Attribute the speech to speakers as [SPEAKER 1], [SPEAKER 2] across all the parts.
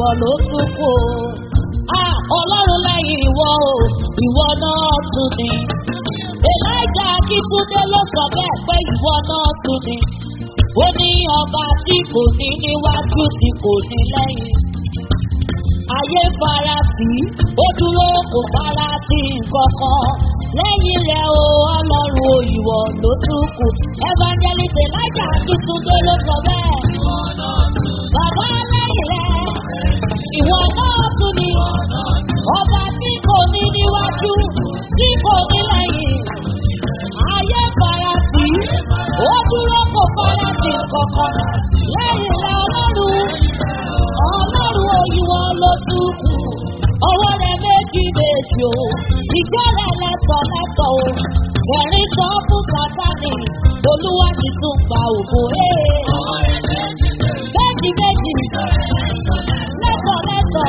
[SPEAKER 1] ìwọ ló tún kù o. Ah, ọlọ́run lẹ́yìn ìwọ o ìwọ náà tún ni. elijah akíntúndé ló sọ bẹ́ẹ̀ pé ìwọ náà tún ni. ó ní ọba tí kò ní níwájú tí kò ní lẹ́yìn. ayé fara tì í ó dúró kò fara tì nǹkan kan. lẹ́yìn rẹ̀ o ọlọ́run o ìwọ ló tún kù. evangelist elijah akíntúndé ló sọ bẹ́ẹ̀. bàbá lẹ́yìn rẹ̀ ìwọ náà tún ni ọba tí kò ní níwájú tí kò ní lẹ́yìn ayé fara sí ó dúró kò fara sí kankan lẹ́yìn rẹ ọlọ́run ọlọ́run òyìnbó ló tún kù ọwọ́ rẹ méjì méjì o ìjọ rẹ lẹ́sọ̀ lẹ́sọ̀ o ẹ̀rín sọ fún sátani olúwa ti tún gba ògo ee méjì méjì lẹ́sọ̀ lẹ́sọ̀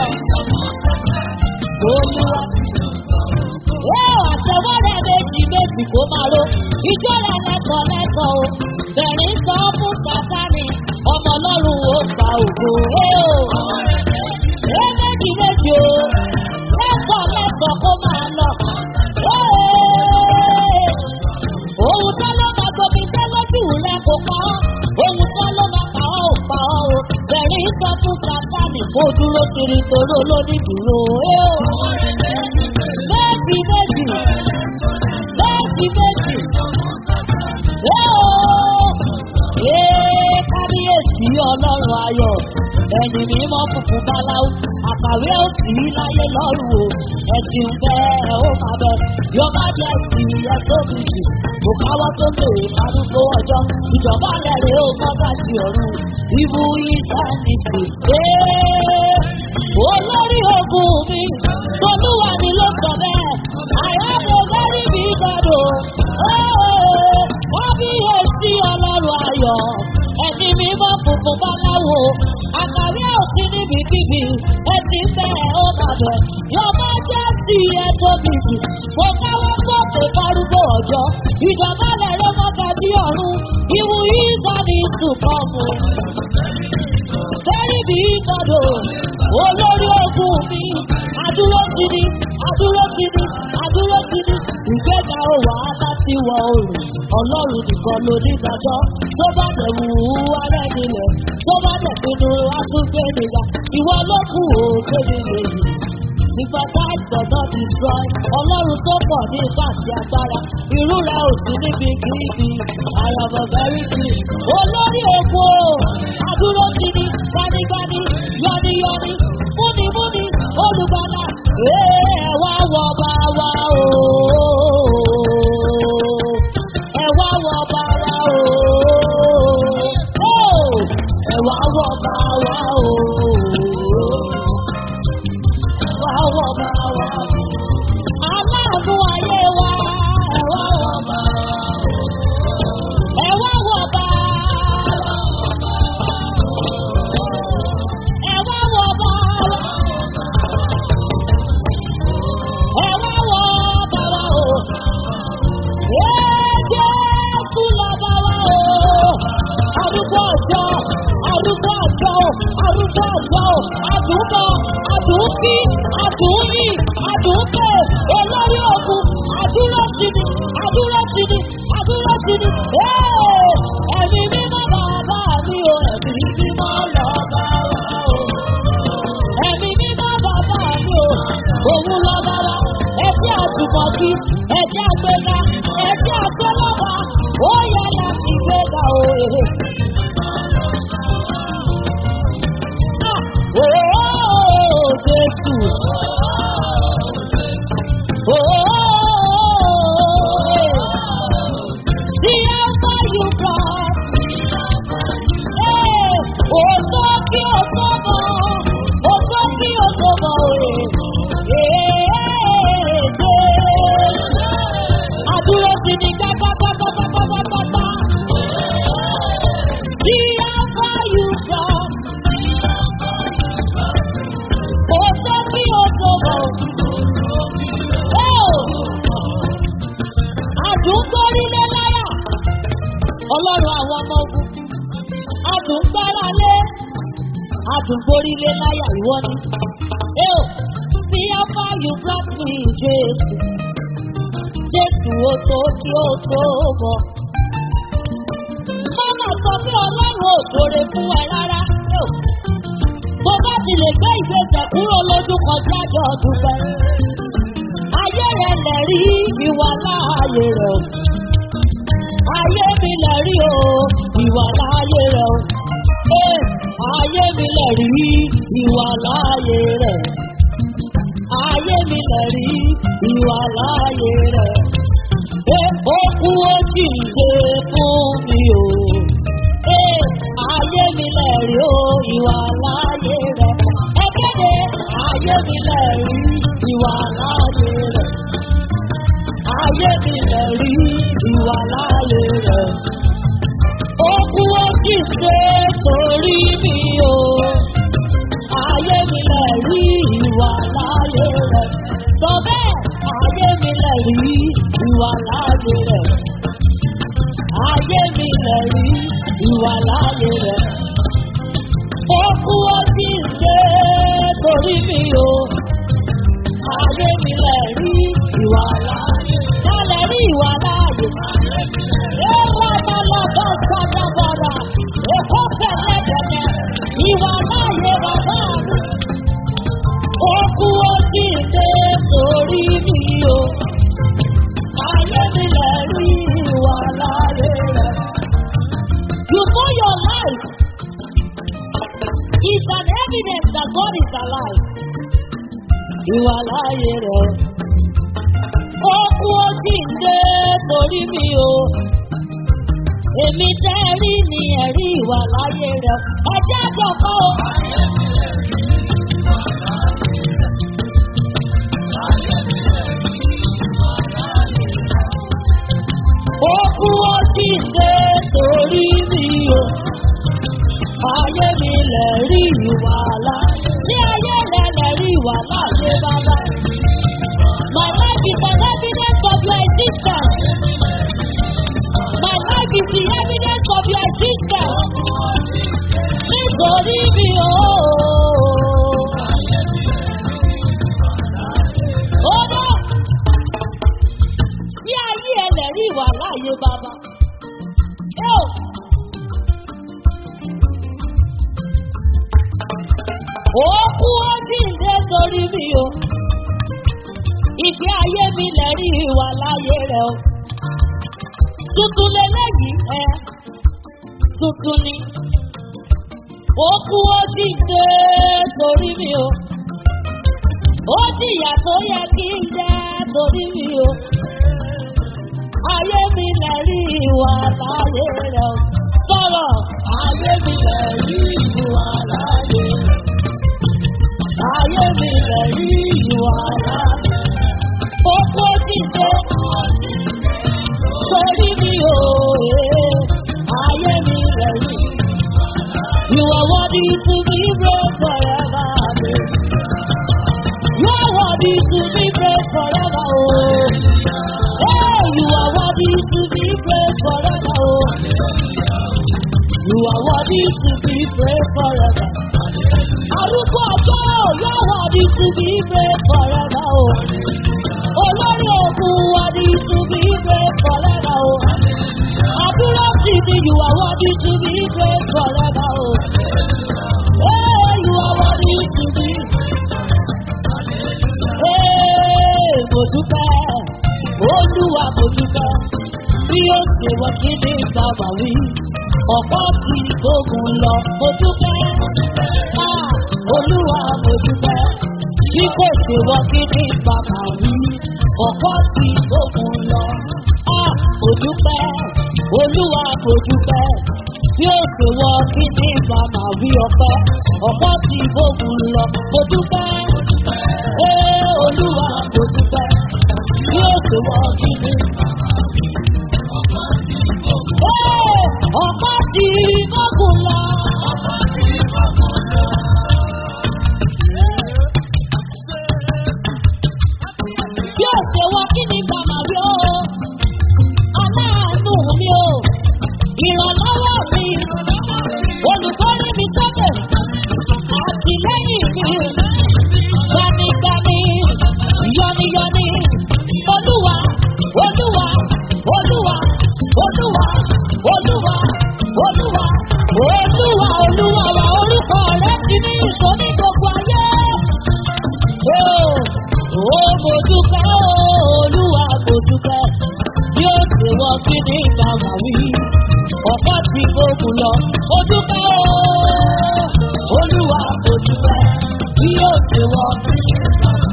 [SPEAKER 1] olúwa ẹ àtẹwọ́ rẹ méjì méjì kó máa ro ìjọ rẹ lẹ́sọ̀ lẹ́sọ̀ o ẹ̀rín sọ fún sátani ọmọ ọlọ́run ó gba ògo ee o ẹ méjì méjì o lẹ́sọ̀ lẹ́sọ̀ kó máa lọ. Ee! Ohun tó ló máa gbomi dé lójú rẹ̀ kò pa ọ́. Ohun tó ló máa pa ọ́ ò pa ọ́ o. Bẹ̀rẹ̀ sọ fún Sátánì kó dúró kiri toró lóní dúró. Ee o! Méjì méjì. Méjì méjì. Ee o! Ee kábíyèsí ọlọ́run ayọ̀. Ẹni mímọ́ funfun báláwo. Àkàwé ò sí láyé lọ́rùn o. Ẹ̀sìn bẹ́ẹ̀ ó máa bẹ̀. Your majesty ẹ tóbi jù. Kò káwọ́ sókè arúgbó ọjọ́. Ìjọba rẹ̀ rè ó mọ́gà sí ọ̀run. Ibu ìsánìtì. Ee olórí ogun mi. Tolúwa ni ló sọ bẹ́ẹ̀. Àyàwó very big God o. Ee kábíyèsí ọlọ́run ayọ̀. Ẹni mímọ́ funfun báláwo. Àkàwé ò sí níbikíbi. Ẹ̀sìn bẹ́ẹ̀ ó máa bẹ̀. Your majesty ẹ tóbi jù. Mo káwọ́ sókè fárúgbó ọjọ́. Ìjọba lẹ̀rẹ́ mọ́ta sí ọ̀run. Ìwù yìí sọ ní sùpọ̀mù. Very big God o. Olórí ogun mi. Adúró ti ní. Adúró ti ní. Adúró ti ní. Ìgbéga ò wá láti wọ oòrùn. Ọlọ́run nìkan ló ní ìdájọ́. Tó bá dẹ̀ wù ú arẹ́ nílẹ̀. Tó bá dẹ̀ pinnu atúgbé nìyà. Ìwọ ló kù ó gbé nílé yìí. Sympathize but not destroy. Ọlọ́run tó pọ̀ ní ipá àti agbára. Irú rẹ̀ ò sí níbi kíbi. I am a very clean. Olórí òkú o. Adúró ti ní gbanigbani. Yọniyọni. Múnimúni. Olùgbàlà. Ee ẹ wá wọ bá wa o. Ẹ wá wọ bá wa o. Oh! Ẹ wá wọ bá wa o wá wọ̀ bá wa. Aláàánú ayé wa, ẹ wá wọ̀ bá wa. Ẹ wá wọ̀ bá wa. Ẹ wá wọ̀ bá wa. Ẹ wá wọ̀ bá wa o. Ee Jésù lọ bá wa o. Arúgbó ọjọ́, arúgbó ọjọ́, arúgbó ọjọ́, àdúgbò, àdúgbì, àdúgbì, àdúgbè, olórí ogun, àdúró sí ni, àdúró sí ni, àdúró sí ni. Ee, Ẹ̀mí mímọ́ bàbá mi o, ẹ̀mí mímọ́ lọ bá wa o. Ẹ̀mí mímọ́ bàbá mi o, òun lọ bá wa. Ẹjẹ́ àtùmọ̀kí, ẹjẹ́ àgbéga, ẹjẹ́ àgbélọ́ba, ó yẹ láti gbéga o. Ah, oh, Jésù. Oh, see how far you brought. Hey, oh, so kí o tó bọ̀, oh, so kí o tó bọ̀, eh, eh, Jésù. Àdúró sí ni gbágbágbágbágbágbágbá. See how far you brought. Oh, so kí o tó bọ̀. Oh, àdúgbòrílé láyà ọlọ́run àwọn ọmọ ogun àdúgbàlálé Adùnborílé láyà ìwọ ni. Eo, see how far you brought me, Jésù. Jésù ó tó kí ó tó bọ̀. Mọ́mọ́ sọ pé Ọlọ́run ò ṣoore fún ẹ rárá. Eo, Bó bá ti lè gbé ìgbésẹ̀ kúrò lójú kọjá jọ dúpẹ́. Ayé rẹ̀ lẹ̀ rí ìwà láàyè rẹ̀ o. Ayé mi lẹ̀ rí o, ìwà láàyè rẹ̀ o. Ee, ayé mi lẹ̀ rí ìwà láàyè rẹ̀. Ayé mi lẹ̀ rí ìwà láàyè rẹ̀. Ee, ó kú ó jíǹde fún mi o. Ee, ayé mi lẹ̀ rí o, ìwà láàyè rẹ̀. Ẹ kéde, ayé mi lẹ̀ rí ìwà láàyè rẹ̀. Ayé mi lẹ̀ rí ìwà láàyè rẹ̀. Ó kú ó jíǹde torí mi o. Ayé mi lẹ̀ rí ìwà láàyè rẹ̀. Sọ bẹ́ẹ̀, ayé mi lẹ̀ rí ìwà láàyè rẹ̀. Ayé mi lẹ̀ rí ìwà láàyè rẹ̀. Ó kú ó jíǹde torí mi o. Ayé mi lẹ̀ rí ìwà láàyè. Lálẹ́ rí ìwà láàyè. Ẹ̀rọ ọmọlọ́gbọ́n sábàbọ̀rà. Èkó fẹ̀lẹ́ bẹ̀rẹ̀. Ìwà láàyè bàbá mi. Ó kú ó jíǹde torí mi o. Ayé mi lẹ̀ rí ìwà láàyè rẹ̀. You know your life is an evidence that God is alive. Ìwà láàyè rẹ̀. Ó kú ó jíǹde torí mi o. Èmi tẹ́ rí ni ẹ̀rí ìwà láàyè rẹ̀. Ẹ jẹ́ àjọpọ̀ o. Ó kú ó jíǹde torí mi o. Ayé mi lẹ̀ rí ìwà láàyè. Ṣé ayé rẹ̀ lẹ̀ rí ìwà láàyè bàbá? My life is an evidence of your existence. My life is the evidence of your existence. Nítorí mi o. Ó dá. Ṣé ayé ẹ lẹ̀ rí ìwà láàyè bàbá? Ẹ ò. Ó kú ó jíǹde sórí mi o. Ìgbé ayé mi lẹ̀ rí ìwà láyé rẹ̀ o. Tuntun lélẹ́yìí ẹ. Tuntun ni. Ó kú ó jíǹde sórí mi o. Ó jìyà tó yẹ kí n jẹ́ torí mi o. Ayé mi lẹ̀ rí ìwà láyé rẹ̀ o. Sọ̀rọ̀ ayé mi lẹ̀ rí ìwà láyé rẹ̀. Ayé mi lẹ̀ rí ìwà láyé. Ó kó jíde sórí mi o. eh. Ayé mi lẹ̀ rí. You are worthy to be praised forever. babe. You are worthy to be praised forever. Oh. Hey, you are worthy to be praised forever. Oh. You are worthy to be praised forever. Arúgbó ọjọ́ yóò worthy to be praised forever. Oh. Olórí ogun worthy to be praised forever. Oh. Àdúrà sí ni you are worthy to be praised forever. Oh. Hey, you are worthy to be. Hey, mo dúpẹ́, olúwa mo dúpẹ́, bí ó ṣe wọ kí ní bàbá wí, ọ̀pọ̀ tí gbógun lọ, mo dúpẹ́, ah, olúwa mo dúpẹ́, bí kò ṣe wọ kí ní bàbá wí, ọ̀pọ̀ tí gbógun lọ, ah, mo dúpẹ́, olúwa mo dúpẹ́, bí ó ṣe wọ kí ní bàbá wí ọpẹ́, ọ̀pọ̀ tí gbógun lọ, mo dúpẹ́. Ee olúwa kò dúpẹ́ bí ó ṣe wọ kíni. Ee ọ̀pá ti gbógun lọ. Bí ó ṣe wọ kíni bàmà rí o. Aláàánú mi o. Ìrànlọ́wọ́ mi. Olùkọ́rí mi sọ́kè. lẹ́yìn mi. Gbanigbani, yọniyọni, olúwa, olúwa, olúwa, olúwa, olúwa, olúwa, olúwa, olúwa wa orúkọ rẹ̀ ti ní ìsọ̀ní gbogbo ayé. Ó mo dúpẹ́ ó, olúwa mo dúpẹ́ bí ó ṣe wọ kí ní ìbámu wí. Ọ̀pọ̀ tí gbogbo lọ, ó dúpẹ́ ó, olúwa mo dúpẹ́ bí ó ṣe wọ kí ní ìbámu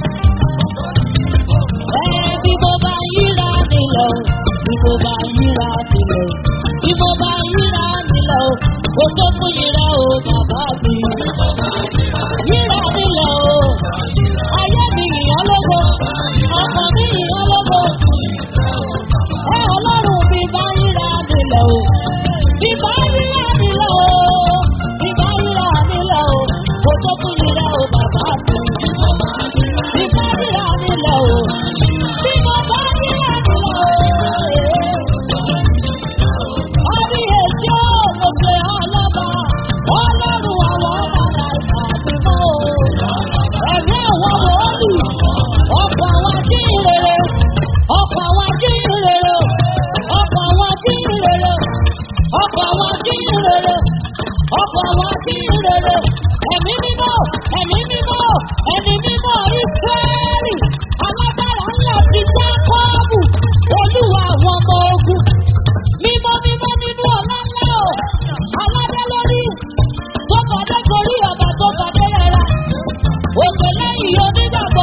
[SPEAKER 1] wí. Ẹ bí mo bá yíra nílẹ̀ o, bí mo bá yíra nílẹ̀ o, bí mo bá yíra nílẹ̀ o, kò tó fún yíra o bàbá mi. Yíra nílẹ̀ o, ayé mi yìnyín lógo, ọkàn mi yìnyín lógo. Ẹ ọlọ́run bí bá yíra nílẹ̀ o, bí bá yíra nílẹ̀ o, bí bá yíra nílẹ̀ o, kò tó fún yíra o bàbá mi. Bí bá yíra nílẹ̀ o, bí mo bá yíra nílẹ̀ o. Kábíyèsí ó, mo ṣe ọlọ́ba, ọlọ́run àwọn ọmọ làìka ti mọ́ o. Ẹ̀mí àwọn wòólì, ọkọ̀ àwọn ajíhìnrere, ọkọ̀ àwọn ajíhìnrere, ọkọ̀ àwọn ajíhìnrere, ọkọ̀ àwọn ajíhìnrere, ọkọ̀ àwọn ajíhìnrere. Ẹ̀mí mímọ́, ẹ̀mí mímọ́, ẹ̀mí mímọ́ Ísírẹ́lì, alágbára ńlá ti Jákọ́ọ̀bù, olúwa àwọn ọmọ ogun mímọ́ mímọ́ nínú ọ̀la ńlá o aládé lórí tó fàdé gorí ọba tó fàdé rẹra òkè lẹ́yìn onígbàgbọ́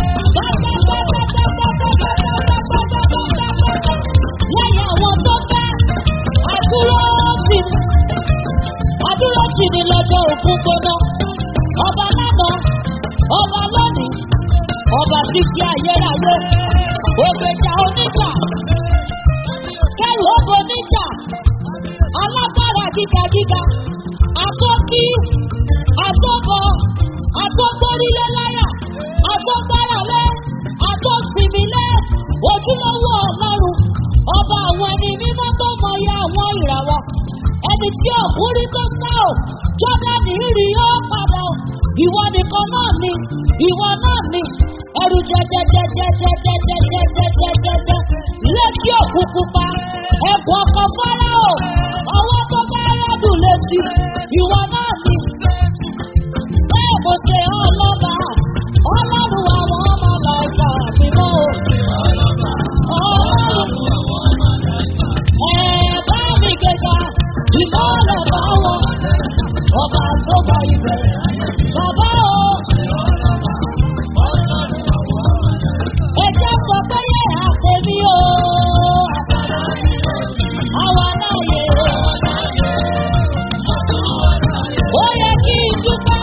[SPEAKER 1] lẹ́yìn àwọn tó fẹ́ àdúró tì ní àdúró tì ní lọ́jọ́ òkú gbóná ọba lánàá ọba lónìí ọba títí ayérayé ògbèjà onígbà kẹrù ògbò níjà alágbára gígagíga àtọ́kí àtọ́bọ àtọ́gbórílé láyà àtọ́gbáralé àtọ́sìmílé ojúlówó ọlọ́run ọba àwọn ẹni mímọ́ tó mọyì àwọn ìràwọ̀ ẹni tí ọ̀kúrí tó sá ò jọ́dánì rí ó padà ò ìwọ nìkan náà ni ìwọ náà ni ẹrù jẹjẹjẹjẹjẹjẹjẹjẹjẹjẹjẹ létí òkú pupa ẹ̀bùn ọkọ̀ fọ́lá o ọwọ́ tó bá rẹ́dùn létí ìwọ náà ni bẹ́ẹ̀ mo ṣe ọlọ́ba ọlọ́run àwọn ọmọ làìka mímọ́ o ọlọ́run ẹ̀ bá mi gẹ̀gà ìmọ̀lẹ̀ bá wọn ọba tó bá ibẹ̀ bàbá o. Ẹjẹ́ sọ pé yẹ àtẹ̀mí o. Àwa láàyè. Ó yẹ kí n dúpẹ́.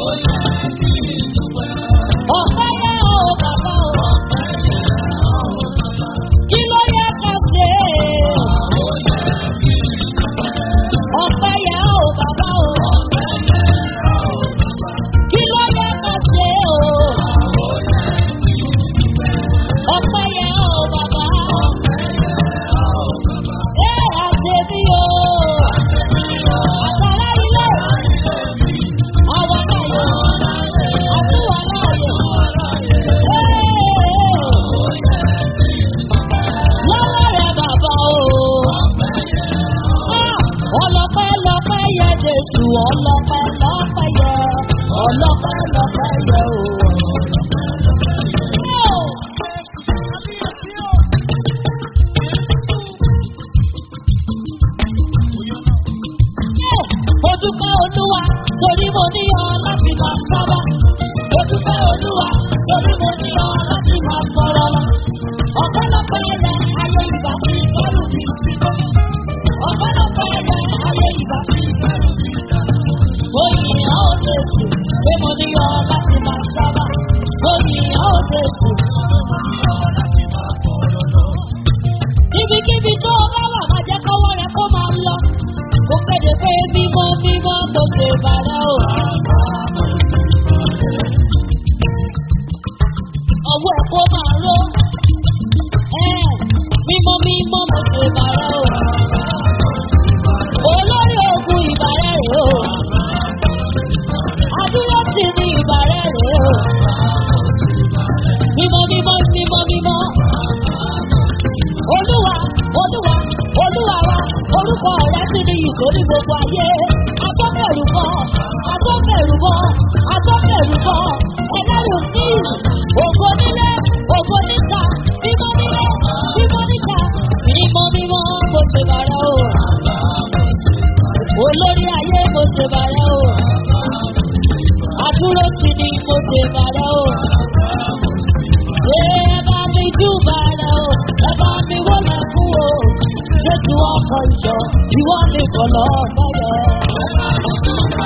[SPEAKER 1] Ọ̀pẹ́ yẹ o bàbá o. Kí ló yẹ ká ṣe? Ọ̀pẹ́ yẹ o bàbá o. Kí ló yẹ ká ṣe o? Ọ̀pẹ́ yẹ o bàbá. Ẹ àṣebí o. Àtàrà ilé. Àwa láàyè. Àtúwà láàyè. Lọ́wọ́ rẹ̀ bàbá o. Ọlọ́pẹ́ lọ́pẹ́ yẹ Jésù, ọlọ́pẹ́ lọ́pẹ́ yẹ, ọlọ́pẹ́ lọ́pẹ́ yẹ o. Mo dúpẹ́ olúwa torí mo ní ọ láti máa sábà. Mo dúpẹ́ olúwa torí mo ní ọ láti máa sọ̀rọ̀ lọ. Ọ̀pọ̀lọpọ̀ ẹ̀rẹ̀ ayé ìgbà tí kẹ́rù mi sí mọ́. Ọ̀pọ̀lọpọ̀ ẹ̀rẹ̀ ayé ìgbà tí kẹ́rù mi sí mọ́. Mo yìn ọ́ Jésù pé mo ní ọ láti máa sábà. Mo yìn ọ́ Jésù. Ibikíbi tó o bá wà máa jẹ́ kọ́wọ́ rẹ kó máa lọ. Mo kéde pé mímọ́ mímọ́ mo ṣe bàrẹ́ o. Ọwọ́ ẹ̀ kó máa ró. Ẹ mímọ́ mímọ́ mo ṣe bàrẹ́ o. Olórí ogun ìbàrẹ́ rè o. Adúró ayé atọ́bẹ̀rù bọ́ atọ́bẹ̀rù bọ́ atọ́bẹ̀rù bọ́ ẹlẹ́rù sí ògo nílé ògo níta mímọ́ nílé mímọ́ níta mímọ́ mímọ́ mo ṣe bàrẹ̀ o olórí ayé mo ṣe bàrẹ̀ o àdúró sí ni mo ṣe bàrẹ̀ o ṣé ẹ bá mi jú bàrẹ̀ o ẹ bá mi wọlé fún o jésù ọkọ̀ ìjọ ìwọ nìkan lọ́ọ́ fẹ́rẹ̀.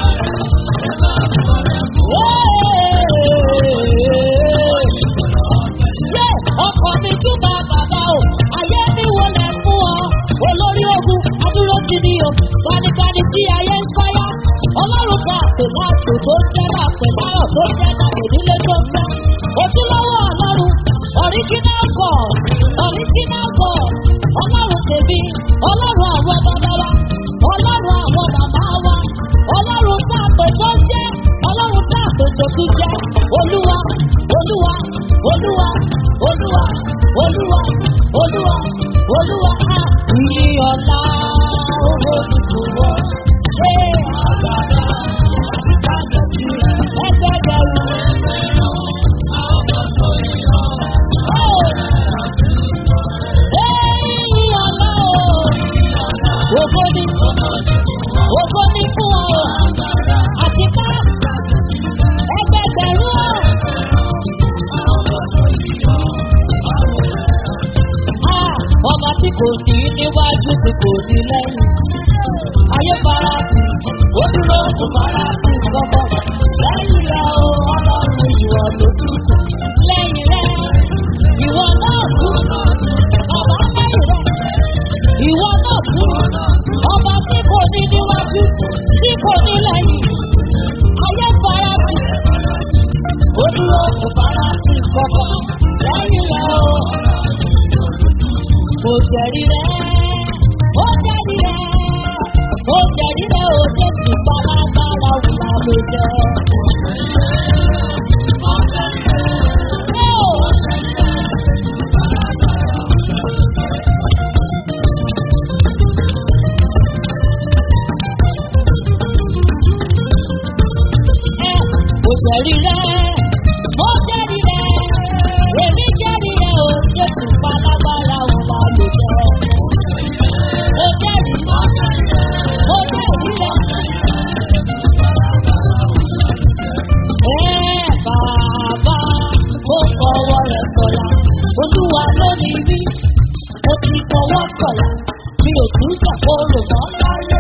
[SPEAKER 1] Yé ọkọ̀ mi túbà bàbá o, ayé mi wọlé fún ọ. Olórí ogun, adúró ti ní o, gbanibani tí ayé ń fáyà. Ọlọ́run ta àpè láàtò tó jẹ́ láàpè láàrọ̀ tó jẹ́ láàpè nílé tó fẹ́. Ojúlówó ọlọ́run, original God, original God, ọlọ́run tèmi, ọlọ́run àwọn bàbá wa, ọlọ́run àwọn màmá wa, ọlọ́run tá àpè tó jẹ́, ọlọ́run tá àpè tó tún jẹ́. Olúwa, olúwa, olúwa, olúwa, olúwa, olúwa, olúwa, á ní ọ̀la owó tuntun wọ̀. Ṣé àgbàdo àti kájọsí ẹgbẹ́gbẹ̀rún? Ẹ̀yìn ọ̀la o, ògo ni, ògo ni fún ọ, àti ká ẹgbẹ́gbẹ̀rún o. Ah, ọba tí kò ní níwájú tí kò ní lẹ́yìn. Ayé fara sí, ó dúró kò fara sí gbọ́gbọ́. Lẹ́yìn rẹ̀ o, ọlọ́run ìwọ ló tún kù. Lẹ́yìn rẹ̀, ìwọ náà tún. Ọba lẹ́yìn rẹ̀, ìwọ náà tún. Ọba tí kò ní níwájú, tí kò ní lẹ́yìn. Ayé fara sí, ó dúró kò fara sí gbọ́gbọ́. Lẹ́yìn rẹ̀ o mo jẹ̀rí rẹ̀ ó jẹ̀rí rẹ̀ ó jẹ̀rí rẹ̀ ó jẹ́ ti pálágbára wùlà ló jẹ́. Mo jẹ̀rí rẹ̀, mo jẹ̀rí rẹ̀, èmi jẹ̀rí rẹ̀ ó jẹ́ ti pálágbára wùlà ló jẹ́. Mo jẹ́rìí, mo jẹ́rìí rẹ̀. Ẹ bàbá, mo fọwọ́ rẹ̀ sọ̀yà, olúwa ló ní rí, mo ti fọwọ́ sọ̀yà, mi ò tún jàpọ̀rò mọ́ láyé.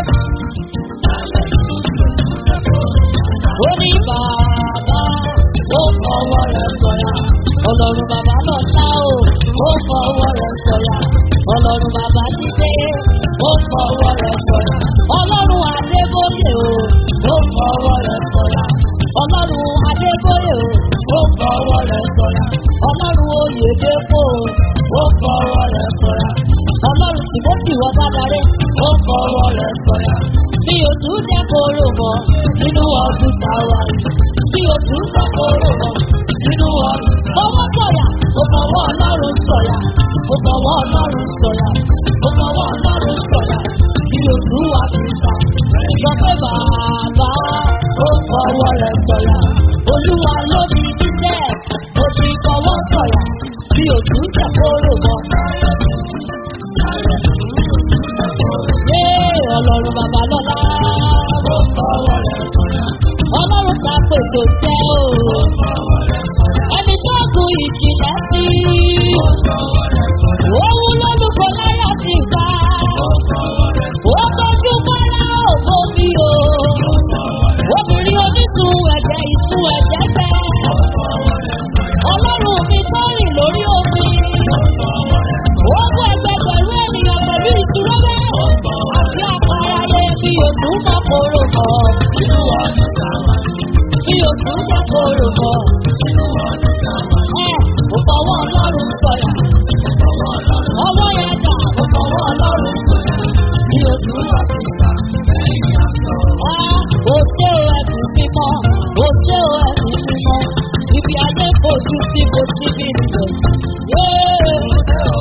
[SPEAKER 1] Ó ní bàbá, mo fọwọ́ rẹ̀ sọ̀yà, ọlọ́run bàbá lọ́la o, mo fọwọ́ rẹ̀ sọ̀yà, ọlọ́run bàbá jíde, mo fọwọ́ rẹ̀ sọ̀yà, ọlọ́run adébóyè o, mo fọwọ́ rẹ̀ sọ̀yà, ọlọ́run adébóyè o, mo fọwọ́ rẹ̀ sọ̀yà, ọlọ́run oyèdèpò o, mo fọwọ́ rẹ̀ sọ̀yà, ọlọ́run tìmọ́tì wọ́n dádarí, mo fọwọ́ rẹ̀ sọ̀yà, mi ò tún jẹ́ kóró mọ́ nínú ọdún táwa yìí, mi ò tún jẹ́ kóró mọ́ nínú ọdún. Fọwọ́ sọ̀yà, mo fọwọ́ ọlọ́run sọ̀yà, mo fọwọ́ ọlọ́run sọ̀yà, mo fọwọ́ ọlọ́run sọ̀yà, mi ò tún wá fi ta. Sọ pé bàbá ó fọwọ́ rẹ̀ sọ̀yà, olúwa ló ní jíjẹ́, mo ti fọwọ́ sọ̀yà, mi ò tún jẹ́ kóró mọ́. Ṣé ọlọ́run bàbá lọ́la? Mo fọwọ́ rẹ̀ sọ̀yà. Ọlọ́run ta pèsè jẹ́ o. Ẹni tó gun ìjìnlẹ̀ sí. Òun lólùkọ́ láyà ti gbà. Ó tọ́jú bọ́lá ògbó mi o. Obìnrin onísun ẹ̀jẹ̀ ìsun ẹ̀jẹ̀ gbẹ. Ọlọ́run mi tó rìn lórí omi. Ó kó ẹgbẹgbẹ̀rún ènìyàn pẹ̀lú ìṣúná bẹ́ẹ̀. Àti àpárá yẹ bí òtún mọ́ kóró mọ́. Bí òtún jẹ́ kóró mọ́. Ẹ kò fọwọ́ ọlọ́run sọ̀yà. Ọwọ́ yẹn dà kò fọwọ́ ọlọ́run sọ̀yà. Bí òtún wà sí ìta. Ó ṣé o ẹ̀bùn mímọ́, ó ṣé o ẹ̀bùn mímọ́. Ibi ayé fojú sí kò síbi nìyẹn. Yéé!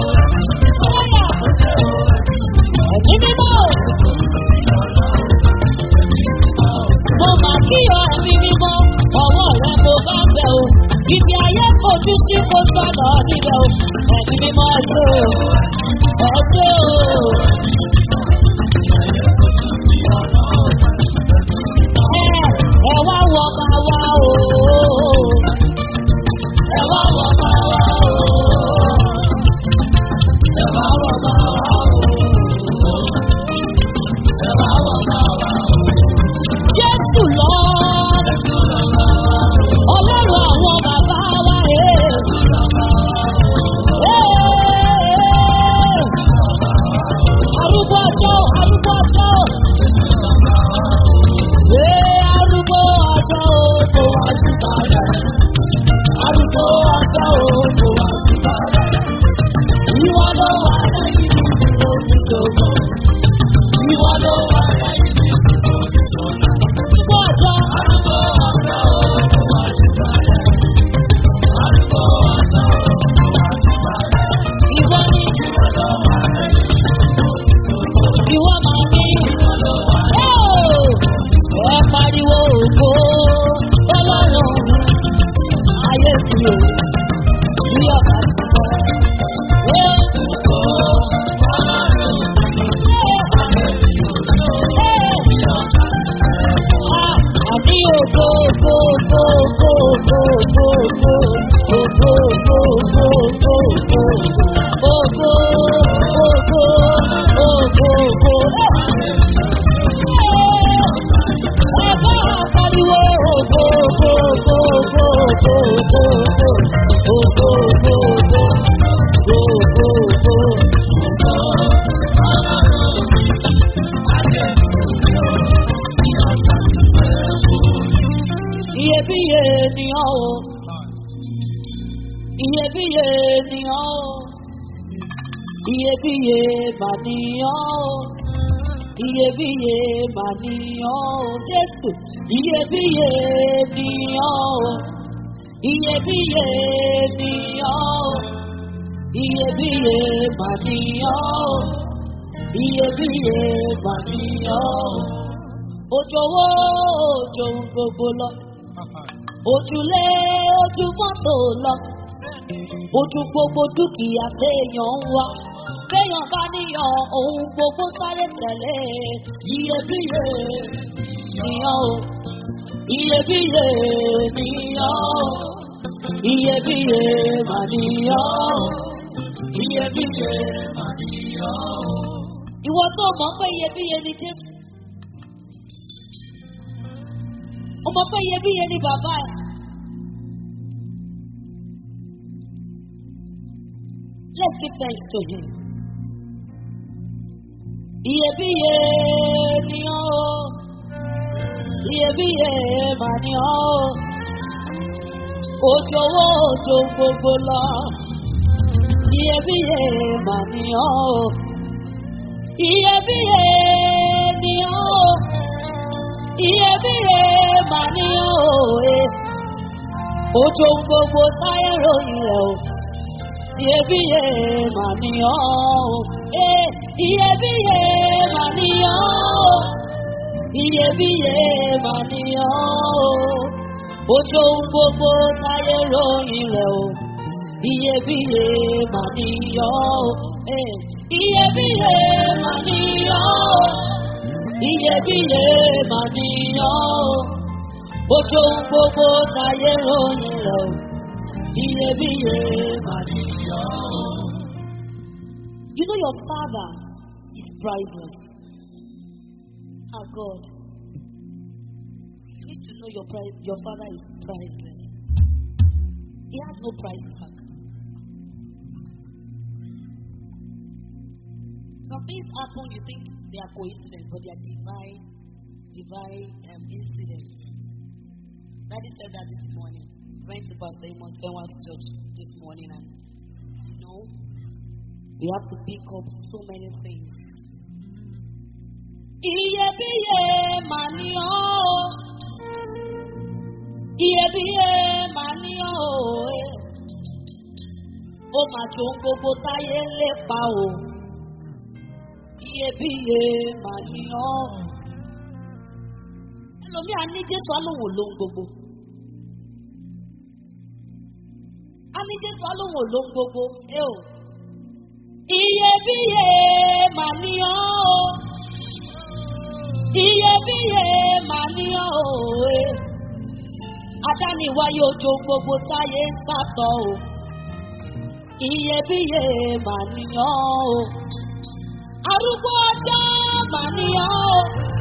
[SPEAKER 1] Ọwọ́ yà. Ẹ̀mí mímọ́. síbẹ̀ o ẹ̀mí mímọ́ ẹ̀ṣẹ́ o ẹ̀ṣẹ́ o. Ẹ ẹ wá wọ máa wá o. Ẹ wá wọ máa wá o. Ẹ wá wọ máa wá o. Ẹ wá wọ máa wá o. Jésù lọ. Ọlọ́run àwọn bàbá wa rèé. Arúgbó ọjọ́, arúgbó ọjọ́. Ee, arúgbó ọjọ́ o, kò wá sí bàbá. Arúgbó ọjọ́ o, kò wá sí bàbá. Ìwọ ló wà lẹ́yìn mi tí mo fi dògbò. Ìwọ ló wà lẹ́yìn mi tí mo fi dògbò. Arúgbó ọjọ́. Arúgbó ọjọ́ o, kò wá sí bàbá. Arúgbó ọjọ́ o, kò wá sí bàbá. Ìwọ ni. Ìwọ ló wà lẹ́yìn mi tí mo fi dògbò. Ìwọ máa ní. Ìwọ ló wà lẹ́yìn mi ẹ pariwo ògo ọlọ́run ayé mi ò ní ọ̀gá ti sọ. Ẹ ògo ọlọ́run ayé mi ò ní ọ̀gá ti sọ. Àní ògo ògo ògo ògo ògo ògo ògo ògo ògo ògo ògo ògo ògo ògo ògo. Ẹ̀ka àpariwo ògo ògo ògo ògo ògo ògo ògo ògo ògo ògo ògo ògo. Iyebíye ni ọ́ o, iyebíye ni ọ́ o, iyebíye mà ni ọ́ o iyebíye mà ní ọ́ o jésù iyebíye ní ọ́ o iyebíye ní ọ́ o iyebíye mà ní ọ́ o iyebíye mà ní ọ́ o ojòwò ojo gbogbo lọ ojúlé ojú mọ́tò lọ ojú gbogbo dúkìá téèyàn ń wá béèyàn bá níyàn ohun gbogbo sáré tẹ̀lé iyebíye níyàn o iyebíye níyàn o iyebíye mà níyàn o iyebíye mà níyàn o. ìwọ tó mọ̀ pé iyebíye ni jésù o mọ̀ pé iyebíye ni bàbá ẹ̀. Let's give thanks to him. Iyebíye ni ọ́ o, iyebíye mà ni ọ́ o, ojòwò ojo gbogbo lọ, iyebíye mà ni ọ́ o, iyebíye ni ọ́ o, iyebíye mà ni ọ́ o, eh. ojo gbogbo táyé ròyìn rẹ̀ o iyebíye mà ní ọ́ o. Eh, iyebíye mà ní ọ́ o. iyebíye mà ní ọ́ o. ojú ohun gbogbo táyé ròyìn rẹ̀ o. iyebíye mà ní ọ́ o. Eh, iyebíye mà ní ọ́ o. iyebíye mà ní ọ́ o. ojú ohun gbogbo táyé ròyìn rẹ̀ o. iyebíye mà ní ọ́ o. You know your father is priceless. Our God. You need to know your pri- your father is priceless. He has no price tag. Some things happen, you think they are coincidence, but they are divine, divine um, incidents. Daddy said that this morning. Went to Pastor Amos Benwa's church this morning, and you know, we have to pick up so many things. Iyebíye mà ní ọ́ o. Iyebíye mà ní ọ́ o. eh. Ó mà jò ń gbogbo táyé ń lépa o. Iyebíye mà ní ọ́. Ẹlòmíà ní Jésù alóhùn lóhun gbogbo. Á ní jésù alóhùn olóhùn gbogbo ẹ o. iyebíye mà ní ọ́ o iyebíye mà ní ọ́ o ẹ. adániwáyé ojo gbogbo táyé ń sàtọ̀ o iyebíye mà ní ọ́ o arúgbó ọjọ́ mà ní ọ́ o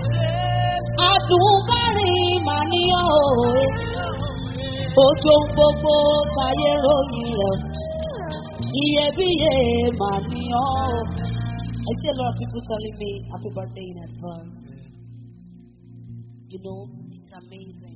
[SPEAKER 1] àdùnbárìn mà ní ọ́ o ẹ. ojo gbogbo táyé ròyìn rẹ̀ o iyebíye mà ní ọ́ o. I see a lot of people telling me happy birthday in advance. You know, it's amazing.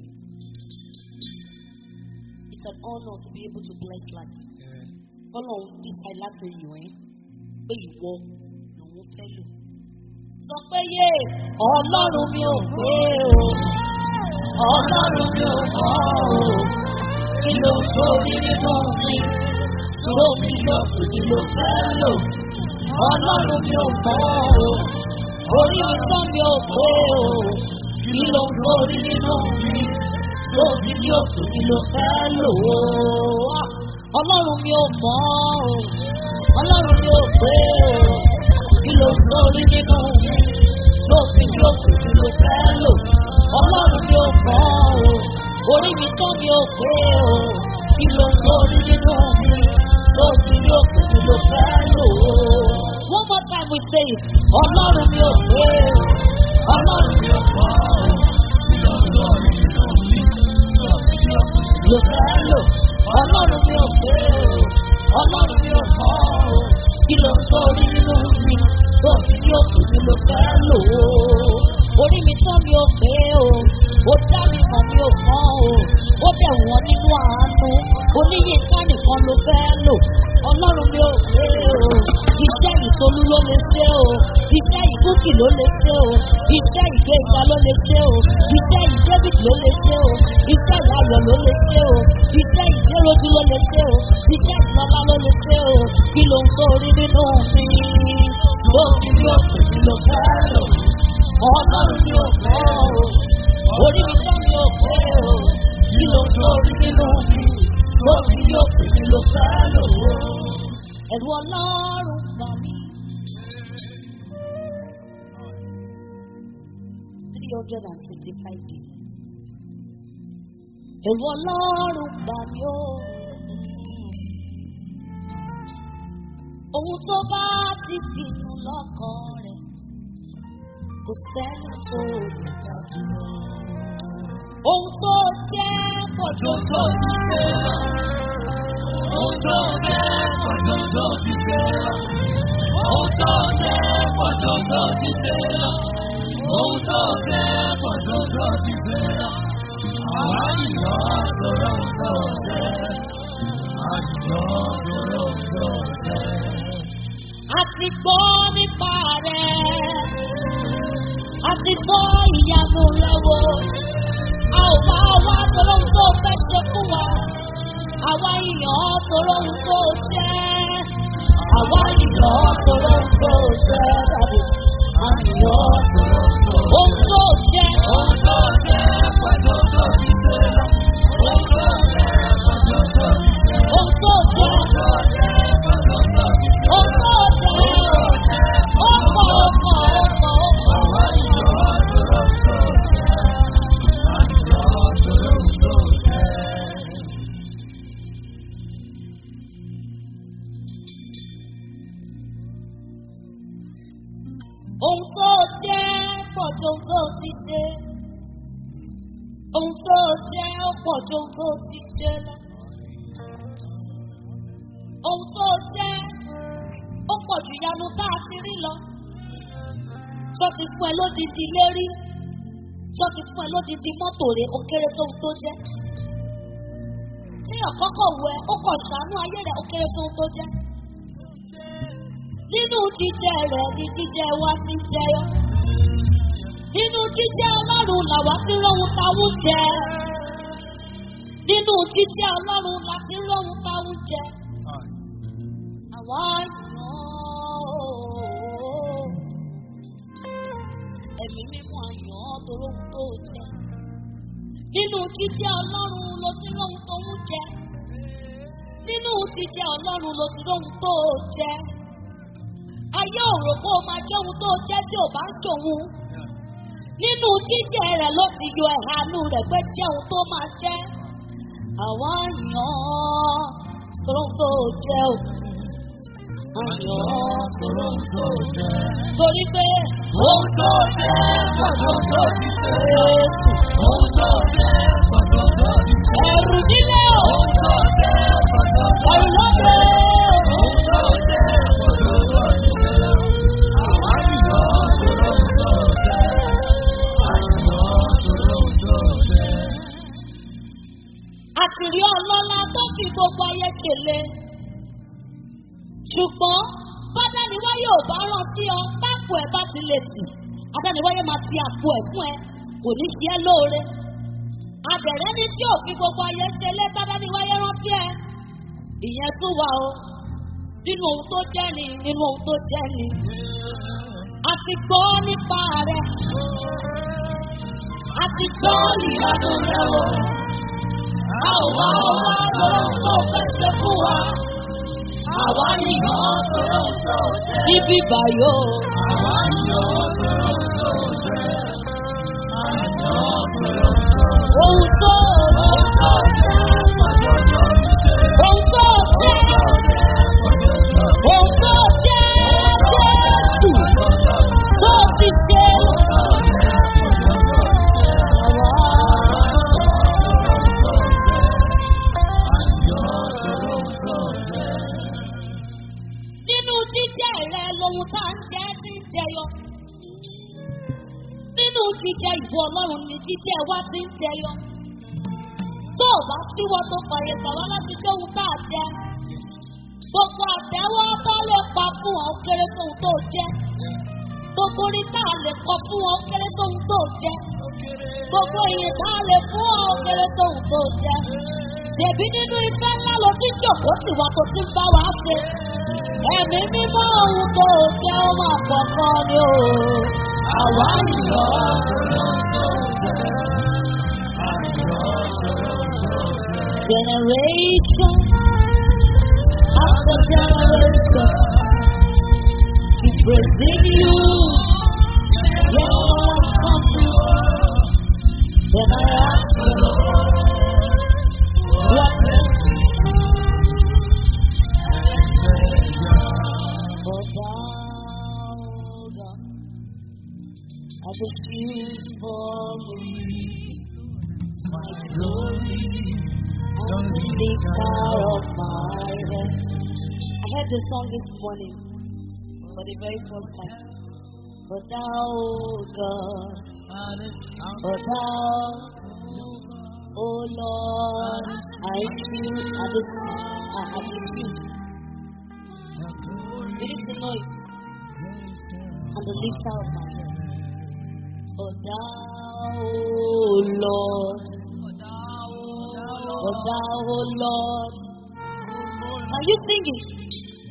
[SPEAKER 1] It's an honor to be able to bless life. Ọlọ́run dísàì láti yàn ẹ́ pé ìwọ lòun fẹ́ lò. Sọ pé yé ọlọ́run mi ò pé o, ọlọ́run mi ò mọ̀ o, kí ló ń torí nínú mi, ló mi lọ kí ló fẹ́ lò. Ọlọ́run mi ò mọ̀ o, orí mi tán mi ò pé o, kí ló ń torí nínú mi, ló mi ní òkú kí ló fẹ́ lò ó. Ọlọ́run mi ò mọ̀ o, ọlọ́run mi ò pé o, kí ló ń torí nínú mi, ló mi ní òkú kí ló fẹ́ lò. Ọlọ́run mi ò mọ̀ o, orí mi tán mi ò pé o, kí ló ń torí nínú mi, ló mi ní òkú kí ló fẹ́ lò ó. One more time we say it. Ọlọ́run mi ò pé o, ọlọ́run mi ò mọ̀ o, kí ló ń torí nínú mi, ló fẹ́ lò. Ọlọ́run mi ò pé o, ọlọ́run mi ò mọ̀ o, kí ló ń torí nínú mi, tó fi ní òkú mi ló fẹ́ lò ó. Orí mi tán mi ò pé o, ó dá mi mọ̀ mi ò mọ̀ o, ó dẹ̀ wọ́n nínú àánú, oníyínká nìkan ló fẹ́ lò. Ọlọ́run mi ò pé o, iṣẹ́ ìtolú ló lè ṣe o, iṣẹ́ ìbúkì ló lè ṣe o, iṣẹ́ ìgbéga ló lè ṣe o, iṣẹ́ ìdébìtì ló lè ṣe o, iṣẹ́ ìyàyọ̀ ló lè ṣe o, iṣẹ́ ìdéròjú ló lè ṣe o, iṣẹ́ ìlọ́lá ló lè ṣe o, kí ló ń torí nínú mi? Lórí mi ò kù mí ló fẹ́ lò, ọlọ́run mi ò fẹ́ o, orí mi tán mi ò pé o, kí ló ń torí nínú mi? Lórí mi ò kù mí ló fẹ́ lò ó. Ẹ̀rù ọlọ́run bà mí. Three hundred and sixty-five days. Ẹ̀rù ọlọ́run bà mí o. Ohun tó bá ti pinnu lọ́kàn rẹ̀ kò sẹ́ni tó lè dá dúró. Ohun tó jẹ́ pọ̀jù tó ti gbé lọ. Ohun tó jẹ́ pọ̀jù tó ti gbé lọ. Ohun tó jẹ́ pọ̀jù tó ti gbé lọ. Ohun tó jẹ́ pọ̀jù tó ti gbé lọ. Àwa yìnyọ́ sọ̀rọ̀ ohun tó jẹ́. Àyìnyọ́ sọ̀rọ̀ ohun tó jẹ́. A ti gbọ́ nípa rẹ̀. A ti gbọ́ ìyanu rẹ̀ wò. A ò bá wá sọ̀rọ̀ ohun tó fẹ́ ṣe fún wa. Àwa yìnyọ́ sọ̀rọ̀ ohun tó jẹ́. Àwa yìnyọ́ sọ̀rọ̀ ohun tó jẹ́ dàbí. A yìnyọ́ sọ̀rọ̀ ohun tó jẹ́. Ohun tó jẹ́ pẹ̀lú tó ti ṣe lọ. Ohun tó jẹ́ pẹ̀lú tó ti ṣe lọ. Ohun tó jẹ́. Ohun tó jẹ́. Ó pọ̀ ó pọ̀ ó pọ̀ ó pọ̀. Àwa yìnyọ́ sọ̀rọ̀ ohun tó jẹ́. A yìnyọ́ sọ̀rọ̀ ohun tó jẹ́. Ohun tó jẹ́ pọ̀ ju ohun tó ti ṣe. Ohun tó jẹ́ ó pọ̀ ju ohun tó ti ṣe lọ. Ohun tó jẹ́ ó pọ̀ ju ìyanu tá a ti rí lọ. Ṣọ́ ti fún ẹ lódìdí lérí. Ṣọ́ ti fún ẹ lódìdí mọ́tò rẹ̀ ó kéré sóhun tó jẹ́. Ṣé ọ̀kọ́kọ̀ wọ ẹ ó kọ̀ ṣàánú ayé rẹ̀ ó kéré sóhun tó jẹ́? Nínú jíjẹ rẹ̀ ni jíjẹ wa ti jẹyọ. Nínú jíjẹ ọlọ́run làwa ti rọ́hun táwọn jẹ. Nínú jíjẹ ọlọ́run la ti rọ́hun táwọn jẹ. Àwa yàn ó. Ẹ̀mí mímú àyàn toróhun tó jẹ. Nínú jíjẹ ọlọ́run ló ti rọ́hun tó ń jẹ. nínú jíjẹ ọlọ́run ló ti lóhun tó o jẹ. ayé ò rò pé o máa jẹ́ ohun tó o jẹ́ tí ò bá ń ṣòwò. nínú jíjẹ rẹ̀ ló ti yọ ẹ̀hánú rẹ̀ pé jẹ́ ohun tó máa jẹ́. àwa yàn án sọ̀rọ̀ ohun tó o jẹ́ o. àyàn án sọ̀rọ̀ ohun tó o jẹ́. torí pé ohun tó o jẹ́ pọ̀jù tó ti ṣe é sùn. ohun tó o jẹ́ pọ̀jù tó ti ṣe é sùn. ẹ̀rù nílé o. ohun tó o jẹ́ pọ̀jù tó ti ṣe é sùn. ẹ̀rù lóde o. ohun tó o jẹ́ pọ̀jù tó ti ṣe é sùn. àwa yàn án sọ̀rọ̀ ohun tó o jẹ́. àyàn án sọ̀rọ̀ ohun tó o jẹ́. àtìrí ọlọ́lá tó fi gbogbo ayé kele ṣùgbọ́n bádániwáyé ò bá rán sí ọ táàpù ẹ̀ bá ti lè tì adániwáyé máa ti àpò ẹ̀ fún ẹ kò ní ṣe ẹ́ lóore adẹ̀rẹ́ ní tí ò fi gbogbo ayé ṣe lé tádániwáyé rántí ẹ ìyẹn tún wà o nínú ohun tó jẹ́ ni nínú ohun tó jẹ́ ni a ti gbọ́ nípa rẹ̀ a ti gbọ́ ìyanu rẹ̀ o a ò wá wá lọ́wọ́ tó fẹ́ ṣe fún wa àwa yìnyín sọ̀rọ̀ tó jẹ́. Níbí báyò. Àwa yìnyín sọ̀rọ̀ tó jẹ́. Àyàn sọ̀rọ̀ tó jẹ́. Ohun tó jẹ́. Ohun tó jẹ́. Ohun tó jẹ́ Jésù tó ti ṣe. Nínú jíjẹ rẹ lohun tá ń jẹ ti ń jẹyọ. Nínú jíjẹ ìbò Ọlọ́run ni jíjẹ wa ti ń jẹyọ. Tó o bá síwọ́ tó fàyè gbà wá láti jẹ́ ohun tá a jẹ. Gbogbo àtẹ́wọ́ tó lè pa fún ọ kéré sóhun tó jẹ́. Gbogbo orin tá a lè kọ fún ọ kéré sóhun tó jẹ́. Gbogbo ìyìn tá a lè fún ọ kéré sóhun tó jẹ́. Ṣèbí nínú ìfẹ́ ńlá ló ti jòkó tìwà tó ti ń bá wa ṣe. Ẹ̀mí mímọ́ ohun tó jẹ́ ó máa kọ̀ọ̀kan ni o. Àwa yìí Generation after generation, keep praising you. Yes, Lord, something. Then I ask you, what For thou, God, are the shield for me, my glory, and the lifter of my head. I heard the song this morning for the very first time. For thou, God, for thou, O Lord, I shield at the, uh, at the shield. It is the noise and the lifter of my head. For thou, O Lord, for thou, O Lord. Are you singing?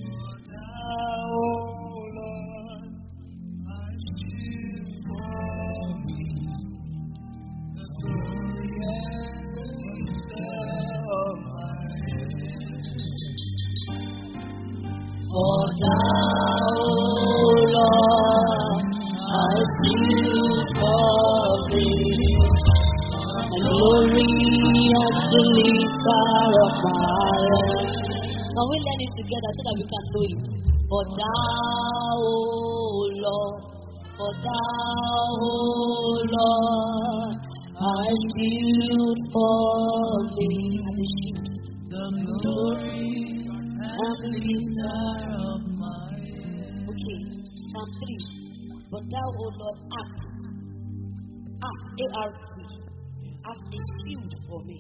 [SPEAKER 1] For thou, O Lord, I shield for me, my glory and the lifter of my head. Can we learn it together so that we can know it? For thou, O Lord, for thou, O Lord, I shield for me and the shield, the glory and the lifter of my head. Okay, Psalm 3. But thou, O Lord, act, act, A-R-T, act a shield for me,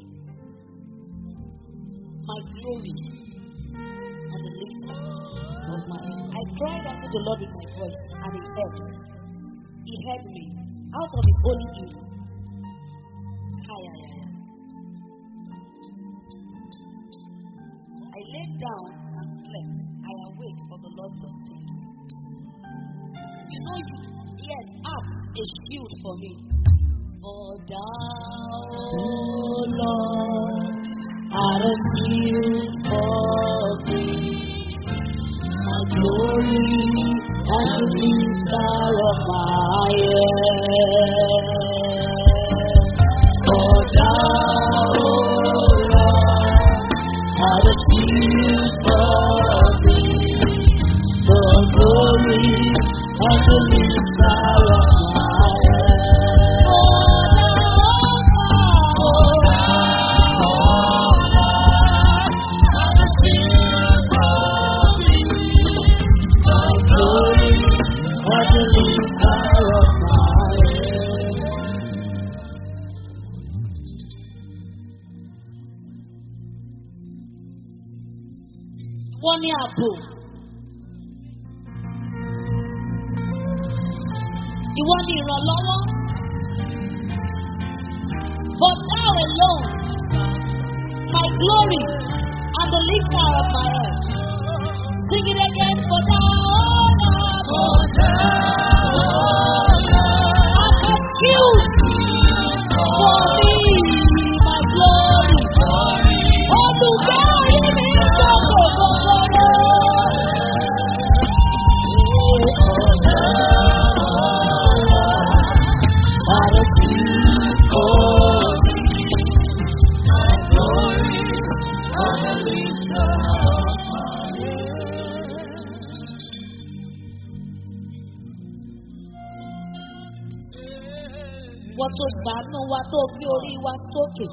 [SPEAKER 1] my glory and the lifter of my head. I cried unto the Lord with my voice, and he heard. He heard me out of his holy hill. Hi, hi, hi. I laid down and slept. I awake, for the Lord sustained me. You know, you, yes, act a shield for me. For thou, O Lord, I Had a few for thee. My glory and the lifter of my head. For thou, O Lord, had a few for thee. The glory and the lifter of my head. For thou, O Lord, had a few for thee. My glory and the lifter of my head. Wọ́n ní ààbò. Ìwọ ni ìrànlọ́wọ́. But thou alone, my glory and the lifter of my head. Sing it again for thou, O Lord. For thou, O Lord, art a shield for me, my glory. Olùgbé orí mi sọ̀kò gbogbo. Art a shield for me, my glory and the lifter of my head. Wọ́n tó gbàánú wa tó gbé orí wa sókè.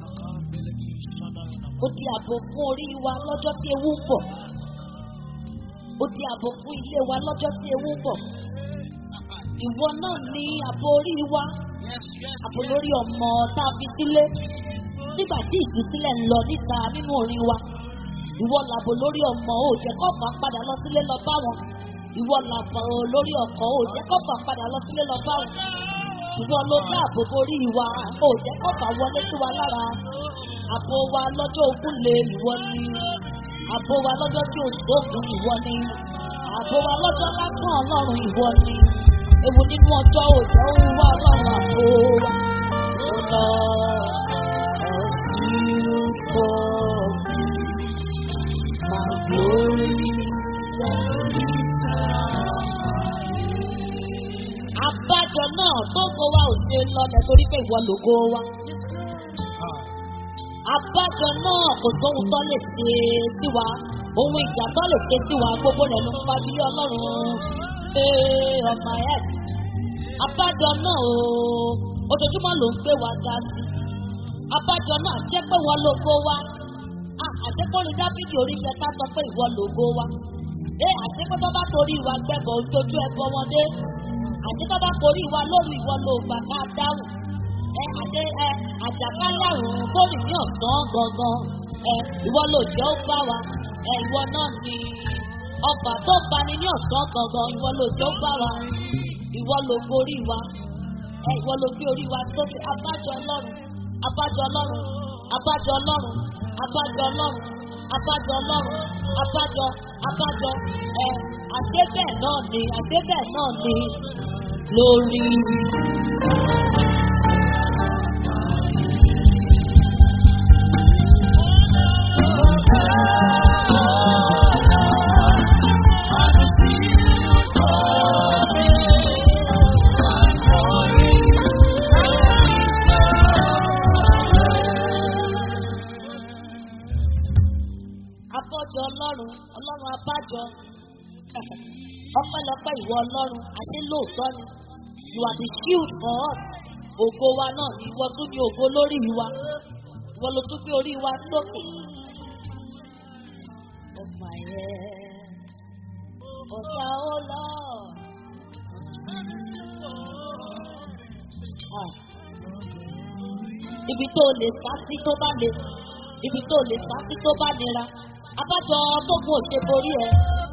[SPEAKER 1] Ó di ààbò fún orí wa lọ́jọ́ tí ewu ń bọ̀. Ó di ààbò fún ilé wa lọ́jọ́ tí ewu ń bọ̀. Ìwọ náà ní ààbò orí wa. Ààbò lórí ọmọ tá a fi sílé. Nígbà tí ìtúsílẹ̀ ń lọ níta nínú orin wa. Ìwọ làbò lórí ọmọ ò jẹ́ kọ́fà padà lọ sílé lọ bá wọn. Ìwọ làbò lórí ọkọ̀ ò jẹ́ kọ́fà padà lọ sílé lọ bá wọn. Ìwọ ló dáàbò borí wa, ò jẹ́ kọ́fà wọlé sí wa lára. Àbò wa lọ́jọ́ ogun lè ìwọ ni. Àbò wa lọ́jọ́ tí ò sóògùn ìwọ ni. Àbò wa lọ́jọ́ lásán ọlọ́run ìwọ ni. Ewu nínú ọjọ́ òjò ń wá ọlọ́run àbò wa. Ó lọ ẹ̀sìn for me, my glory. Àbájọ náà tó kó wa ò ṣe lọlẹ̀ torí pé ìwọ lògo wa. Àbájọ náà kò sóhun tó lè ṣe sí wa. Ohun ìjà tó lè ṣe sí wa gbogbo rẹ̀ ló ń fagilé ọlọ́run. Ee ọmọ ẹ̀. Àbájọ náà o, ojoojúmọ́ ló ń gbé wa ga sí. Àbájọ náà jẹ́ pé wọ́n lògo wa. À, Àṣekọ́rin Dáfídì orí kẹta sọ pé ìwọ lògo wa. Ee àṣekọ́ tó bá torí ìwà gbẹ̀bọ̀ ojú ẹbọ wọn dé. Àṣekọ́ bá torí ìwà lórí ìwọ ló gbà ká dáhùn ẹ àṣẹ ẹ àjàkálẹ̀ àrùn tó rìn ní ọ̀sán gangan ẹ ìwọ ló jẹ́ ó bá wa ẹ ìwọ náà ni ọba tó bani ní ọ̀sán gangan ìwọ ló jẹ́ ó bá wa ìwọ ló gorí wa ẹ ìwọ ló gbé orí wa sókè abájọ ọlọ́run abájọ ọlọ́run abájọ ọlọ́run abájọ ọlọ́run abájọ ọlọ́run abájọ abájọ ẹ àṣẹ bẹ́ẹ̀ náà ni àṣẹ bẹ́ẹ̀ náà ni lórí. Abọ́jọ ọlọ́run, ọlọ́run abájọ. Ọpẹ́lọpẹ́ ìwọ ọlọ́run, àṣẹ lóòótọ́ ni. You are the shield for us. Ògo wa náà ni ìwọ tún ní ògo lórí wa. Ìwọ ló tún gbé orí wa sókè. Of my head, ọ̀tá ó lọ. Ah. Ibi tó lè sá sí tó bá le, ibi tó lè sá sí tó bá nira. Abájọ tó kún òṣè borí ẹ.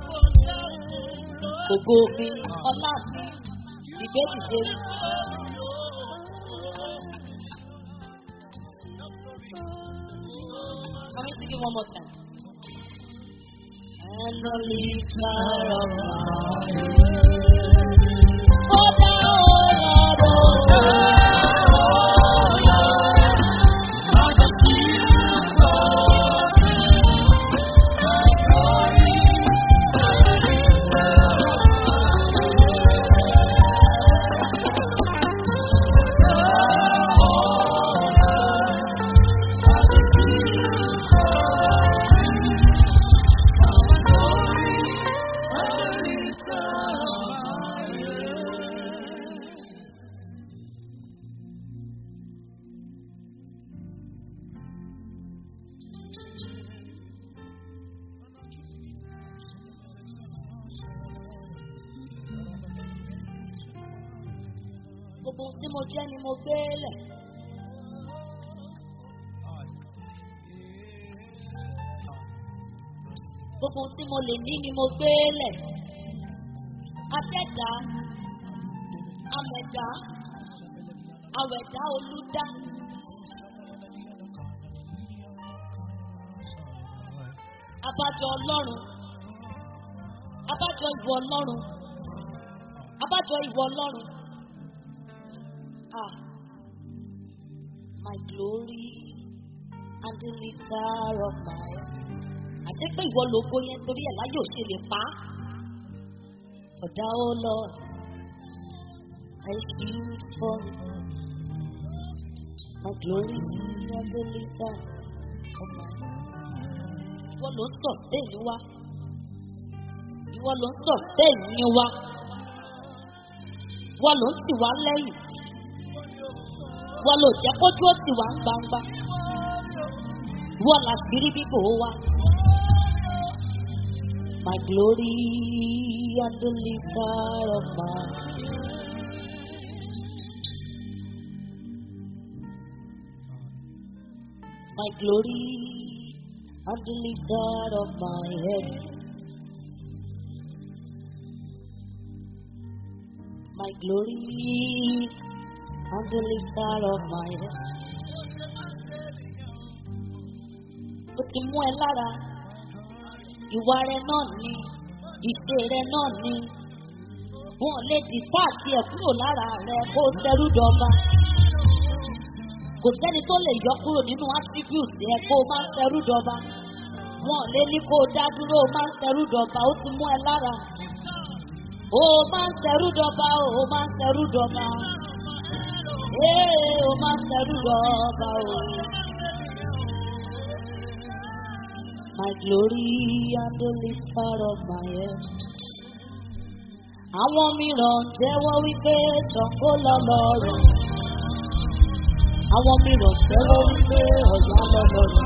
[SPEAKER 1] Ògo mi, ọlá mi, ìgbésìde mi. Can we sing it one more time? And the lifter of my head. Oh, thou, oh, Lord, oh, Lord, oh, Lord, Gbogbo ohun tí mo jẹ́ ni mo gbé lẹ̀. Gbogbo ohun tí mo lè ní ni mo gbé lẹ̀. Atẹ́dá, amẹ̀dá, awẹ̀dá olúdá. Abájọ Ọlọ́run. Abájọ ìwọ Ọlọ́run. Abájọ ìwọ Ọlọ́run. Ah, my glory and the lifter of my head. Àṣé pé ìwọ lógo yẹn torí ẹ̀ láyé ò ṣe lè pa á. For thou, O Lord, is beautiful. My glory and the lifter of my head. Ìwọ ló ń sustain wa. Ìwọ ló ń sustain ní wa. Ìwọ ló ń tì wá lẹ́yìn. Ìwọ ló jẹ́ kójú ó tì wá ń gbangba. Ìwọ làṣírí bíbò wa. My glory and the lifter of my my glory and the lifter of my head. My glory and the lifter of my head. Ó ti mú ẹ lára, ìwà rẹ náà ni, ìṣe rẹ náà ni. Wọ́n lè dìtà àti ẹ̀ kúrò lára rẹ kó o ṣẹrú dọba. Kò sẹ́ni tó lè yọ kúrò nínú attribute ẹ kó o máa ń ṣẹrú dọba. Wọ́n lè ní kó o dá dúró o máa ń ṣẹrú dọba, ó ti mú ẹ lára. O máa ń ṣẹrú dọba, o máa ń ṣẹrú dọba. Ee, o máa ń ṣẹrú dọba o. My glory and the lifter of my head. Àwọn mìíràn jẹ́wọ́ wípé Ṣàngó lọ́lọ́run. Àwọn mìíràn jẹ́wọ́ wípé Ọ̀yá lọ́lọ́run.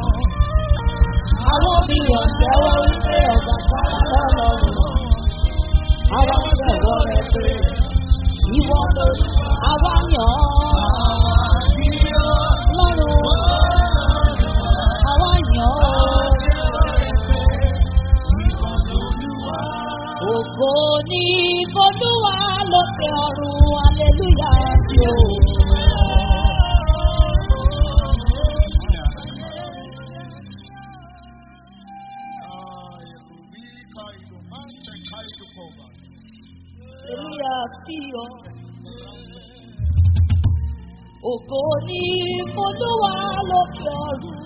[SPEAKER 1] Àwọn mìíràn jẹ́wọ́ wípé Ọbàtálá lọ́lọ́run. Àwa jẹ́wọ́ rẹ̀ pé ìwọ ló àwa yàn án lọ́rùn. Àwa yàn án. Ògo ní Folúwa lókè ọ̀run, aleluya sí o. Aleluya sí o. Ògo ní Folúwa lókè ọ̀run.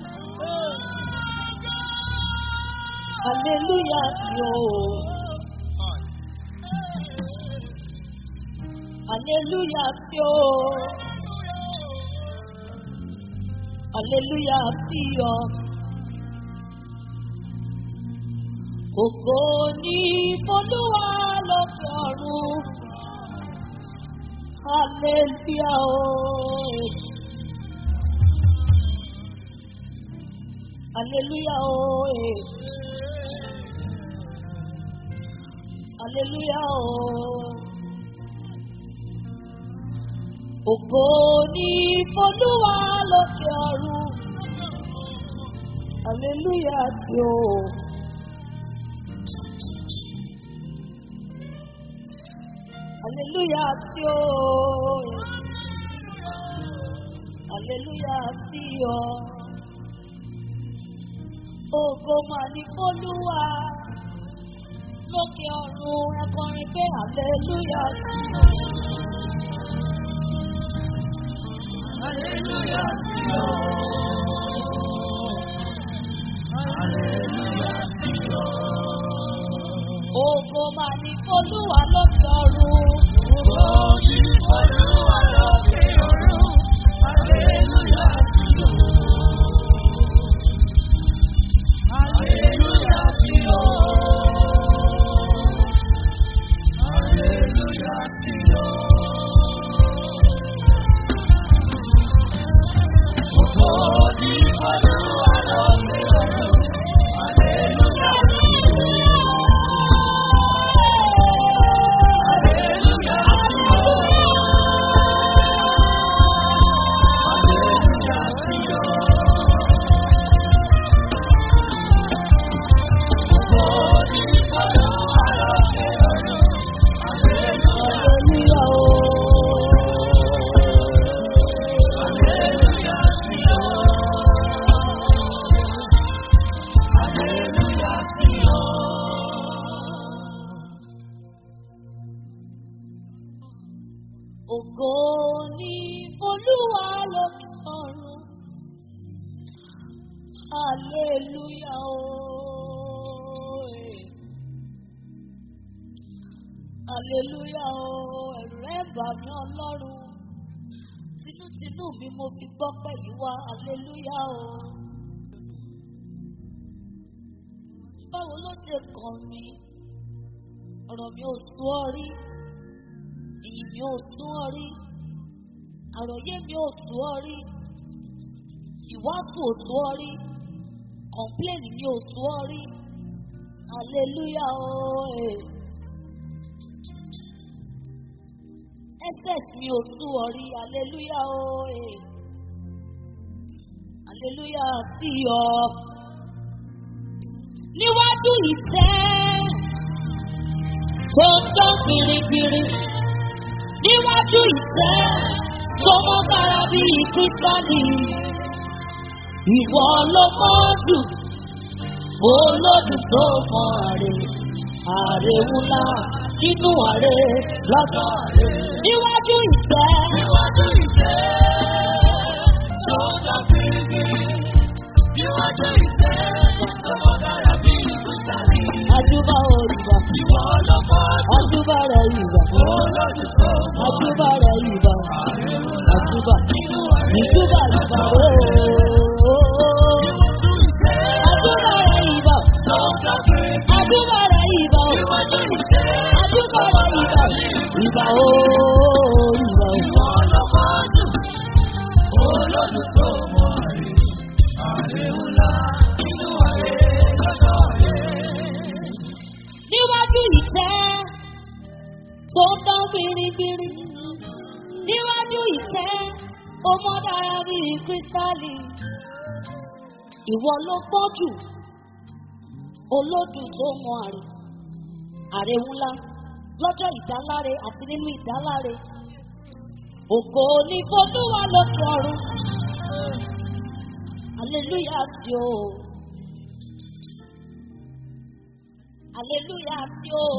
[SPEAKER 1] Aleluya sí o. Aleluya sí o. Aleluya sí o. Ògo ní Folúwa lókè ọ̀run. Aleluya o. Aleluya o. Aleluya o. Ògo ní Folúwa lókè ọ̀run. Aleluya sí o. Aleluya sí o. Aleluya sí o. Ògo mà ní Folúwa lókè ọ̀run ẹ kọrin pé aleluya sí o. Aleluya sí o. Aleluya sí o. Ògo mà ní Folúwa lókè ọ̀run. Ògo ní Folúwa lókè ọ̀run. Aleluya sí o. Aleluya sí o. Aleluya sí o. Ògo ní Folúwa lókè ọ̀run. Aleluya sí o. hallelujah o ẹ̀rù rẹ̀ bà mí ọlọ́run tinútinú mi mo fi gbọ́ pé yìí wá hallelujah o. báwo ló ṣe kàn mí ọ̀rọ̀ mi ò sún ọ rí ìyìn mi ò sún ọ rí àròyé mi ò sún ọ rí ìwàásù ò sún ọ rí kọ̀ǹpléènì mi ò sún ọ rí hallelujah o. Eh. ss mi ò sún ọ rí hallelujah o. Eh. hallelujah sí ọ níwájú ìtẹ́ tó ń dán gbirigbiri níwájú ìtẹ́ tó mọ́ dára bíi kírísítálì ìwọ ló mọ́ jù olódù tó mọ àrè àrè ńlá nínú àrè lọ́sọ̀ àrè níwájú ìtẹ́
[SPEAKER 2] Níwájú ìtẹ́ tó ń dán gbirigbiri. Níwájú ìtẹ́ tó mọ́ dára bí ìkúsàrí.
[SPEAKER 1] àjùbà òrìbà
[SPEAKER 2] Ìwọ lọ́kọ́
[SPEAKER 1] àjùbà rẹ̀ ìbà
[SPEAKER 2] olójú tó mọ́
[SPEAKER 1] àjùbà rẹ̀ ìbà àjùbà
[SPEAKER 2] nínú àrẹ.
[SPEAKER 1] ìjùbà ìbà ooo.
[SPEAKER 2] Níwájú ìtẹ́
[SPEAKER 1] àjùbà rẹ̀ ìbà
[SPEAKER 2] tó ń dán gbirigbiri.
[SPEAKER 1] àjùbà rẹ̀ ìbà
[SPEAKER 2] Níwájú ìtẹ́
[SPEAKER 1] àjùbà rẹ̀ ìbà ìbà ooo ìbà ooo.
[SPEAKER 2] ìwọ lọ́kọ́ olójú tó mọ́ àrẹ. Àrẹ ńlá nínú àrẹ lọ́dọ̀ àrẹ.
[SPEAKER 1] níwájú ìtẹ́ tó ń dán gbirigbiri níwájú ìtẹ́ ó mọ́ dára bíi kírísítálì ìwọ ló pọ̀ jù olódù tó mọ àrè àrè ńlá lọ́jọ́ ìdáláre àti nínú ìdáláre ògo ní folúwa lókè ọ̀run hallelujah sí o hallelujah sí o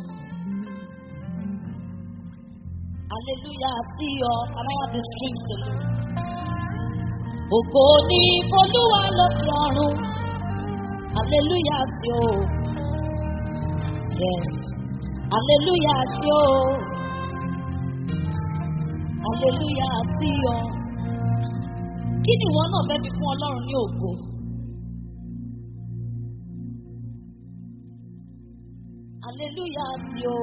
[SPEAKER 1] hallelujah sí ọ can I have the strings to do ògo ní folúwa lókè ọ̀run hallelujah sí o yes hallelujah sí o hallelujah sí ọ kí ni ìwọ náà fẹ́ fi fún ọlọ́run ní ògo. hallelujah sí o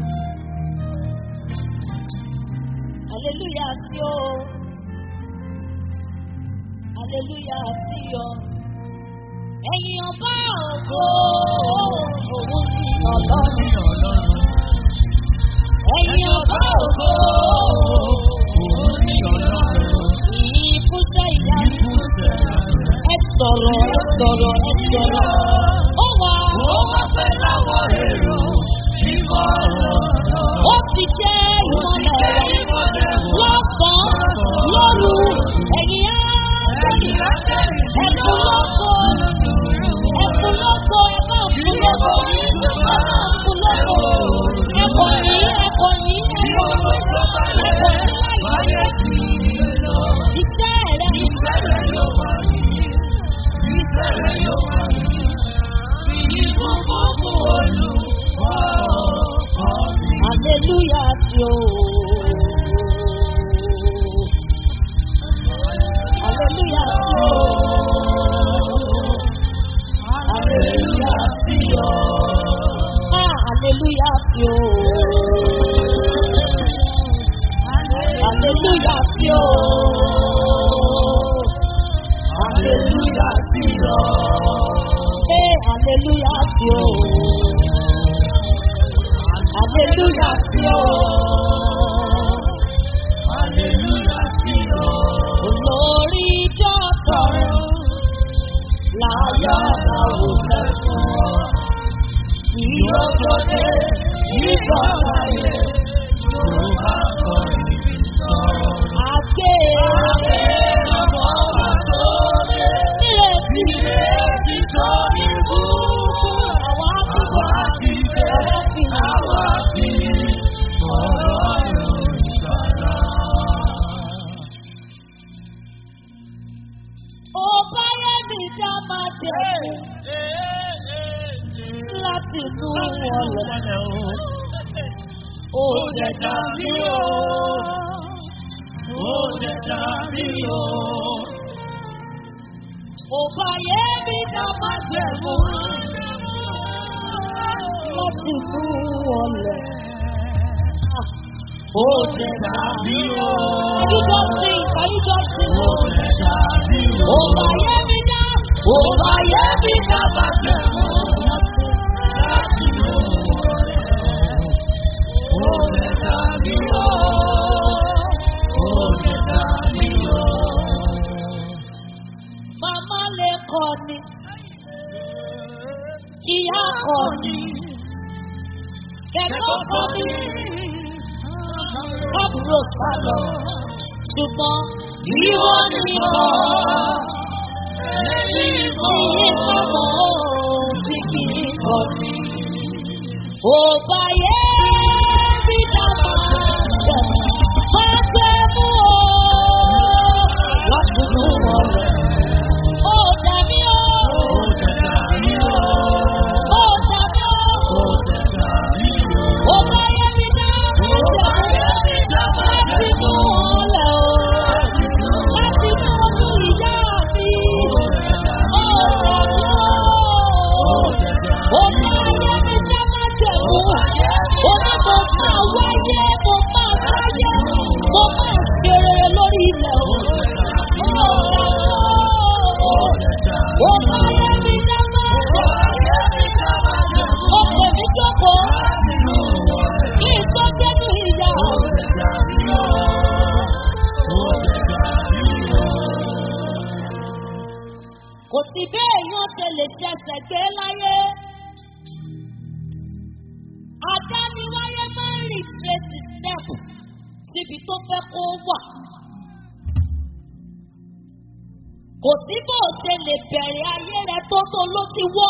[SPEAKER 1] hallelujah sí o hallelujah sí ọ ẹ̀yin ọba ògo òun ni ọlọ́run ẹ̀yin ọba ògo ìyìn fúnṣẹ́ ìyanu ẹ sọ̀rọ̀ ẹ sọ̀rọ̀ ẹ sọ̀rọ̀ ó wà ó ti jẹ́ ìmọ̀lẹ̀ wa lọ́sàn-án lóru ẹ̀yin á ẹ̀kún lọ́kọ̀ ẹ̀kún lọ́kọ̀ ẹ̀ bá ń fún lọ́kọ̀ ẹ̀ bá ń fún lọ́kọ̀ ẹ̀kọ́ yìí ẹ̀kọ́ yìí ẹ̀kọ́ yìí ẹ̀kọ́ yìí láyé iṣẹ́ rẹ̀ hallelujah sí o. hallelujah sí o. hallelujah sí o. ah hallelujah sí o. hallelujah sí o. hallelujah sí o. eh hallelujah sí o. hallelujah sí o. olórí ìjọ tọrọ láyọ̀ làwọn lẹ́kọ̀ọ́ ìyókòdé ìjọ láyé àgbé nírètí àwọn àtúbọ̀ àwọn fìlà. ó bá yẹ mi dá máa jẹ láti inú ọlọ ó
[SPEAKER 2] Ó
[SPEAKER 1] jẹ́
[SPEAKER 2] dẹ̀dá mi o. Ó dẹ̀dá mi o.
[SPEAKER 1] Ó bá yé mi dá má jẹ̀ mú. Láti mú ọlẹ̀. Ó dẹ̀dá
[SPEAKER 2] mi o.
[SPEAKER 1] Can you just sing? Can you just sing?
[SPEAKER 2] Ó dẹ̀dá mi o.
[SPEAKER 1] Ó bá yé mi dá. Ó bá yé mi dá má jẹ̀ mú.
[SPEAKER 2] Láti mú ọ̀rẹ́. Ó dẹ̀dá mi o. Ó dẹ̀dá mi o.
[SPEAKER 1] Màmá lè kọ́ ni. Ìyá kọ́ ni. Kẹ̀kọ́ kọ́ ni. Kábùrò sálọ. Ṣùgbọ́n ìwọ nìkan.
[SPEAKER 2] Lẹ́yìn mọ́.
[SPEAKER 1] Iye pamọ́ ó ti kì í kọ́ ni. Ó bá yé mi dá máa ṣẹ̀. Máa ṣe mú o. Láti mú wọn rẹ̀. Ó dàbí o.
[SPEAKER 2] Ó dẹ̀dá mi o.
[SPEAKER 1] Ó dàbí o.
[SPEAKER 2] Ó dẹ̀dá mi o.
[SPEAKER 1] Ó bá yé mi dá.
[SPEAKER 2] Ó bá yé mi dá máa
[SPEAKER 1] Láti
[SPEAKER 2] jẹ́
[SPEAKER 1] mú wọn lẹ̀ o. Láti mú ọmú ìyá mi. Ó dàbí o. Ó bá yé mi dá máa jẹ̀ mú. Ó ní mo máa wáyé, mo máa wáyé, mo máa ṣe rere lórí ilẹ̀ o. Ó dàbí o. Ó bá yé mi dá máa jẹ̀ mú. Ó pè mí jókòó. Kí n tó dénú ìyá. Kò sí bí èèyàn ṣe lè ṣẹ̀ṣẹ̀ gbé láyé. Àdániwáyé máa ń rìn tracy step síbi tó fẹ́ kó wà. Kò sí bó o ṣe lè bẹ̀rẹ̀ ayé rẹ tó tó ló ti wọ́.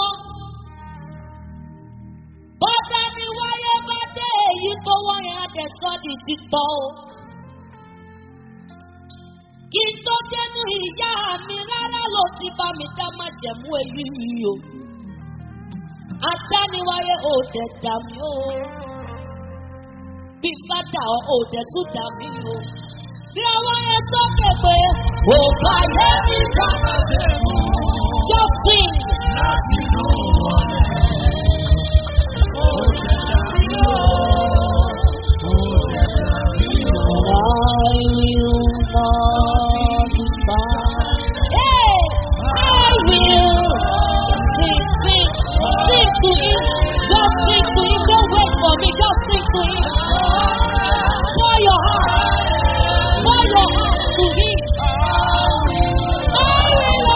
[SPEAKER 1] Bọ́dániwáyé bá dé èyí tó wọ́n yẹn á dẹ̀ sọ́ọ̀dì sí tọ́ o. Kí n tó dénú ìyá mi rárá ló ti bá mi dá má jẹ̀mú èyí yìí o. Adániwáyé ò dẹ̀ dà mí o. Bí fádà ọ̀ ò dẹ̀ tún dà mí o. Bí àwọn yẹn sókè pé ò bá yẹ mi dá. Just sing. I will not be found. Hey, I will sing, sing, sing to him. Just sing to him. Don't wait for me. Just sing to him. Pour your heart, pour your heart to him. I will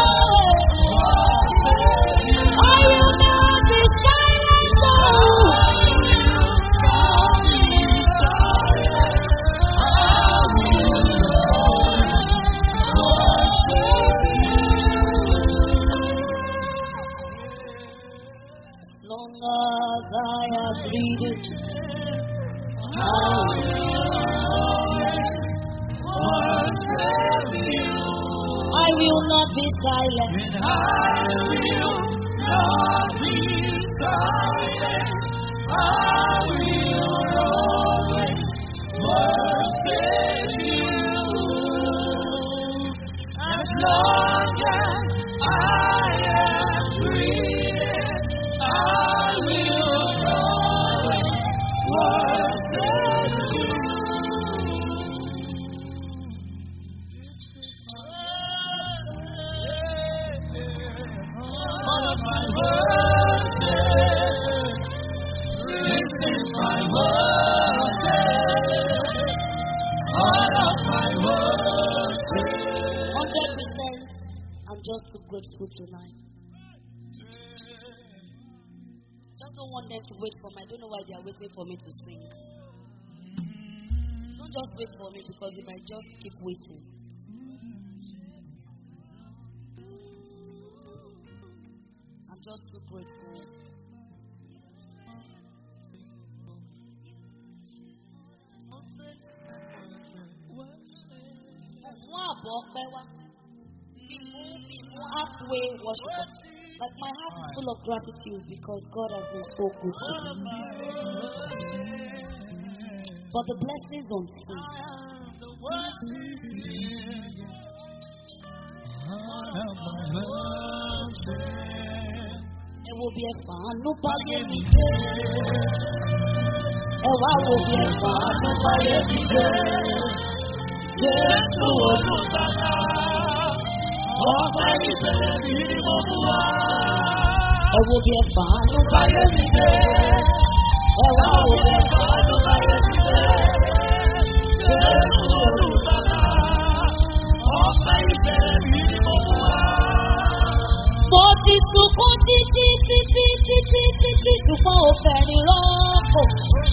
[SPEAKER 1] always, I will not be silent. Oh. As long as I am breathing, I will not be silent.
[SPEAKER 2] As long as I am breathing, I will always worship you. All of my worship, receive my worship. All of my worship.
[SPEAKER 1] Hundred percent. I'm just so grateful tonight. Just don't want them to wait for me. I don't know why they are waiting for me to sing. Don't just wait for me because you might just keep waiting. I'm just so grateful. Mú àbọ̀ ọpẹ́ wá. Bí mú bí mú halfway worship. Like my heart is full of gratitude because God has been so good to me. for the blessings unseen.
[SPEAKER 2] I am the worthy. I am my mountain.
[SPEAKER 1] Ẹ wo bí ẹ fàánú báyé mi dé. Ẹ wá wo bí ẹ fàánú báyé mi dé.
[SPEAKER 2] Jésù olùsàlà, ọba ìbẹ̀rẹ̀ mi ni mo mú wá.
[SPEAKER 1] Ẹ wo bí ẹ fàánú báyé mi dé. Ẹ wá wo bí ẹ fàánú báyé mi dé.
[SPEAKER 2] Jésù olùsàlà, ọba ìbẹ̀rẹ̀ mi ni mo mú wá.
[SPEAKER 1] Mo ti sunkún títí títí títí títí ṣùgbọ́n ò fẹ̀rín rọ́pò.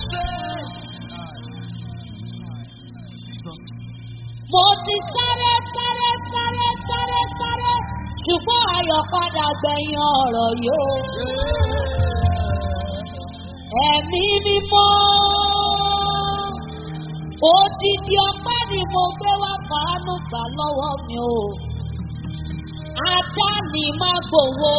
[SPEAKER 1] Mo ti sáré sáré sáré sáré sáré ṣùgbọ́n ayọ̀ padà gbẹ̀yìn ọ̀rọ̀ yóò. Ẹ̀mí mímọ́. Odidi ọpẹ́ ni mo gbé wá fàánù gbà lọ́wọ́ mi o. Ajá ni má gbowó.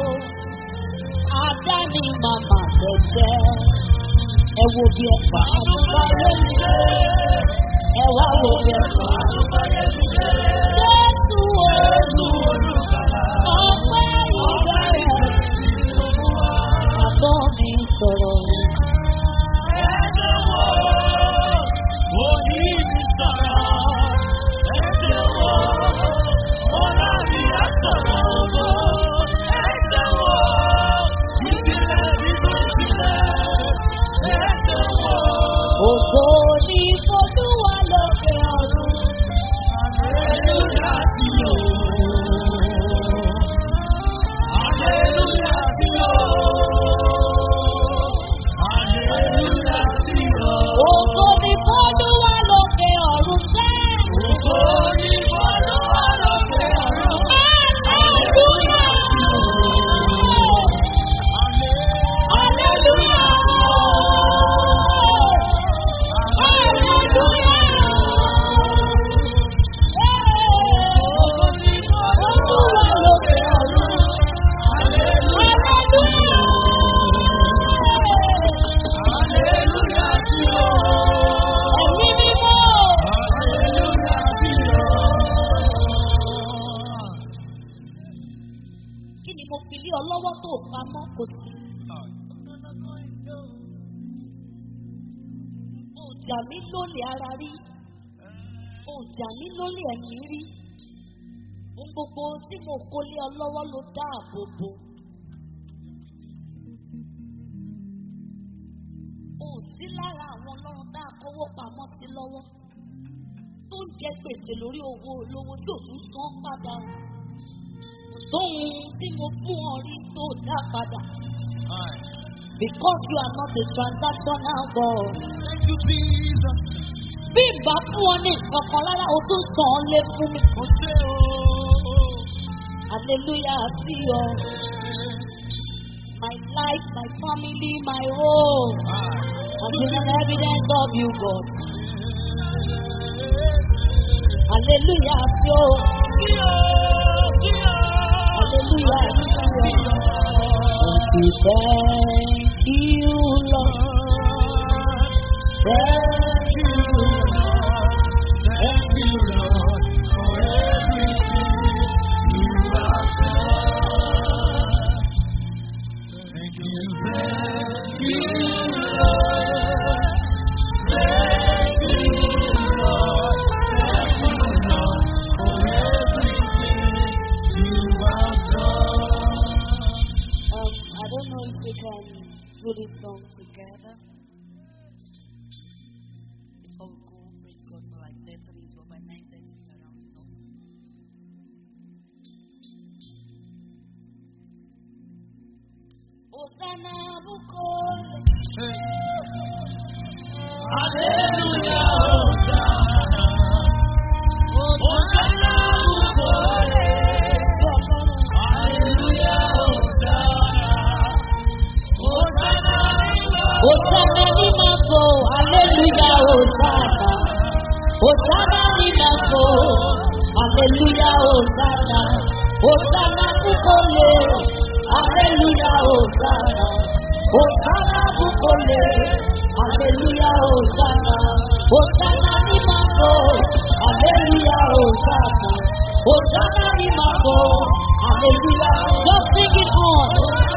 [SPEAKER 1] Ajá ni màmá tẹ̀tẹ̀. Ẹ wo bí ẹ fàánù báyé mi dé. Ẹ wá wo bí ẹ fàánù báyé mi dé. Jésù olú ọpẹ́ ìbẹ̀rẹ̀. Àbọ̀ mi sọ̀rọ̀. Ògo ni Folúwa lókè ọ̀run. Ògo ni Folúwa lókè ọ̀run sẹ́. Hallelujah! Hallelujah! Olúwa lókè ọ̀run. Hallelujah! Ẹ̀mí mímọ́. Kí ni mo fi lé ọ lọ́wọ́ tó pamọ́ kò sí? O jà mí lólè ara rí. O jà mí lólè ẹ̀mí rí. Ohun gbogbo tí mo kó lé ọ lọ́wọ́ ló dáàbò bò. O sí lára àwọn ọlọ́run tá a kówó pamọ́ sí lọ́wọ́. Tó ń jẹ gbèsè lórí owó olówó tí ò tún san padà. Kò sóhun tí mo fún ọ rí tó dá padà. Because you are not a transactional God.
[SPEAKER 2] Thank you, Jesus.
[SPEAKER 1] Bí ìgbà fún ọ ní nǹkan kan rárá, o tún sàn án lé fún mi.
[SPEAKER 2] Mo ṣe ooo.
[SPEAKER 1] Hallelujah sí ọ. My life, my family, my home has been an evidence of you, God. Hallelujah sí ọ. Hallelujah sí ọ. Thank you, thank you, Lord. Thank you,
[SPEAKER 2] Thank you, Lord, for everything you have done. Thank you, thank you, Lord. Thank you, Lord. Thank you, Lord, for everything you have done.
[SPEAKER 1] Um, I don't know if we can do this song together. Before we go, praise God for like 30 minutes or by 9.30 around, you know. Hosanna Bukole.
[SPEAKER 2] Hallelujah, Hosanna. Hosanna, Hosanna. Hallelujah, Hosanna. Hosanna,
[SPEAKER 1] Hosanna ni mambo, hallelujah, Hosanna. Hosanna ni mambo, hallelujah, Hosanna. Hosanna Bukole, hallelujah, Hosanna. Hosanna bukole, hallelujah, Hosanna. Hosanna ni mambo, hallelujah, Hosanna. Hosanna ni mambo, hallelujah. Just sing it on.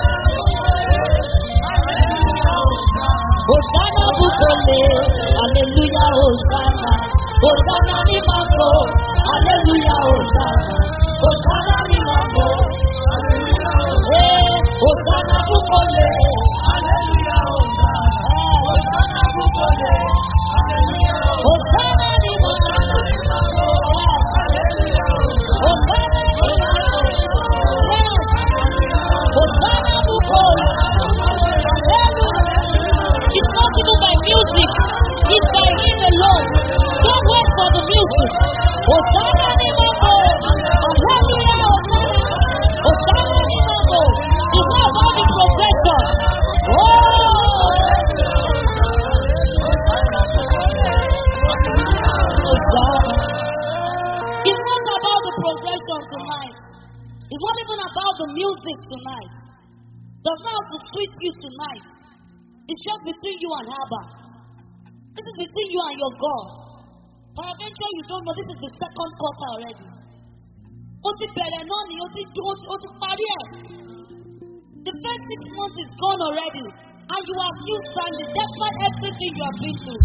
[SPEAKER 1] Hosanna bukole, hallelujah, Hosanna. Hosanna ni mambo, hallelujah, Hosanna. Hosanna ni mambo, eh, Hosanna bukole, Hosanna ni mambo, yes. Hosanna ni mambo, yes. Hosanna bukole, hallelujah. It's not even by music, it's by him alone. Don't wait for the music. Hosanna ni mambo, hallelujah, Hosanna. Hosanna ni mambo. It's not about the progression. Oh, Hosanna. It's not about the progression tonight. It's not even about the music tonight. Does not have to twist you tonight. It's just between you and Abba. This is between you and your God. Peradventure you don't know this is the second quarter already. Ó ti bẹ̀rẹ̀ náà ni ó ti ó ti ó ti parí ẹ̀. The first six months is gone already and you are still standing despite everything you have been through.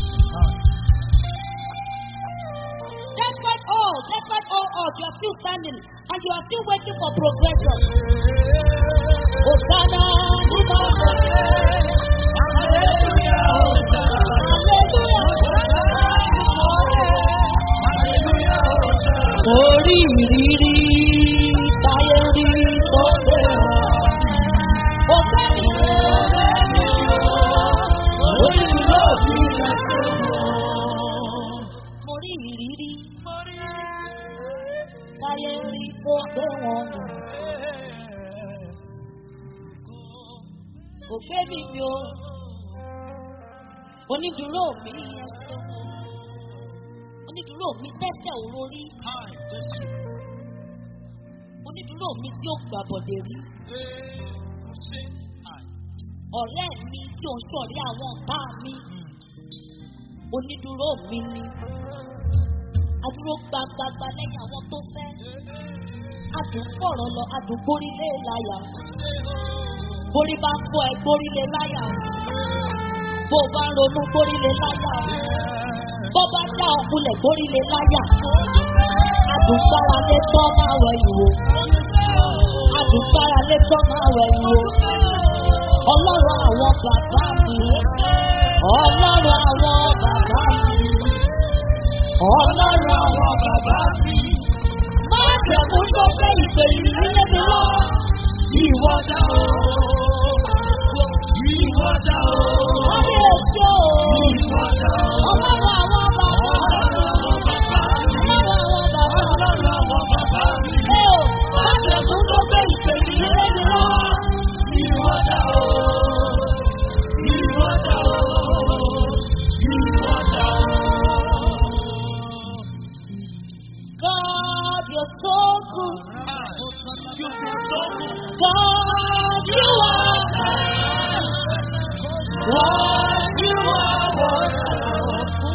[SPEAKER 1] Despite all, despite all odds, you are still standing and you are still waiting for progression. Hosanna, Hosanna. Orí ìrírí táyé rí tó bẹ̀rẹ̀. Ọ̀gá mi orí ìlú òbí Mo rí ìrírí táyé rí tó gbé wọn lò. Kò gbé mi mi o. Onídùúró mi ẹsẹ̀. Onídùúró mi tẹ́sẹ̀ òrórí. Onídùúró mi tí ó gbàbọ̀dẹ̀ rí. Ọ̀rẹ́ mi tí ò ń sọ̀rí àwọn ọ̀tá mi. Onídùúró mi ni. Adúró gbagbagba lẹ́yìn àwọn tó fẹ́. Adùn fọ̀rọ̀ lọ, adùn gbórílé láyà. Borí bá ń fọ ẹ gbórílé láyà. Bó o bá ń ronú gbórílé láyà. Bó bá já ọkùnlẹ̀ gbórílé láyà. Adùn gbára lé tọ́ máa wẹ̀ ìwò. Adùn gbára lé tọ́ máa wẹ̀ ìwò. Ọlọ́run àwọn bàbá mi. Ọlọ́run àwọn bàbá mi. Ọlọ́run àwọn bàbá mi. Má jẹ̀mú tó fẹ́ ìpè yìí nílé mi lọ.
[SPEAKER 2] Ìwọ dá o, ìwọ dá o,
[SPEAKER 1] Wọ́n ní èsì o.
[SPEAKER 2] ìwọ dá o.
[SPEAKER 1] Ọlọ́run àwọn bàbá mi. Ọlọ́run àwọn bàbá mi. Ẹ o, má jẹ̀mú tó fẹ́ ìpè yìí nílé mi lọ. God, you're so good. God, you are. God, you are wonderful.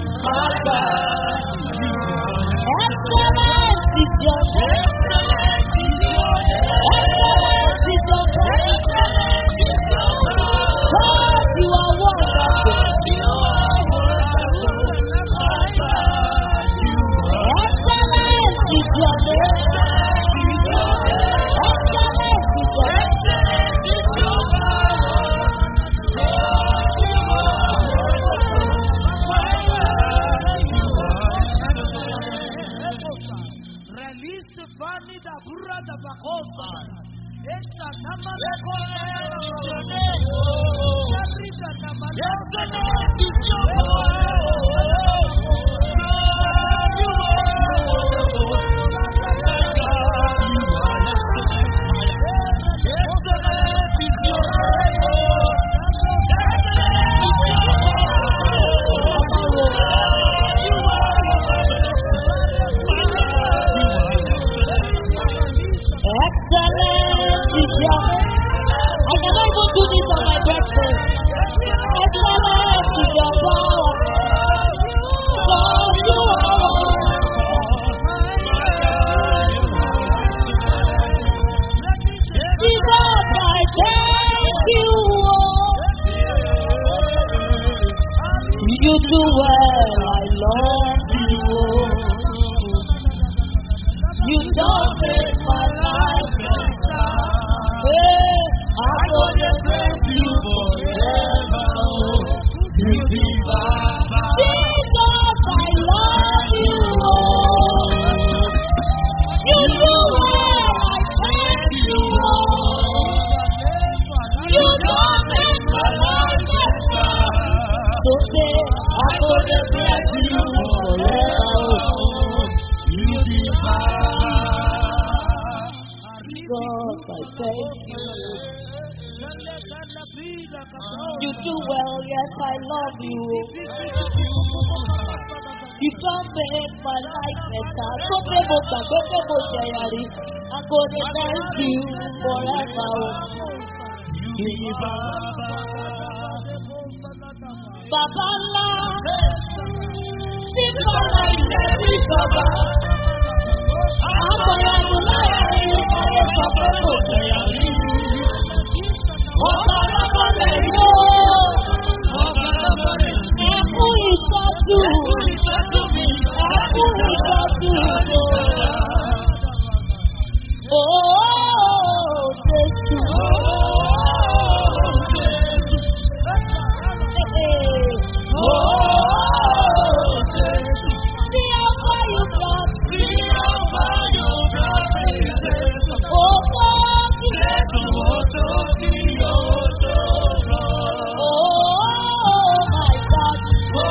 [SPEAKER 1] Excellent is your name. Excellent is your name. God, you are wonderful. Excellent is your name. Excellent is your name.
[SPEAKER 2] Release Fanny da Burra da Bacosa. Esta nama da
[SPEAKER 1] Excellent is your name. I cannot even do this on my greatness. Excellent is your power. Lord, you are Jesus, I thank you. oh. You do well, I love you. oh. You don't make my life better. Hey, I gonna bless you forever. oh. Jesus, I love you. oh. You do well, I thank you. oh. You don't make my life better. So say, I gonna bless you forever. oh. Jesus, I thank you. You do well, yes, I love you. You don't make my life better. So say, mo gbàgbé pé mo jẹ̀yà rí. I'm gonna thank you forever. Bàbá ńlá tí kọ́lá ilé mi jọba. Àwọn ọmọ láàrin ayé sọ pé kò jẹ̀yà rí. Ọba lọ́kọ̀ rẹ̀ yóò. Ẹkú ìtọ́jú. Ẹkú ìtọ́jú. Ooo Jésù. See how far you brought me. Oh, God. Oh, my God.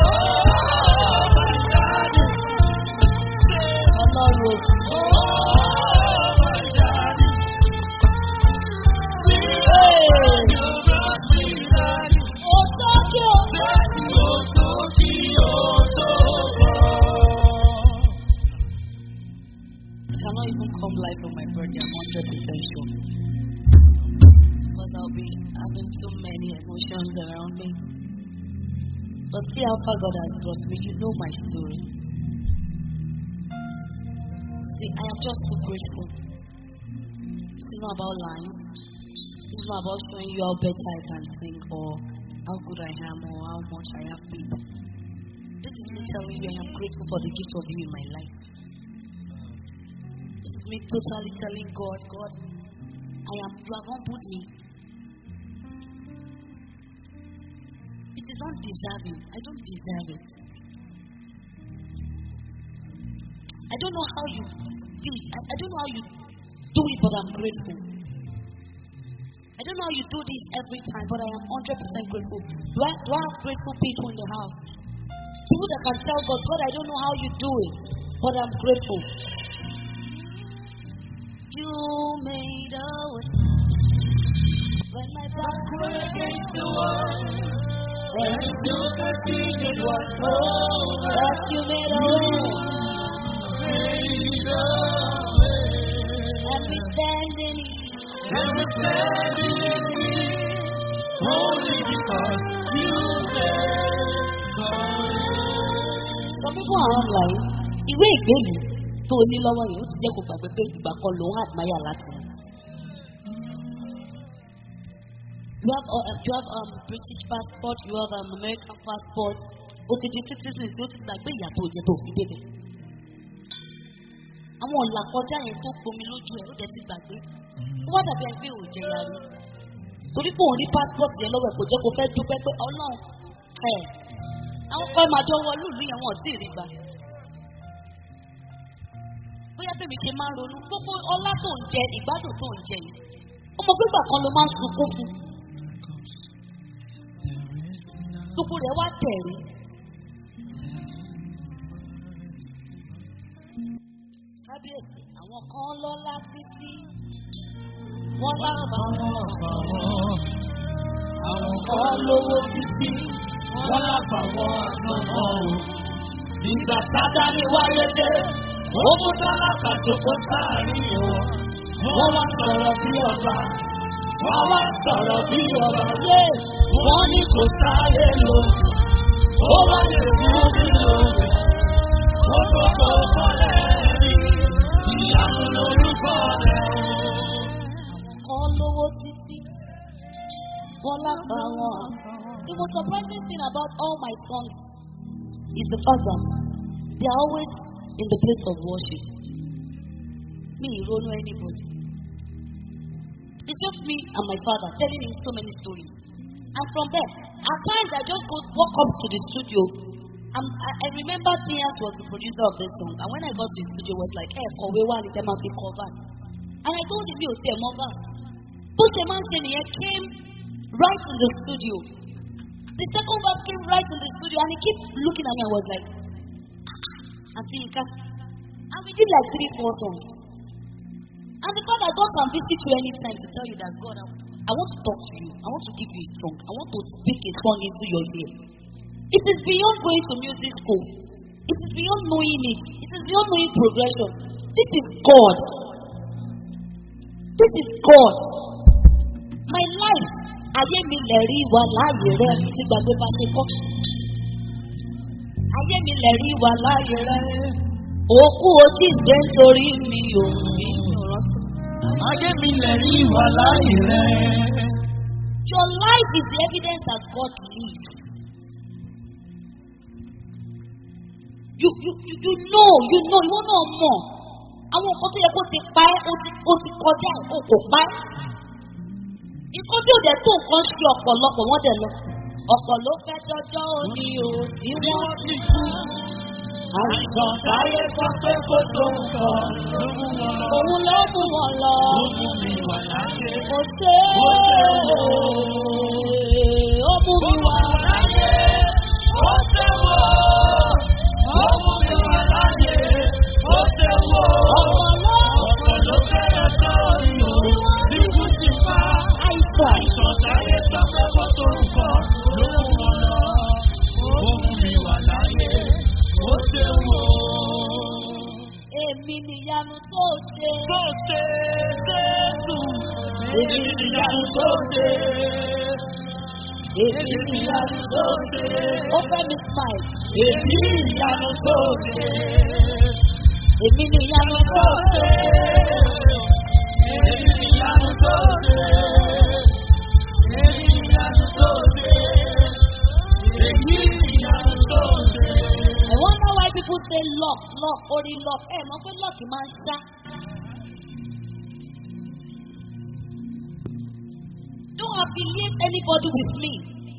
[SPEAKER 1] Ọlọ́run. Ó tó kí o. I cannot even come live on my birthday. I'm 100% sure. Because I'll be having so many emotions around me. But see how far God has brought me. You know my story. See, I am just so grateful. It's not about lines. It's not about showing you how better I can sing or how good I am or how much I have people. This is me telling you I am grateful for the gift of you in my life. This is me totally telling God, God, I am you have humbled me. It is not deserving. I don't deserve it. I don't know how you do it. I, I don't know how you do it, but I'm grateful. I don't know how you do this every time, but I am 100% grateful. Do I, do I have grateful people in the house? People that can tell God, God, I don't know how you do it, but I'm grateful. You made a way when my back was against the wall. When you took a seat, it was over. Yes, you made a way. And we stand in it. Some people are online. Ìwé ìgbélú tó o ní lọ́wọ́ yìí ó ti jẹ́ kó gbàgbé pé ìgbà kan lòun àdmáyà láti. You have, uh, you have um, British passport, you have um, American passport. O ti di citizen tí ó ti gbàgbé ìyà tó jẹ tó fi débẹ̀. Àwọn ọ̀là kọjá yẹn tó gbomi lójú ẹ̀ ó dẹ̀ ti gbàgbé. Ó wá dàbí ẹgbẹ́ ò jẹyà rí. Torí pé òun rí passport yẹn lọ́wọ́ ẹ̀ kò jẹ́ kó fẹ́ dúpẹ́ pé ọlọ́run ẹ̀ àwọn kan máa jọ wọ lùlù yẹn wọn ò tí ì rí gbà. Bóyá bèbí ṣe máa ń ronú gbogbo ọlá tó ń jẹ ìgbádùn tó ń jẹ yìí. Ọmọ gbígbà kan ló máa ń sunkún fún. Gbogbo rẹ̀ wá tẹ̀rí. Kábíyèsí àwọn kan lọ́lá títí. Wọ́n láǹfààní àwọn kan lówó títí. Wọ́n láǹfààní àtọ̀kọ̀ o. Ìgbà sádá ni wáyé dé. Ó mú tálákà tó kó sáàrin o. Wọ́n wá sọ̀rọ̀ bí ọba.
[SPEAKER 2] wọ́n wá sọ̀rọ̀ bí ọba.
[SPEAKER 1] Yé!
[SPEAKER 2] Wọ́n ní kò sáré lò. Ó wá lè mú mi lò. Ó tó kó kọ́lẹ̀ rí. Ìyanu lorúkọ rẹ̀.
[SPEAKER 1] kan lówó títí wọn láfa wọn. The most surprising thing about all my songs is the fact that they are always in the place of worship. Me, ìrònú anybody. It's just me and my father telling him so many stories. And from there, at times I just go walk up to the studio. Um, I, I remember Tias was the producer of this song. And when I got to the studio, it was like, hey, Kowe wa ni tema fi cover. And I told him, me, Ote, Mova. But the man saying, he came right in the studio. The second verse came right in the studio, and he kept looking at me and was like, Auntie Inka. And we did like three, four songs. And the fact that God can visit you anytime to tell you that God, I, I want to talk to you. I want to give you a song. I want to speak a song into your ear. It is beyond going to music school. It is beyond knowing it. It is beyond knowing progression. This is God. This is God. My life, ayé mi lẹ̀rí wà láàyè rẹ̀ tí gbàgbé bá ṣe kọ́. Ayé mi lẹ̀rí wà láàyè rẹ̀. Òkú ojú ìdè nítorí mi ò ní ìrántí.
[SPEAKER 2] Ayé mi lè rí ìwà láàyè rẹ̀.
[SPEAKER 1] Your life is the evidence that God lives. You, you, you, you know, you know, ìwọ náà mọ̀. Àwọn nǹkan tó yẹ kó ti pa ẹ́, ó ti, ó ti kọjá ẹ̀, ó kò pa ẹ́. Nǹkan tí ò dẹ̀ tó nǹkan ṣe ọ̀pọ̀lọpọ̀ wọ́n dẹ̀ lọ. Ọ̀pọ̀ ló fẹ́ dọ́jọ́ òní o, tí
[SPEAKER 2] Bí
[SPEAKER 1] wọ́n
[SPEAKER 2] wọ́n ti kú. Àìsàn táyé sọ pé kó tó nǹkan ló mú wọn lọ.
[SPEAKER 1] òun ló mú wọn lọ.
[SPEAKER 2] Ó mú mi wà láyé.
[SPEAKER 1] Kò sé
[SPEAKER 2] Ó ṣe
[SPEAKER 1] ó mú mi wá.
[SPEAKER 2] láyé. Ó ṣe wò. Ó mú mi wà láyé. Ó ṣe wò.
[SPEAKER 1] Ọ̀pọ̀ ló
[SPEAKER 2] Ọ̀pọ̀ ló fẹ́rẹ̀ sọ́ọ̀rì o. Tí kú ti pa.
[SPEAKER 1] àìsàn.
[SPEAKER 2] Àìsàn táyé sọ pé kó tó nǹkan ló mú wọn lọ. Ó mú mi wà láyé. Ó ṣe wò.
[SPEAKER 1] Èmi nìyanu tó ṣe.
[SPEAKER 2] tó ṣe Jésù. Èmi nìyanu tó ṣe.
[SPEAKER 1] Èmi
[SPEAKER 2] Èmi nìyanu tó ṣe.
[SPEAKER 1] ó fẹ́ mi smile.
[SPEAKER 2] Èmi nìyanu tó ṣe.
[SPEAKER 1] Èmi nìyanu tó ṣe.
[SPEAKER 2] Èmi nìyanu tó ṣe. Èmi nìyanu tó ṣe. Èmi nìyanu tó ṣe.
[SPEAKER 1] I wonder why people say luck, luck, orí luck. Ẹ mọ̀ pé luck máa ń ṣá. Don't affiliate anybody with me.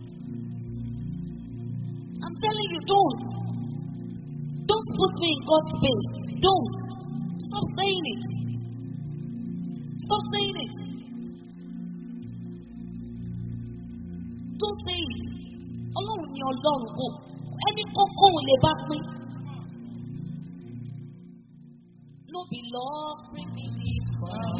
[SPEAKER 1] I'm telling you, don't. Don't put me in God's space. Don't. Stop saying it. Stop saying it. Don't say it. Ọlọ́run ni ọlọ́run kò. Ẹni kọ́kọ́ ò lè bá pín. No be love bring me this far.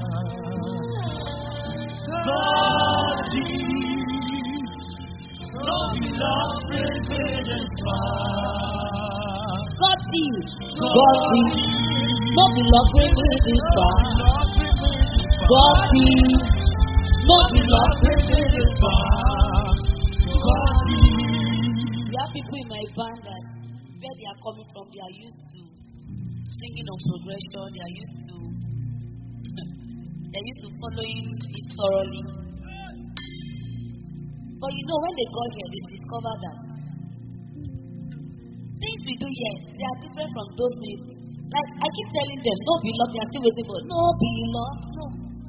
[SPEAKER 2] God is. No be love bring me this far.
[SPEAKER 1] God did. God did. No be love bring me this far. God did. No be love bring me this far. We have people in my band that where they are coming from, they are used to singing on progression, they are used to they are used to following it thoroughly. But you know, when they got here, they discovered that things we do here, they are different from those things. Like I keep telling them, no be love, they are still waiting for no be love, no.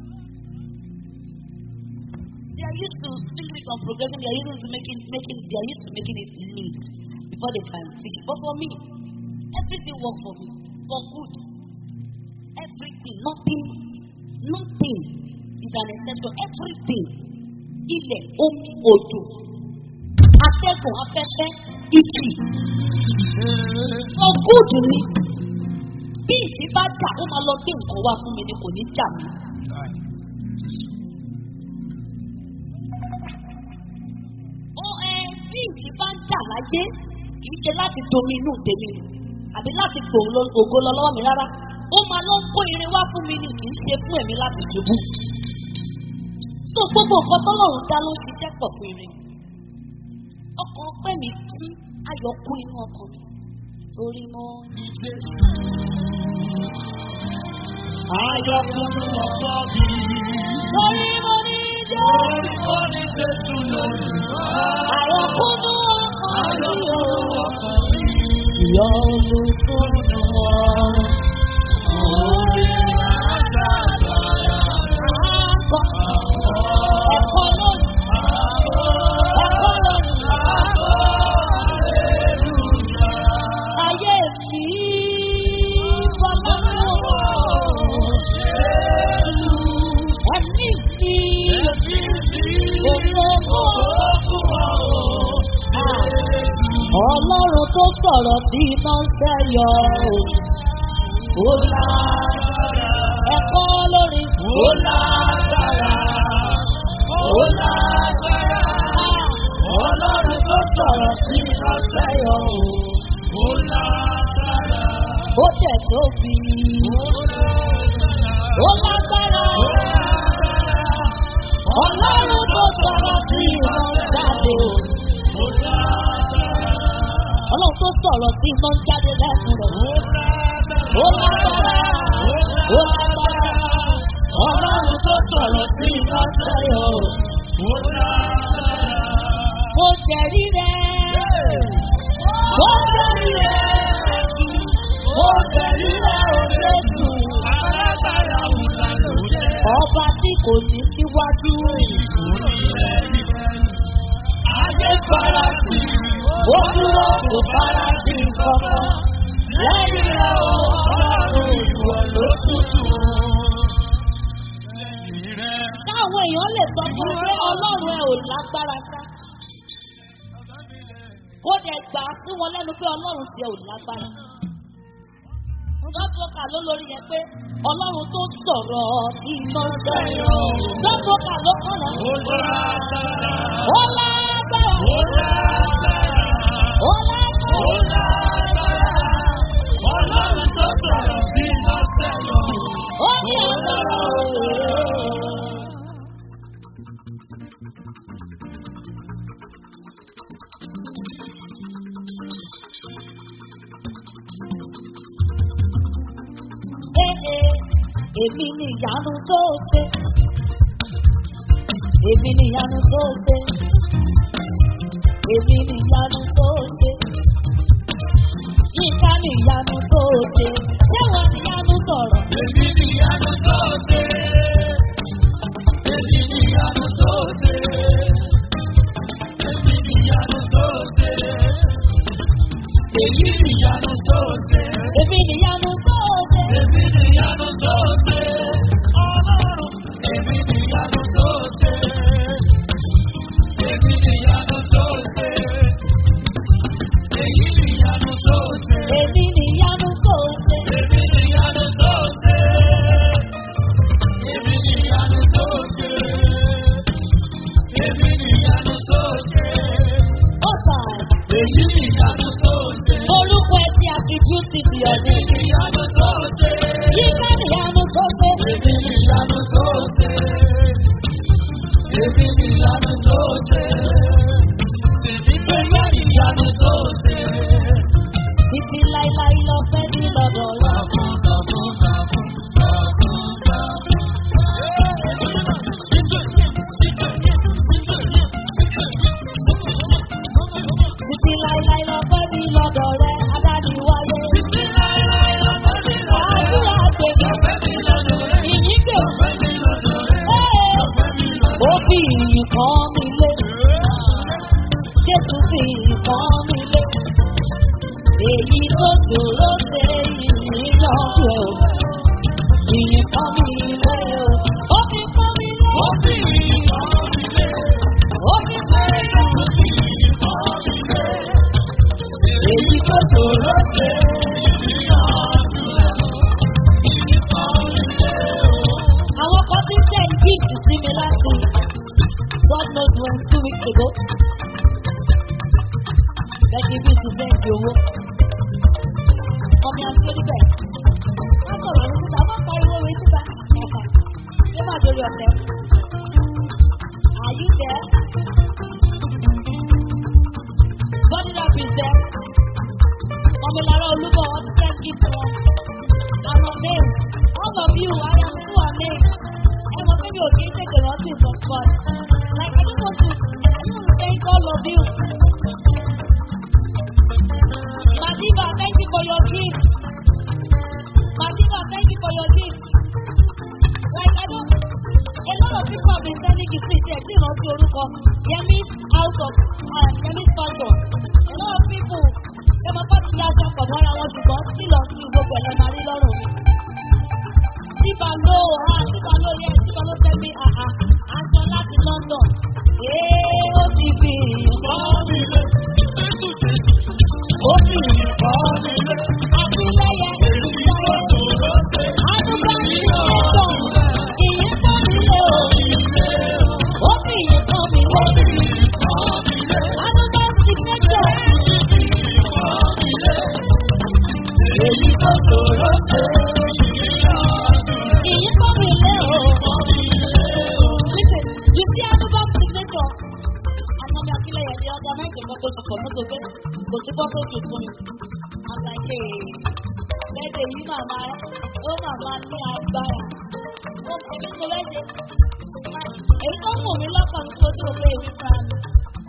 [SPEAKER 1] They are used to singing it on progression, they are used to making making they are used to making it neat before they can teach. But for me, everything works for me. For good. Everything, nothing, nothing is an exception. Everything. Ilẹ̀, omi, odò, atẹ́gùn, afẹ́fẹ́, ìjì. For good ni. Bí ìjì bá jà, ó máa lọ gbé nǹkan wá fún mi ni kò ní jà mí. ó ẹ bí ìjì bá ń jà láyé kì í ṣe láti domi inú tèmi àbí láti gbòòrò ògo lọ lọ́wọ́ mi rárá ó máa lọ kó irin wá fún mi ni kì í ṣe fún ẹ̀mí láti ṣubú. tó gbogbo nǹkan tọ́lọ́run dá ló ti dẹ́pọ̀ fún ire ọkàn pẹ́ mi kún ayọ̀ kún inú ọkàn mi torí mo ní
[SPEAKER 2] Jésù. Ayọ̀kùnrin ọkọ mi.
[SPEAKER 1] torí mo ní jẹ́
[SPEAKER 2] Orí kò ní Jésù lórí.
[SPEAKER 1] ayọ̀ kúnnú ọkàn mi o
[SPEAKER 2] Ayọ̀kùnrin ọkọ mi.
[SPEAKER 1] ìyọ́nú kúnnú ọkàn
[SPEAKER 2] Orí àgbàdo.
[SPEAKER 1] àgọ́ ẹ̀kọ́ lónìí ẹ̀kọ́ lónìí ayé mi fọlọ́run ẹ̀mí mi òfófó ọlọ́run tó sọ̀rọ̀ sí iná ń sẹ́yọ ó lá ẹ̀kọ́ lórí ó lá ó lá ọlọ́run tó sọ̀rọ̀ sí iná ń sẹ́yọ ó tẹ̀ tó fi ó lágbára ọlọ́run tó sọ̀rọ̀ sí iná ń jáde o. ọlọ́run tó sọ̀rọ̀ sí iná ń jáde lẹ́nu rẹ̀. ó lágbára ó lágbára ọlọ́run tó sọ̀rọ̀ sí iná ń sẹ́yọ o. mo jẹ̀rí rẹ̀ mo jẹ̀rí rẹ̀ mo jẹ̀rí rẹ̀ o Jésù. ọba tí kò ní síwájú ayé farasí ó dúró kò farasí kankan lẹ́yìn rẹ̀ o ọlọ́run ìwọ ló tútù. káwọn èèyàn lè sọ fún un pé ọlọ́run ẹ ò lágbára sá kó dẹ̀ gbà á sí wọn lẹ́nu pé ọlọ́run ti ẹ ò lágbára. Gọ́sọ̀kà ló lórí yẹn pé ọlọ́run tó sọ̀rọ̀ tí iná ń sẹ́yìn. Gọ́sọ̀kà ló kọ̀rọ̀. Ó lágbára. Ó lágbára.
[SPEAKER 2] Ọlọ́run tó sọ̀rọ̀ sí lọ́sẹ̀ lọ.
[SPEAKER 1] Ó ní agbára òye. Ee, èmi ni ìyanu tó ṣe. Èmi ni ìyanu tó ṣe. Èmi ni ìyanu tó ṣe. Yínká ni ìyanu tó ṣe. Ṣé wọ́n ni ìyanu sọ̀rọ̀?
[SPEAKER 2] Èmi ni ìyanu tó ṣe. Èmi ni ìyanu tó ṣe. Èmi ni ìyanu tó ṣe. Èyí ni ìyanu tó ṣe.
[SPEAKER 1] Èmi ni ìyanu tó ṣe.
[SPEAKER 2] Èmi ni ìyanu tó ṣe. Ọlọ́run. Èmi ni ìyanu tó ṣe. Èmi ni ìyanu tó ṣe. Èyí ni ìyanu tó ṣe.
[SPEAKER 1] Èmi ni ìyanu tó ṣe.
[SPEAKER 2] Èmi ni ìyanu tó ṣe. Èmi ni ìyanu tó ṣe. Èmi ni ìyanu tó ṣe.
[SPEAKER 1] Ó tà
[SPEAKER 2] Èyí ni ìyanu tó ṣe.
[SPEAKER 1] orúkọ ẹ ti attribute di
[SPEAKER 2] Èmi
[SPEAKER 1] ọdún.
[SPEAKER 2] ni ìyanu tó ṣe.
[SPEAKER 1] Yínká ni ìyanu tó ṣe.
[SPEAKER 2] Èmi ni ìyanu tó ṣe. Èmi ni ìyanu tó ṣe. Èmi pẹ̀lú ìyanu tó ṣe.
[SPEAKER 1] Títí láíláí lọ fẹ́ ní lọ́dọ̀ lọ.
[SPEAKER 2] Kàfún kàfún kàfún kàfún kàfún.
[SPEAKER 1] Títí láíláí lọ fẹ́ ní lọ́dọ̀ rẹ. Adáni wáyé.
[SPEAKER 2] Títí láéláé lọ́pẹ́ mi lọ́dọ̀ rẹ̀.
[SPEAKER 1] Àdúrà gbèmí.
[SPEAKER 2] Lọ́pẹ́ mi lọ́dọ̀ rẹ̀.
[SPEAKER 1] Ìyìn gbèmí.
[SPEAKER 2] Lọ́pẹ́ mi lọ́dọ̀ rẹ̀.
[SPEAKER 1] Ee,
[SPEAKER 2] Lọ́pẹ́ mi lọ́dọ̀
[SPEAKER 1] Ó fi ìyìn kan mi lé. Jésù fi ìyìn kan mi lé. Èyí tó ṣòro ṣe ìyìn yanjú ẹ̀ o. Ìyìn kan mi lé o. Ó fi kan mi lé.
[SPEAKER 2] Ó fi ìyìn kan mi lé.
[SPEAKER 1] Ó fi kan mi lé.
[SPEAKER 2] Ó fi ìyìn kan mi lé.
[SPEAKER 1] Èyí tó ṣòro ṣe. Àwọn kan ti ń send gift sí mi láti God knows when two weeks ago. Bẹ́ẹ̀ni bí ti send owó. Ọmọ àti oníbẹ̀. Wọ́n sọ̀rọ̀ ní síta, wọ́n pariwo orin síta. Ṣé máa dorí ọ̀fẹ́? méjì sí ìtẹ̀ tí ìrántí orúkọ yẹmi house of um, yẹmi pastor a lot of people ṣe máa bá ti dá aṣọ pọ̀ mọ́ra wọn ṣùgbọ́n still on still gbogbo ẹ̀ lẹ́ máa rí lọ́rùn mi. Síbà ló ha síbà ló yẹ síbà ló fẹ́ mi àhà aṣọ láti London. Ee ó ti fi ó fi àtìlẹyẹ ìfẹ́. Àdúgbò ti tẹ̀sán ìyẹn tó mi lé o. Ó fi ìyẹn tó mi lé. Àdúgbò ti tẹ̀sán.
[SPEAKER 2] Èyí tó ṣòro ṣe
[SPEAKER 1] Ìyẹn tó mi lé o. Listen, you see Anuba signature. Anami Akileye dey organize a photo shoot for motor gate. Kò sí photo shoot fún mi. I'm like, hey, lẹ́dẹ̀ yìí màmá ó màmá ní agbára. Ó èmi mo lẹ́dẹ̀. Èyí tó wù mí lọ́kàn ní kó tí o lé ìwé fún mi.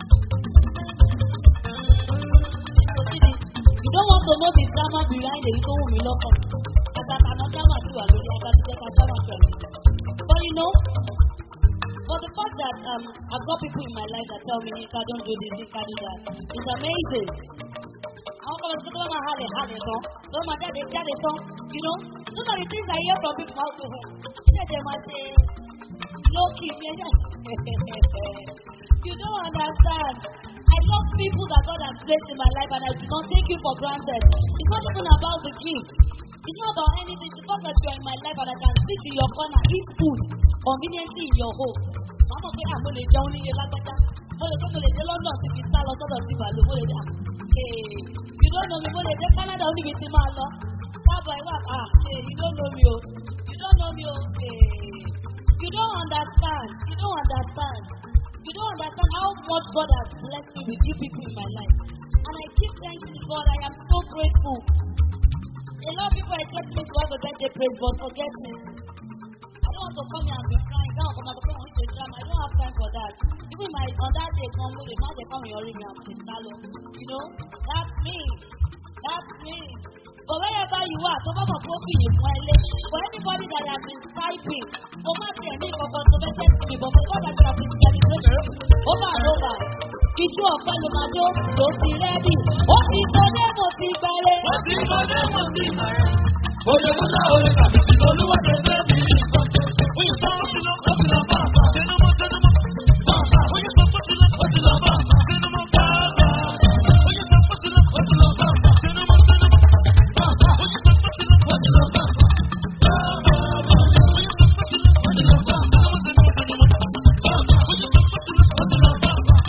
[SPEAKER 1] Kò sí ni, you don't want to know the drama behind èyí tó wù mí lọ́kàn. Àgàtà náà drama sì wà lórí àgàtà jẹ́ka drama pẹ̀lú. But you know, for the fact that um, I've got people in my life that tell me, Nika, don't do this, Nika, do that. It's amazing. Àwọn kan lọ sí tó máa halẹ̀ halẹ̀ tán, tó máa jáde jáde tán, you know. Those are the things I hear from people how to home. Ṣé ẹ̀jẹ̀ máa ṣe lókì mi ẹ̀jẹ̀? You don't understand. I love people that God has placed in my life and I do not take you for granted. It's not even about the gift. It's not about anything. The fact that you are in my life and I can sit in your corner, eat food conveniently in your home. Màá mọ̀ pé àmọ́ lè jẹun níye lágbájá. Mo lè pé mo lè dé London sí fi sá lọ sọ́dọ̀ sí Bàlú. Mo lè dé ah you don't know me. Mo lè dé Canada ó níbi tí máa lọ. Sábà ìwà ah hey, you don't know me o. You don't know me o. Hey. You don't understand. You don't understand. You don't understand how much God has blessed me with you people in my life. And I give thanks to God. I am so grateful. A lot of people expect me to have a birthday praise, but forget it. I don't want to come here and be crying. Don't come and be crying with drama. I don't have time for that. Even my on that day, come with a man, they come here, me and please salon. You know, that's me. That's me. But wherever you are, tó bá mọ̀ pé ó fi yìí fún ẹ lé. For anybody that has been typing, kò má tiẹ̀ ní kankan tó fẹ́ tẹ́sí mi, but for God that you have been celebrating over and over. Ìjú ọ̀pẹ ló máa jó, tó ti rẹ́dì. Ó ti tó dé, mo ti gbẹ̀rẹ̀.
[SPEAKER 2] Wọ́n ti mọ ní mo ti mọ̀ ẹ́. Oye múlá oye tàbí sí olúwa ṣe fẹ́ mi ní nǹkan. Oye sọ pé ti lọ, ó ti lọ bá àbá. Tẹnumọ́ tẹnumọ́. Bàbá oye sọ pé ti lọ, ó ti lọ bá àbá. Tẹnumọ́ bàbá. Oye sọ pé ti lọ, ó ti lọ bá àbá. Tẹnumọ́ tẹnumọ́. Bàbá oye sọ pé ti lọ, ó ti lọ bá àbá. Bàbá oye sọ pé ti lọ, ó ti lọ bá àbá. Tẹnumọ́ tẹnumọ́ tẹnumọ́. Bàbá oye sọ pé ti lọ, ó ti lọ bá àbá.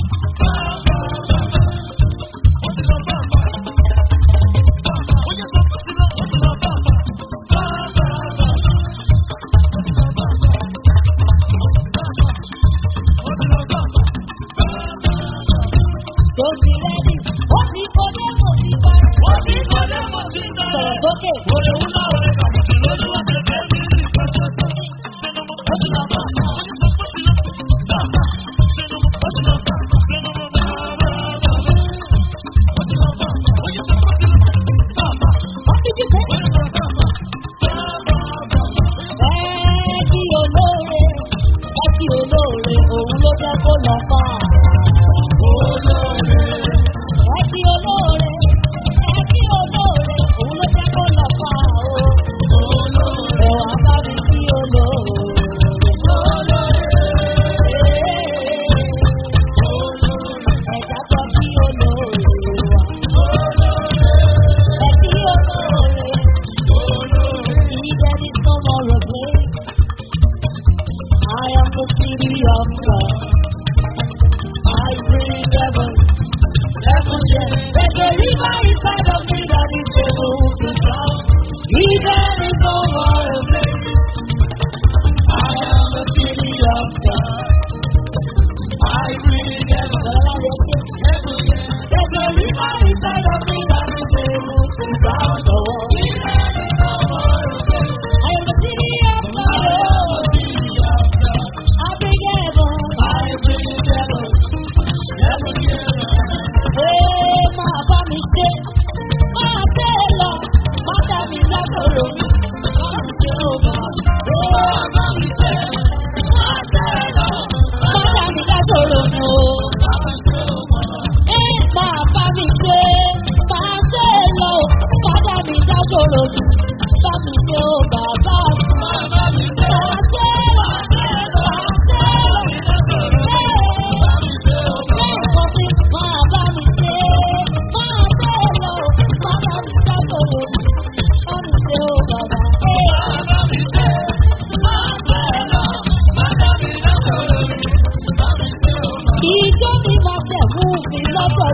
[SPEAKER 2] Bàbá ó ti lọ bá àbá. Oye sọ pé ti lọ, ó ti lọ bá àbá.
[SPEAKER 1] Tó ti rẹ́dì. Ó ti tó dé, mo ti gbẹ̀rẹ̀. Sọ̀rọ̀ sókè. What did you say? Ẹ kí olóore, ẹ kí olóore, òun ló jẹ́ kó lọ fà. Ẹ kí olóore, ẹ kí olóore, òun ló jẹ́ kó lọ fà o. Ẹ wá bá mi kí olóore. Ẹja sọ kí olóore wà. Ẹ kí olóore. He that is no more a place. I am the city of God. I bring heaven, heaven, yes. There's a river inside of me that is able to drown. He that is no more a place. I am the city of God. I bring heaven, heaven, yes. There's a river inside of me that is able to drown the world. I am the city of God. I bring heaven. Ee, máa bá mi ṣe, máa ṣe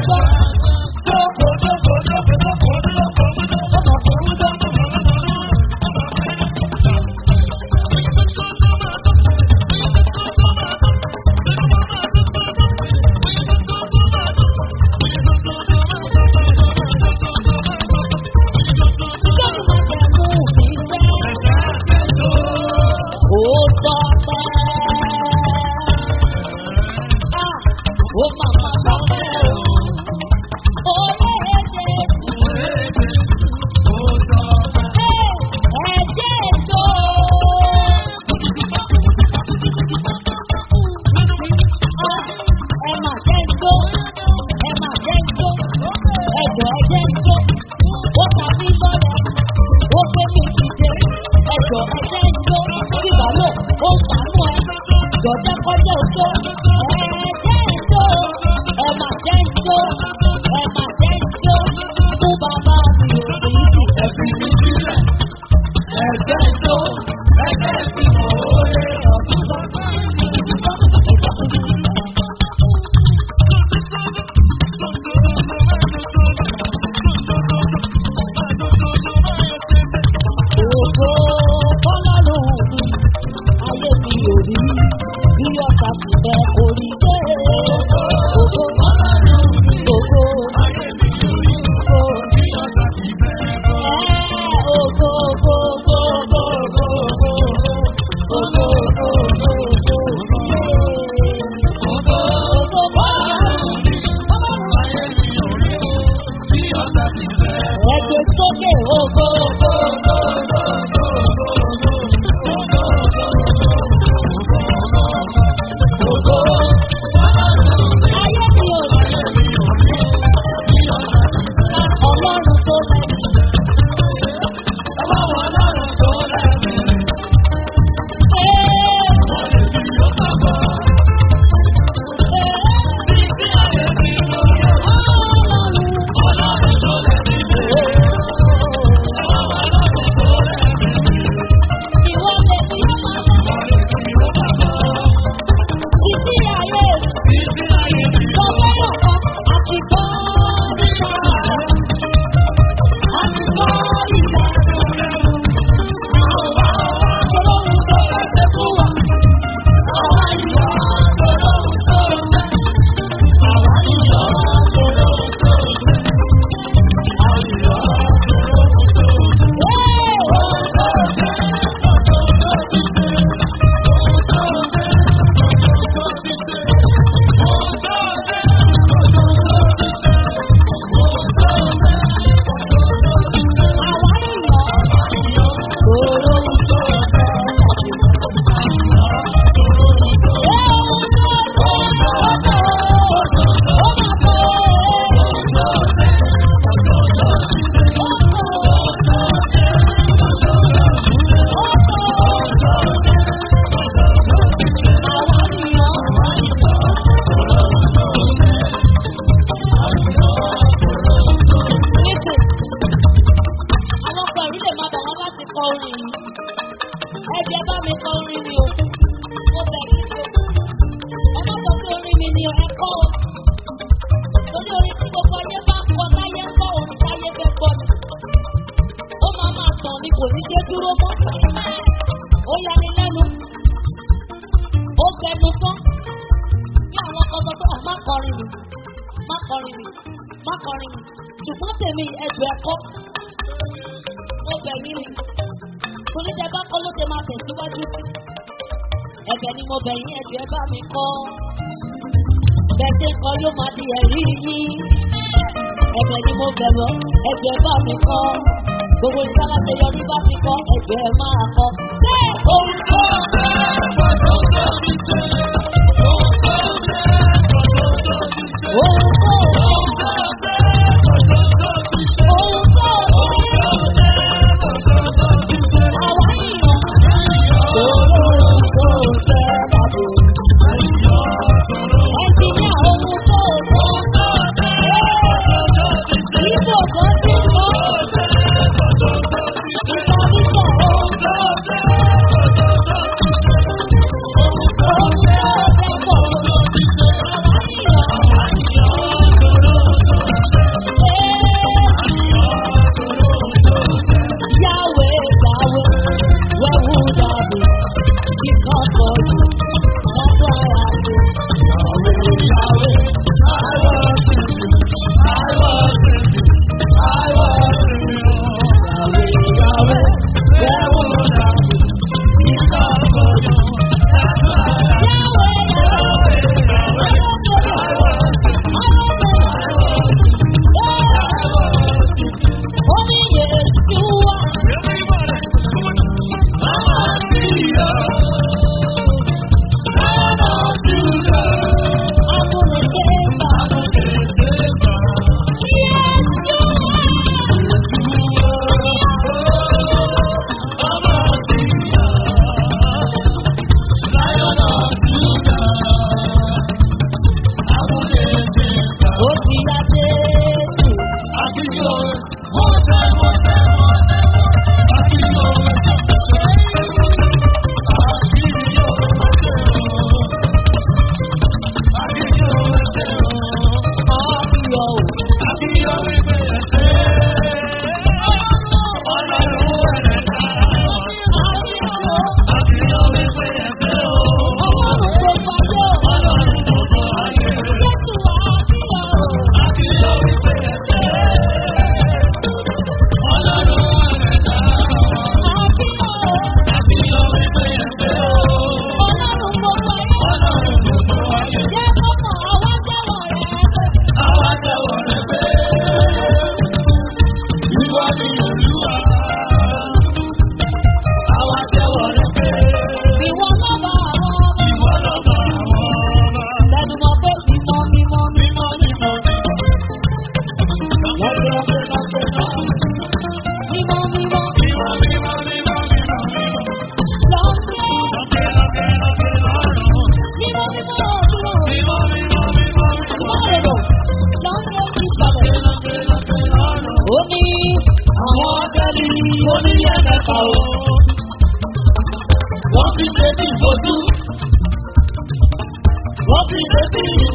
[SPEAKER 1] gbọ́. Gbẹ́nu máa jẹ mú mi sẹ́. Ó tọ́ pẹ́. Ah, ó máa máa tọ́ pẹ́ o. Ó lé Jésù. Hey, ẹ̀jẹ̀ ètò. Ah, ẹ mà jẹ́ ń jó. Ẹ mà jẹ́ ń jó. Ẹ̀jọ̀ ẹ̀jẹ̀ ń jó. Ó ta mí lọ́rẹ̀. Ó gbé mi dìde. Ẹ̀jọ̀ ẹ̀jẹ̀ ń jó. Bíbá lò ó sànú ẹ. Jọ̀jẹ́ kọjá òjò. Ẹ̀jẹ̀ ń jó. Ẹ mà jẹ́ ń jó. Ẹ mà jẹ́ ń jó. Fún bàbá mi ò sí ìdí ẹ̀sìn mi sílẹ̀. Ẹ̀jẹ̀ ń jó. Ẹ̀jẹ̀ ń fi mọ̀ ó lé ọ̀tún lọ. Ògo fọlọ́run mi, ayé mi ò rí bí ọ̀tá ti fẹ́ orí dé. Ògo fọlọ́run mi, ògo ayé mi ò rí ògo bí ọ̀tá ti fẹ́ orí dé. Ògo ògo ògo ògo ògo ògo ògo ògo ògo ògo ògo fọlọ́run mi, ayé mi ò rí bí ọ̀tá ti fẹ́. Ẹgbẹ́ sókè ògo ògo ògo ògo. Ayé mi ò rí. Ọlọ́run tó lẹ́yìn. Ee. Ìwọ lè fi títí ayé sọ fẹ́yọ̀ kan àti gbọ́ nípa àti gbọ́ nípa. Ọlọ́run tó bá ṣe fún wa. Àwa ìyọ̀ ọlọ́run tó ṣe. Àwa ìyọ̀ ọlọ́run tó ṣe. Àwa ìyọ̀ ọlọ́run tó ṣe. Listen àwọn pẹ̀lú lè máa bọ̀ wọ́n láti kọ orin yìí. Ẹ̀jẹ̀ bá mi kọ orin mi o. Mo bẹ̀ yín o. Ẹ má sọ pé orin mi ni ẹ kọ́ o. Torí orin tí gbogbo ayé bá ń kọ táyé ń kọ́ orin táyé fẹ́ gbọ́ ni. Ó máa máa tàn ni kò ní ṣe dúró mọ́. Ó yani lẹ́nu. Ó gbẹnu tán. Bí àwọn kan sọ pé má kọrin mi. Má kọrin mi. Má kọrin mi. Ṣùgbọ́n tèmi ẹ̀jọ̀ ẹ̀kọ́ mo bẹ̀ yín ni torí tẹ bá kọ́ ló ṣe máa tẹ̀síwájú sí ẹ̀bẹ̀ ni mo bẹ̀ yín ẹ̀jọ̀ ẹ bá mi kọ́ bẹ́ẹ̀ ṣe ń kọ́ yóò máa di ẹ̀rí yín ẹ̀bẹ̀ ni mo bẹ̀ wọ́ ẹ̀jọ̀ ẹ bá mi kọ́ gbogbo ìsáláṣẹ yọrí bá ti kọ́ ẹ̀jọ̀ ẹ máa kọ́ bẹ́ẹ̀ òun kọ́ òun kọ́ òun kọ́ àwa yìnyín òun tó fẹ́ dàbò. Ẹnjìníà ohun tó tó Ibo kan ti kọ́. Ìtàgísọ̀ ohun tó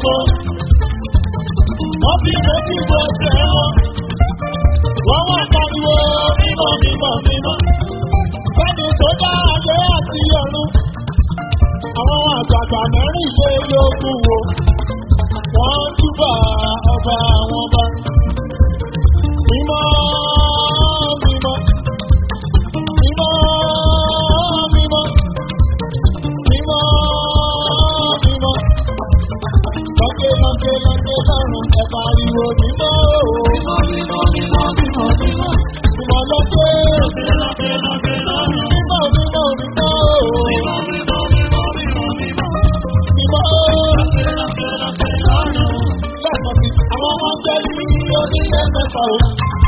[SPEAKER 2] gbogbo. Wọ́n fi méjì bọ ẹsẹ̀ wọn. Wọ́n wá pariwo mímọ́ mímọ́ mímọ́. Bẹ́ẹ̀ni tó dá ayé àti ọ̀run. Àwọn àgbààgbà mẹ́rìnlélógún wo. Wọ́n túbà ọba àwọn ọba. Mímọ́ mímọ́. Mímọ́ mímọ́. Mímọ́ mímọ́. Lọ́kẹ́ lọ́kẹ́ lọ́kẹ́ lọ́rùn ẹ pariwo mímọ́ o.
[SPEAKER 3] Mímọ́ mímọ́ mímọ́ mímọ́ mímọ́.
[SPEAKER 2] Mímọ́ lọ́kẹ́.
[SPEAKER 3] Lọ́kẹ́ lọ́kẹ́ lọ́kẹ́ lọ́rùn.
[SPEAKER 2] Mímọ́ mímọ́ mímọ́ o.
[SPEAKER 3] Mímọ́ mímọ́ mímọ́ mímọ́ mímọ́.
[SPEAKER 2] Mímọ́ o.
[SPEAKER 3] Lọ́kẹ́ lọ́kẹ́ lọ́kẹ́ lọ́rùn.
[SPEAKER 2] Lẹ́ẹ̀kan sí, àwọn ọmọ jẹ́ ní onílé mẹ́fà o.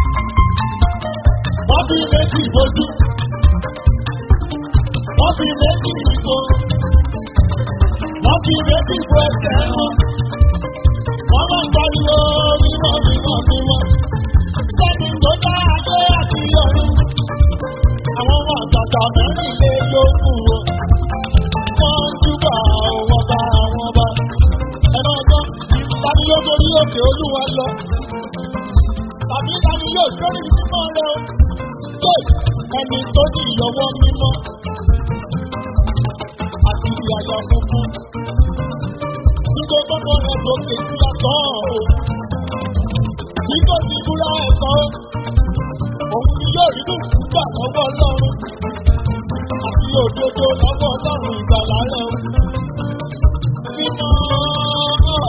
[SPEAKER 2] Wọ́n fi méjì bójú. Wọ́n fi méjì ìbò. Wọ́n fi méjì bo ẹsẹ̀ wọn. Wọ́n máa ń pariwo mímọ́ mímọ́ mímọ́. Sẹ́ni tó dá ayé àti ọ̀run. Àwọn ọmọ àgbàgbà mẹ́rìnlélógún o. Wọ́n ń túbọ̀ ọwọ́ bá àwọn bá. Ẹ máa gbọ́, tani yóò torí òkè olúwa lọ? Tàbí tani yóò torí mímọ́ rẹ o? Yóò ẹni tó ní ìyọwọ́ mímọ́ àti ìyàyà funfun. Nígbà gbọ́dọ̀ rẹ̀ lókè sí àtọ́ o. Nígbà tí búra ẹ̀kọ́, òun ni yóò rí bùkún gbà lọ́wọ́ ọlọ́run. Àti òdodo lọ́wọ́ ọlọ́run ìgbàlá rẹ̀ o. Mímọ́ mímọ́.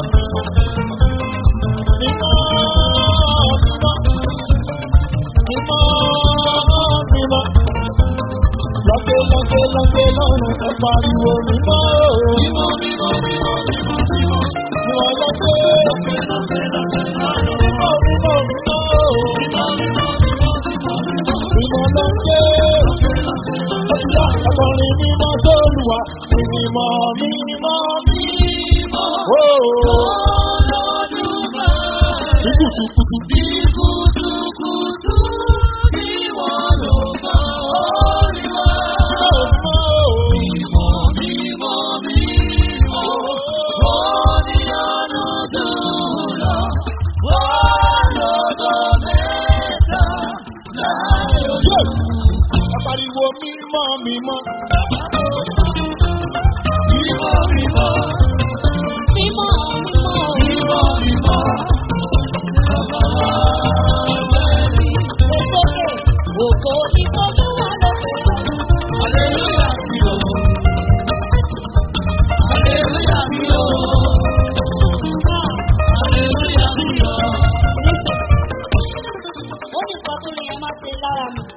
[SPEAKER 2] Mímọ́ mímọ́. Mímọ́ mímọ́. Lọ́kẹ́ lọ́kẹ́ lọ́kẹ́ lọ́rùn ẹ pariwo mímọ́ o.
[SPEAKER 3] Mímọ́ mímọ́ mímọ́ mímọ́ mímọ́.
[SPEAKER 2] Mímọ́ lọ́kẹ́.
[SPEAKER 3] Lọ́kẹ́ lọ́kẹ́ lọ́kẹ́ lọ́rùn.
[SPEAKER 2] Mímọ́ mímọ́ mímọ́ o.
[SPEAKER 3] Mímọ́ mímọ́ mímọ́ mímọ́ mímọ́.
[SPEAKER 2] Mímọ́ lọ́kẹ́. Ọ̀sùnlá ọkùnrin mímọ́ tó lùwà. Mímọ́ mímọ́ mímọ́. O.
[SPEAKER 3] Olódùmarè.
[SPEAKER 2] Ní kùtùkùtù.
[SPEAKER 3] Bí kùtùkùtù bí wọ́n ló mọ orí wa.
[SPEAKER 2] Mímọ́ mímọ́ o.
[SPEAKER 3] Mímọ́ mímọ́ mímọ́. Wọ́n ní àánú jùlọ. Wọ́n lọ́dọ̀ mẹ́ta láì
[SPEAKER 2] Yóò.
[SPEAKER 3] ojú.
[SPEAKER 2] Ẹ pariwo mímọ́ mímọ́.
[SPEAKER 3] Mímọ́ mímọ́.
[SPEAKER 1] Mímọ́ mímọ́
[SPEAKER 3] Mímọ́ mímọ́. Bàbá wa bẹ̀rẹ̀.
[SPEAKER 1] lè sókè. Ògo ìfọdúwà lókè.
[SPEAKER 3] Hallelujah sí o. Hallelujah sí o. Hallelujah sí o.
[SPEAKER 1] Nísìn. Ó ní nǹkan tó lè yẹn máa ṣe lára mi.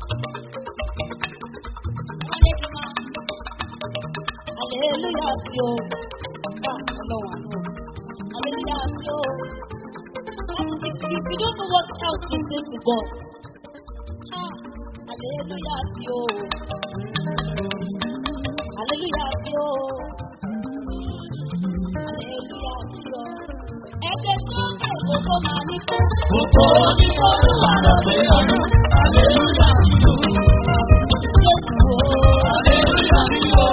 [SPEAKER 1] Wọ́n lé kí n máa. Hallelujah sí o. Bá ọlọ́run àná o. Hallelujah sí o. If, if you don't know what else to say to God, ah, hallelujah sí o. Hallelujah sí o. Hallelujah sí o. Ẹgbẹ́ sókè gbogbo máa ní kó.
[SPEAKER 3] Gbogbo ní Olúwa lọ́dẹ ọdún. Hallelujah sí o.
[SPEAKER 1] Jésù o.
[SPEAKER 3] Hallelujah sí o.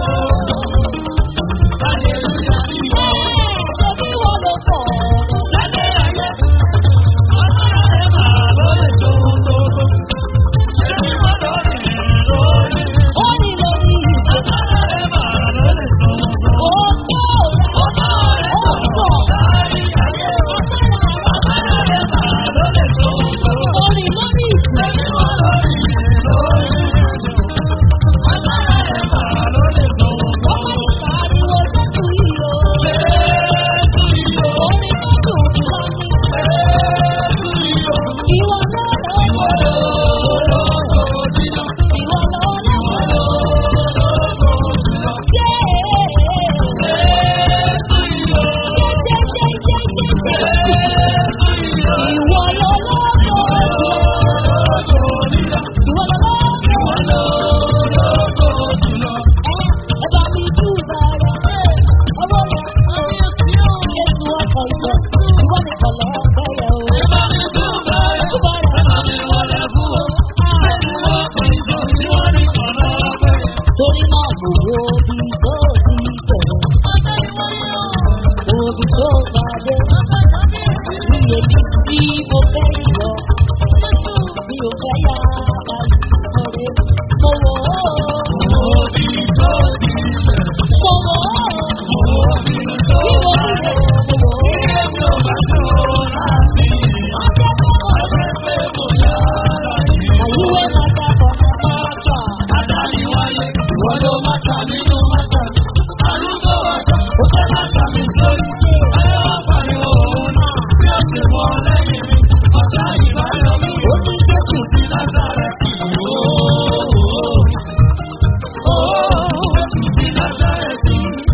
[SPEAKER 3] Hallelujah sí o.
[SPEAKER 1] Ẹ́ẹ̀ ṣé bí wọ́n ló pọ̀?
[SPEAKER 3] Lálẹ́ ayé, ọlọ́run ẹ̀ máa ló lè tó gbogbo. Ṣé bí wọ́n lọ rìn lórí?
[SPEAKER 1] Ó ní lórí ìgbé.
[SPEAKER 3] Ọlọ́run ẹ̀ máa ló lè tó gbogbo.
[SPEAKER 1] Ó tó rẹ̀.
[SPEAKER 3] Ọmọ rẹ̀
[SPEAKER 1] Ó
[SPEAKER 3] tó
[SPEAKER 1] sọ̀.
[SPEAKER 3] kárí ayé.
[SPEAKER 1] Agbára rẹ̀.
[SPEAKER 3] Ọlọ́run ẹ̀ máa ló lè tó gbogbo.
[SPEAKER 1] Orin ló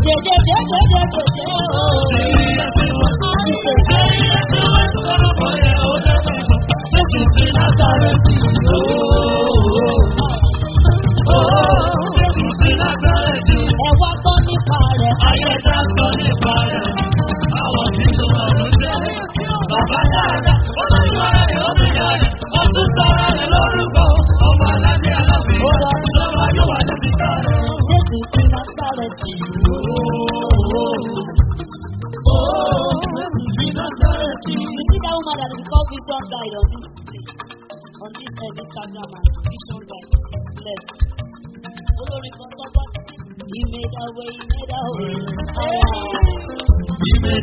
[SPEAKER 1] Ẹ wá gbọ́ nípa rẹ̀. Jésù ti Násárẹ́tì. You see that woman that is called Vision Guide on this place, on this uh, Instagram and Vision Guide. She's blessed. Olórin kan sọ bọ́ sí. He made a way, he made a way. Ah.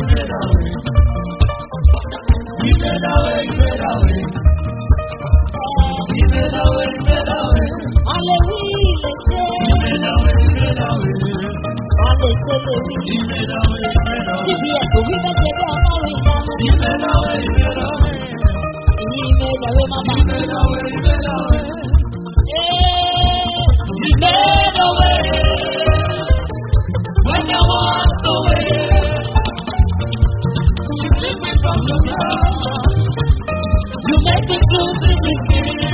[SPEAKER 1] A lè wí lè ṣe. A lè ṣe lè wí. CBS kò wí bẹ́ẹ̀ ṣe bí ọlọ́run ìyanu. He made a way, mama. Hey, he made a way.
[SPEAKER 2] When you walk away, you lift me from the ground. You make me feel this is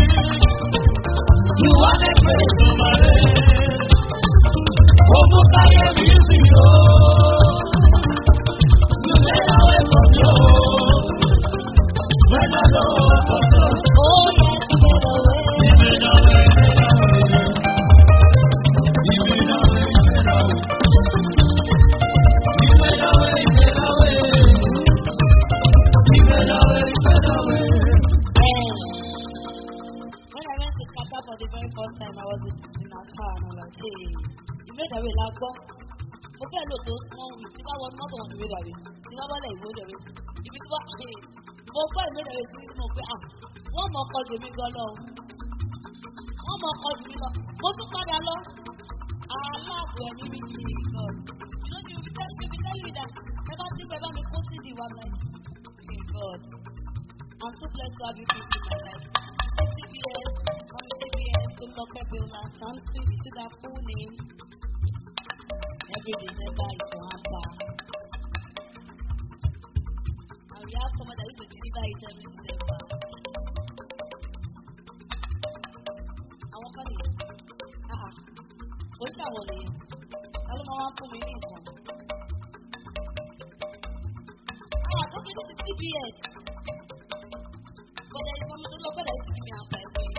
[SPEAKER 2] You are the grace of my life. Over fire music, oh. You made a way from your When I know what to
[SPEAKER 1] Oh, yes, he made a way.
[SPEAKER 2] You made a way, you made a way. You made a way, you made a way. You made a way, you made a way.
[SPEAKER 1] Eh, When I went to Qatar for the very first time, I was in, in a car and I was like, hey, you made a way, la gbọ́. Mo fẹ́ lò tó wọ́n wí tí bá wọ mọ́tò wọn ìwé dàbí. Tí bá bọ́lẹ̀ ìwé dàbí. Ibi tí wọ́n ṣe mo gbọ́ ìwé dàbí sí mo pé ah wọ́n mọ ọkọ jù mí gan lọ. Wọ́n mọ ọkọ jù mí lọ. Mo tún padà lọ. Aláàbò ẹ̀mí mi kì í gan. You know, she will tell, she will tell you that never think about me kó sí di wa like, hey God. I'm so blessed to have you people in my life. You say CBS, come CBS, to look at Billa, Samson, you see that full name. Every December is your hamper. And we have someone that used to deliver it every December. Àwọn kan nìyẹn. Ah ah. Kò sí àwọn nìyẹn. Ta ló máa wá fún mi ní nǹkan? Ah, okay, this is CBS. But there is one to look at it to give me a five way.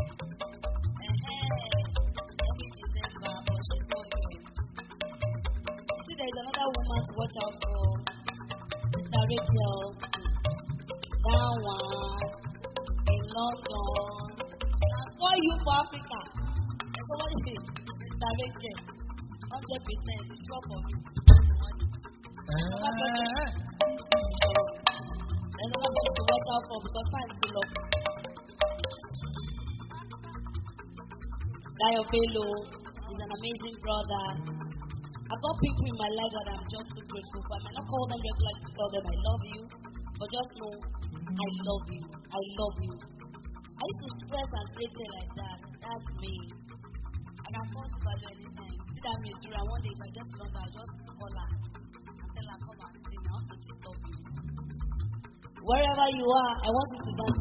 [SPEAKER 1] Every December, but she's not here. You see, there is another woman to watch out for. Mr. Rachel. That one. In London. For you for Africa. And so what is it? Mr. Rachel. 100% drop of you. So, there's another person to watch out for because time is low. Dayo Bello is an amazing brother. I've got people in my life that I'm just so grateful for. I might not call them regularly to tell them I love you, but just know I love you. I love you. I used to stress and Rachel like that. That's me. I can call to value anytime. See that mystery, and one day if I get to London, I'll just call her and tell her, come and see me. I want to disturb you. Wherever you are, I want you to dance.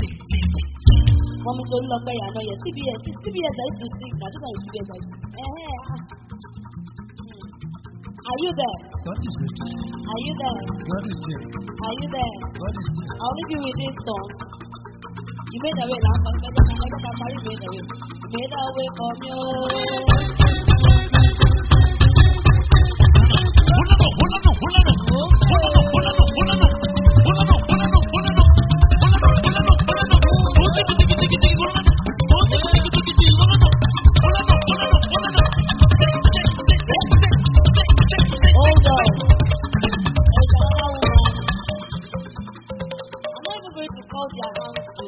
[SPEAKER 1] Mommy told Lope, I know your CBS. It's CBS I used to sing. Now, this one is CBS I used to sing. Eh, eh, ah. Hmm. Are you there?
[SPEAKER 3] God is with you.
[SPEAKER 1] Are you there?
[SPEAKER 3] God is here.
[SPEAKER 1] Are you there?
[SPEAKER 3] God is here.
[SPEAKER 1] I'll leave you with this song. You made a way last time. Better than better than Paris made a way. You made a way for me. oh. Hold on. There's another woman. I'm not even going to call their hands to.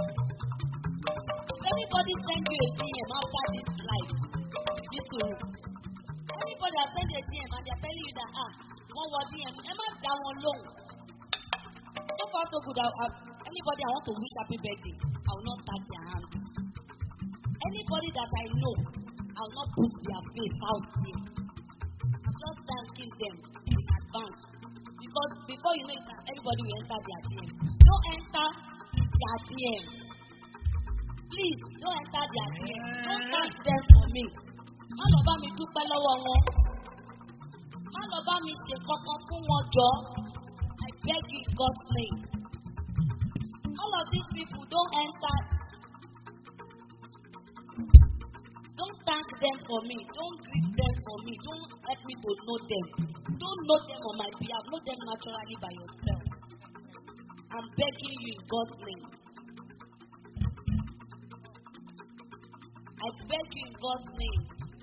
[SPEAKER 1] If anybody send you a DM after this life, this room. Anybody that send you a DM and they're telling you that ah, one word DM, am I down alone? So far so good. I, I, anybody I want to wish happy birthday, I will not tag their hand. Anybody that I know, I will not put their face out there. I'm just them in advance. Because before you know it, now, everybody will enter their DM. Don't enter their DM. Please, don't enter their DM. Don't thank them for me. Má lọ bá mi dúpẹ́ lọ́wọ́ wọn. Má lọ bá mi ṣe kankan fún wọn jọ. I beg you in God's name. All of these people don't enter. Don't thank them for me. Don't greet them for me. Don't help me to know them. Don't know them on my behalf. Know them naturally by yourself. I'm begging you in God's name. I beg you in God's name.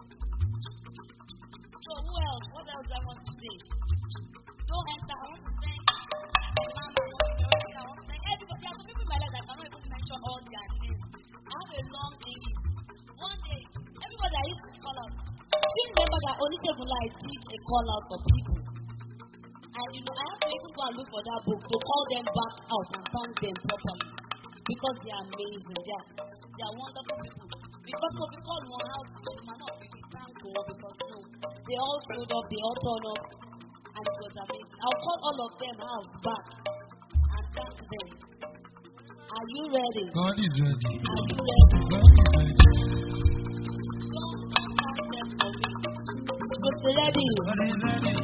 [SPEAKER 1] So who else? What else do I want to say? Don't enter. I want to thank Imam, I want to thank I want to thank everybody. There are some people in my life that I cannot even mention all their names. I have a long list. One day, everybody I used to call out. Do you remember that Onisegunla I did a call out for people? And you know, I have to even go and look for that book to call them back out and thank them properly. Because they are amazing. They are, they are wonderful people. Because if we call one out, we might not really thank God because no, they all showed up, they all turned up, and it was amazing. I'll call all of them out back and thank them. Are you ready?
[SPEAKER 3] God is ready.
[SPEAKER 1] Are you ready?
[SPEAKER 3] God is ready.
[SPEAKER 1] Don't don't thank them for me. Kò sí ready.
[SPEAKER 3] God is ready.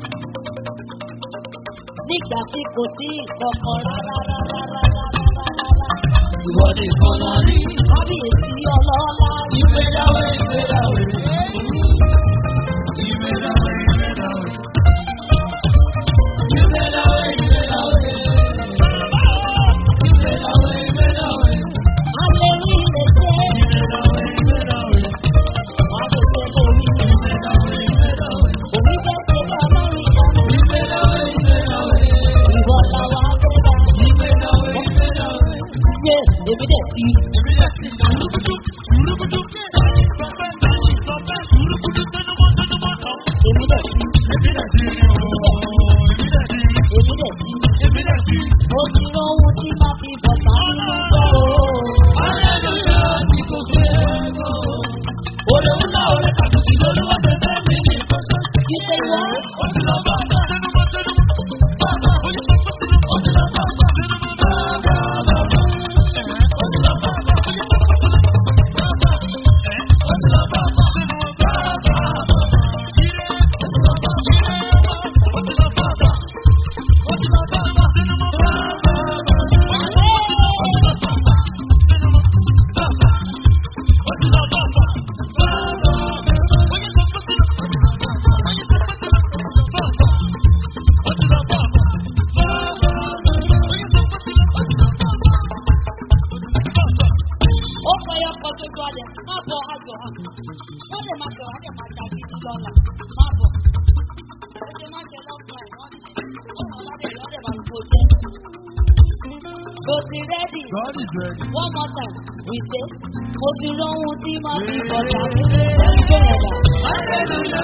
[SPEAKER 1] Nígbà tí kò sí ìkọ̀kọ̀ rárá rárá rárá rárá rárá.
[SPEAKER 3] Ìwọ nìkan la rí.
[SPEAKER 1] Kábíyèsí ọlọ́lá.
[SPEAKER 3] Ìgbéyàwó ìgbéyàwó. Ìgbéyàwó ìgbéyàwó. Ìgbéyàwó ìgbéyàwó. Ìgbéyàwó ìgbéyàwó.
[SPEAKER 1] Alẹ́ rí lè ṣe.
[SPEAKER 3] Ìgbéyàwó ìgbéyàwó.
[SPEAKER 1] Wàá lè ṣe lórí.
[SPEAKER 3] Ìgbéyàwó ìgbéyàwó.
[SPEAKER 1] Òbí fẹ́ ṣe bí ọlọ́run ìyanu.
[SPEAKER 3] Ìgbéyàwó ìgbéyàwó.
[SPEAKER 1] Ìwọ làwọn agbẹ́dá.
[SPEAKER 3] Ìgbéyàwó ìgbéyàwó.
[SPEAKER 1] Yé èmi dẹ̀ sí. Èmi dẹ̀ sí. Èmi dẹ̀ sí. Mo ti rán ohun tí máa fi bọ̀ sáré lọ́wọ́ o. You say what? ó sọ yọ ọkọ tó tó ọdẹ má bọ ayọ hàn wọn lè má bẹ wọn lè má ta gidi lọla má bọ ó ṣe má jẹ lọfún ẹ wọn lè ó wọn bá lè yọ ọdẹ bá gbogbo jẹ. mo ti rẹ́dì
[SPEAKER 3] God is ready.
[SPEAKER 1] one more time we say mo ti rán ohun tí máa fi bọ̀dà fún mi lẹ́yìn tó yẹn dà.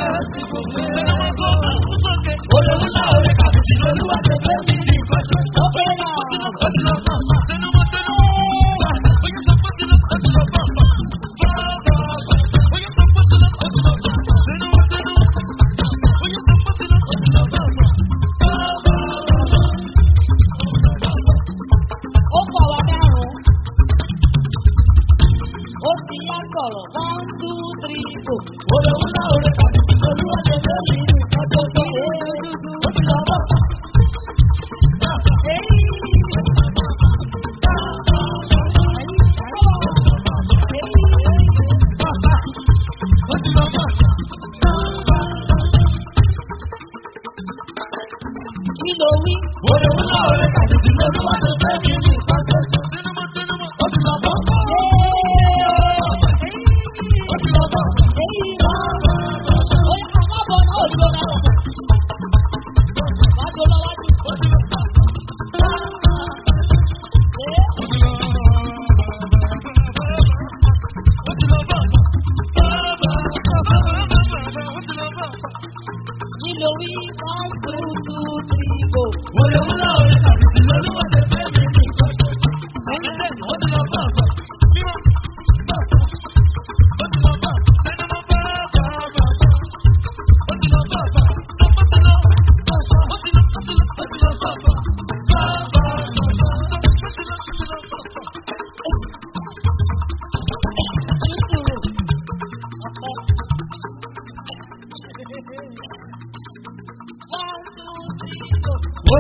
[SPEAKER 1] ókè náà ó kọ wa márùn-ún ó ti yá sọ̀rọ̀ one two three go. kí ló wí.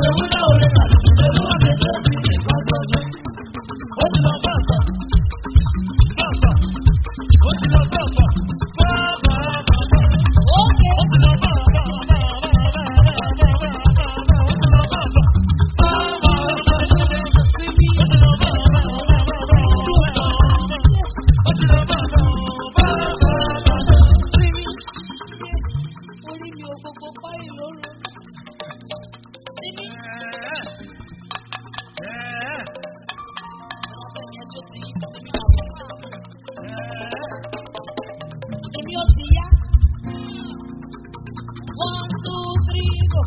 [SPEAKER 3] Oye wúlò orí kàlí ti olúwa ṣe fẹ́ mi ní ìkọ́jọ́jọ́. Ó ti lọ bá àgbà. Bá àgbà. Ó ti lọ bá àgbà. Bá àgbà àgbà.
[SPEAKER 1] Ókè.
[SPEAKER 3] Ó ti lọ bá àgbà. Ó ti lọ bá
[SPEAKER 1] Orí mi ò gbogbo páyì lóru. Sími. Ọlọ́fẹ́mi ẹjọ́ sí sími àwọn. Èmi ò sì yá. One, two, three, go.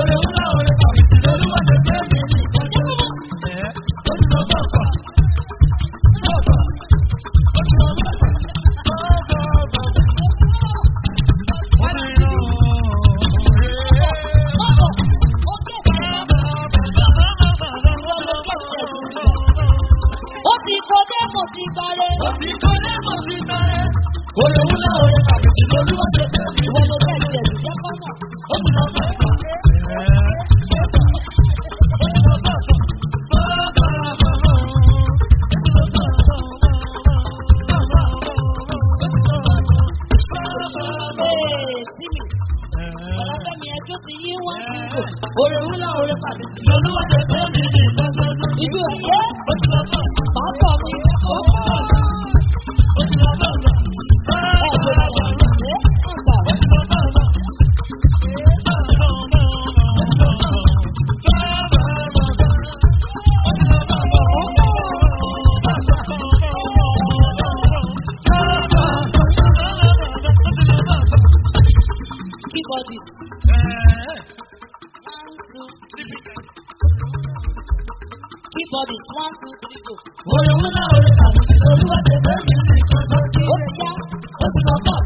[SPEAKER 1] Bọ́bọ̀, ó kẹ̀kẹ́ bọ́bọ̀. Ìwọ ló kẹ̀kẹ́ sí. Ó ti kọjá mo ti gbárẹ́. Ìwọ ló kẹ̀kẹ́ sí jẹ́ kọ́mọ̀. Ee, sími. Ọlọ́fẹ́mi ẹjọ́ ti yí wọ́n sí ìgò. Orí wúlò orí pàdé. Ibi òye. Pàápọ̀ mi. Ó pọ̀. Ẹ jẹ́ kí ẹ ṣe. Ẹ ń bà. Kíbọ̀dì. One, two, kíbọ̀dì. One, two, three, go. Ó ti yá. Ó ti lọ bọ̀.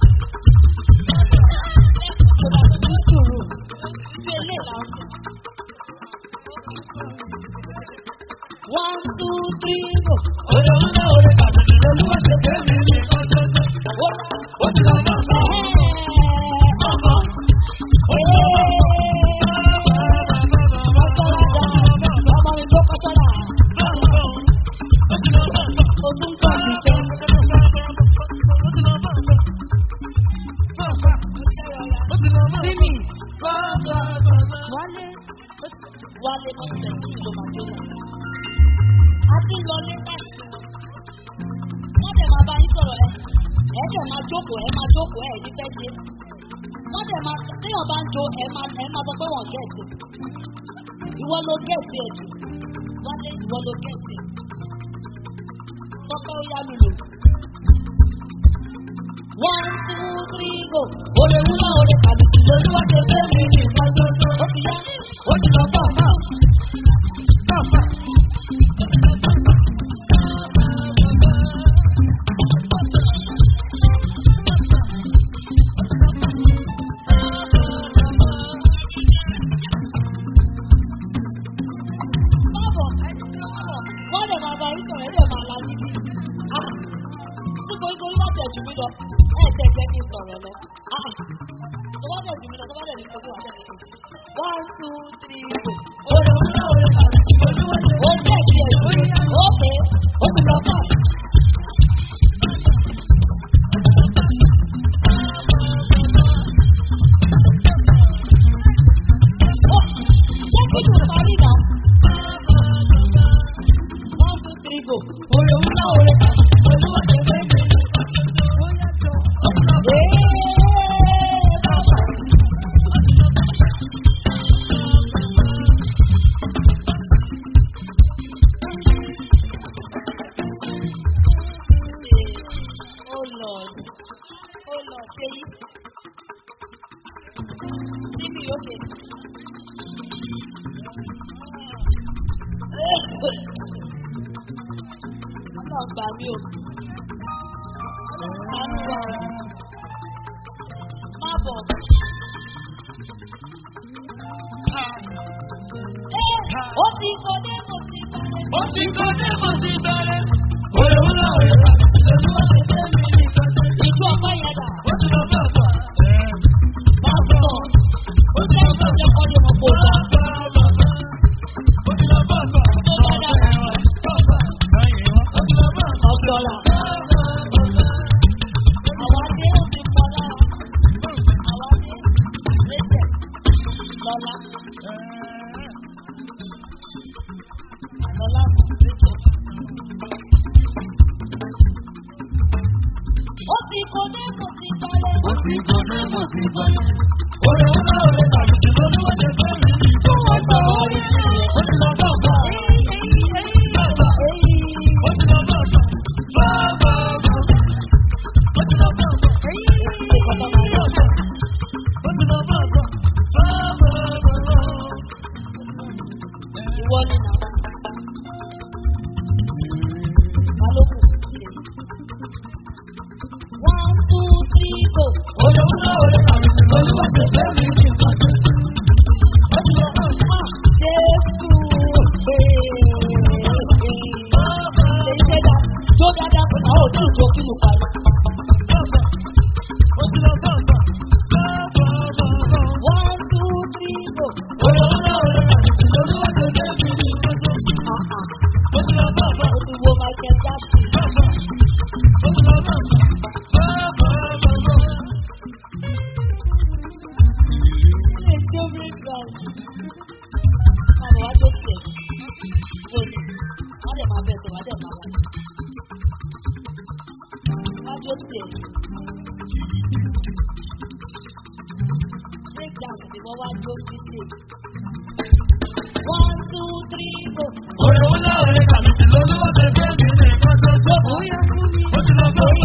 [SPEAKER 1] Ṣọlá ní sùúrù. Ibi ilé ìlànà. One, two, three, go. Ó lọ. Wálé mọ́ sílẹ̀ sí ìlú Màdúrà. A ti lọ lé láti wọ́n dẹ̀ máa bá yín sọ̀rọ̀ ẹ ẹ dẹ̀ máa jókòó ẹ máa jókòó ẹ ní fẹ́ ṣe wọ́n dẹ̀ máa téèyàn bá ń jó ẹ máa ẹ máa sọ pé wọ́n gẹ̀ẹ́sì ìwọ ló gẹ̀ẹ́sì ẹ jù wálé ìwọ ló gẹ̀ẹ́sì ẹ tọ́pẹ́ ó yá lùlù. one two three go òde wúlò òde tàbí olúwa ṣe fẹ́ mi ní ìgbàgbọ́ ó ti yá ó ti lọ bọ̀ náà. Bábọ̀, wọ́n lè máa bá yín sọ̀rọ̀ ẹ̀ lè máa lajú bí. Tí koríkorí bá tẹ̀ jù mí lọ, ẹ̀ tẹ̀ jẹ́ kí n sọ̀rọ̀ lọ. Tó bá tẹ̀ jù mí lọ, tó bá tẹ̀ jù mí lọ, tó bá tẹ̀ jù mí lọ. One, two, three, go. Òde wúlò òde kàlẹ́. Ó jẹ́ ìdí ẹ̀ lórí. Ókè, ó ti lọ bọ̀. Jẹ́ kí n parí náà. One, two, three, go. Òde wúlò òde kàlẹ́. Olúwa ṣe fẹ́ mi. Ee, bàbá. Oh Lord. Oh Lord, say it. Leave me okay. Ọlọ́run gbà mí o. Ọlọ́run gbà mí wá o. Má bọ̀. Ẹ́ ó ti kọ́dé mo ti kọ́dé.
[SPEAKER 3] Ó ti kọ́dé mo ti bẹ̀rẹ̀. Òye wúlò òye kàlẹ́ olúwa ṣe fẹ́ mi ní ìgbàgbọ́.
[SPEAKER 1] Ìjú ọpẹ́ yẹn dà.
[SPEAKER 3] Ó ti lọ bá àgbà.
[SPEAKER 1] Pásítọ̀. Ó jẹ́ ìjọsẹ̀ kọ́lé mọ̀ kó dá.
[SPEAKER 3] Bá àgbà.
[SPEAKER 1] Àlọ́lá. Àlọ́lá mọ̀ lẹ́jọ́. Ó ti kó dé kò ti balẹ̀.
[SPEAKER 3] Ó ti gbọ́dọ̀ mọ̀ sí balẹ̀. Orí ńlá òde tàbí ti lọ́lúwọ́ ṣe fẹ́ mi ní
[SPEAKER 1] Tó wọ́n sọ orí sílẹ̀.
[SPEAKER 3] Ó ti lọ bá ọ̀gá.
[SPEAKER 1] Èyí.
[SPEAKER 3] Ó ti lọ bá ọ̀gá. Bá bá bá. Ó ti lọ bá ọ̀gá.
[SPEAKER 1] Èyí. Ìkọ̀tọ̀ máa yọ̀.
[SPEAKER 3] Ó ti lọ bá ọ̀gá. Bá bá bá.
[SPEAKER 1] Ìwọ ni nà. Balógun. One, two, three, go.
[SPEAKER 3] Orí ńlá òde tàbí ti lọ́lúwọ́ ṣe fẹ́ mi ní ìpàdé. Ó ti lọ bá ọ̀gá.
[SPEAKER 1] Jésù. Lè ṣe dá. Jó dáadáa fún àwọn òtún ìjọ kí mo parí.
[SPEAKER 3] Ó ti lọ bá ọ̀gá. Bá bá bá.
[SPEAKER 1] One, two, three, go.
[SPEAKER 3] Orí ńlá òde tàbí ti lọ́lúwọ́ ṣe fẹ́ mi ní ìpàdé.
[SPEAKER 1] Ah, ah.
[SPEAKER 3] Ó ti lọ bá ọ̀gá.
[SPEAKER 1] Ó ti wo Michael Jackson.
[SPEAKER 3] Ó ti lọ bá ọ̀gá. Bá bá bá.
[SPEAKER 1] Ilé tí ó rí gbà. Àwọn wájú tiẹ̀. Wọ́n ní. Wọ́n dẹ̀ máa bẹ̀ sọ, wọ́n dẹ̀ máa wá. Wájú tiẹ̀. Break dance ni wọ́n wá jó sí ṣe. One, two, three, go.
[SPEAKER 3] Orí ńlá òde tàbí ti lọ́lúwọ́ ṣe fẹ́ mi ní ìpàdé.
[SPEAKER 1] Bóyá fún mi.
[SPEAKER 3] Ó ti lọ bá ọ̀gá.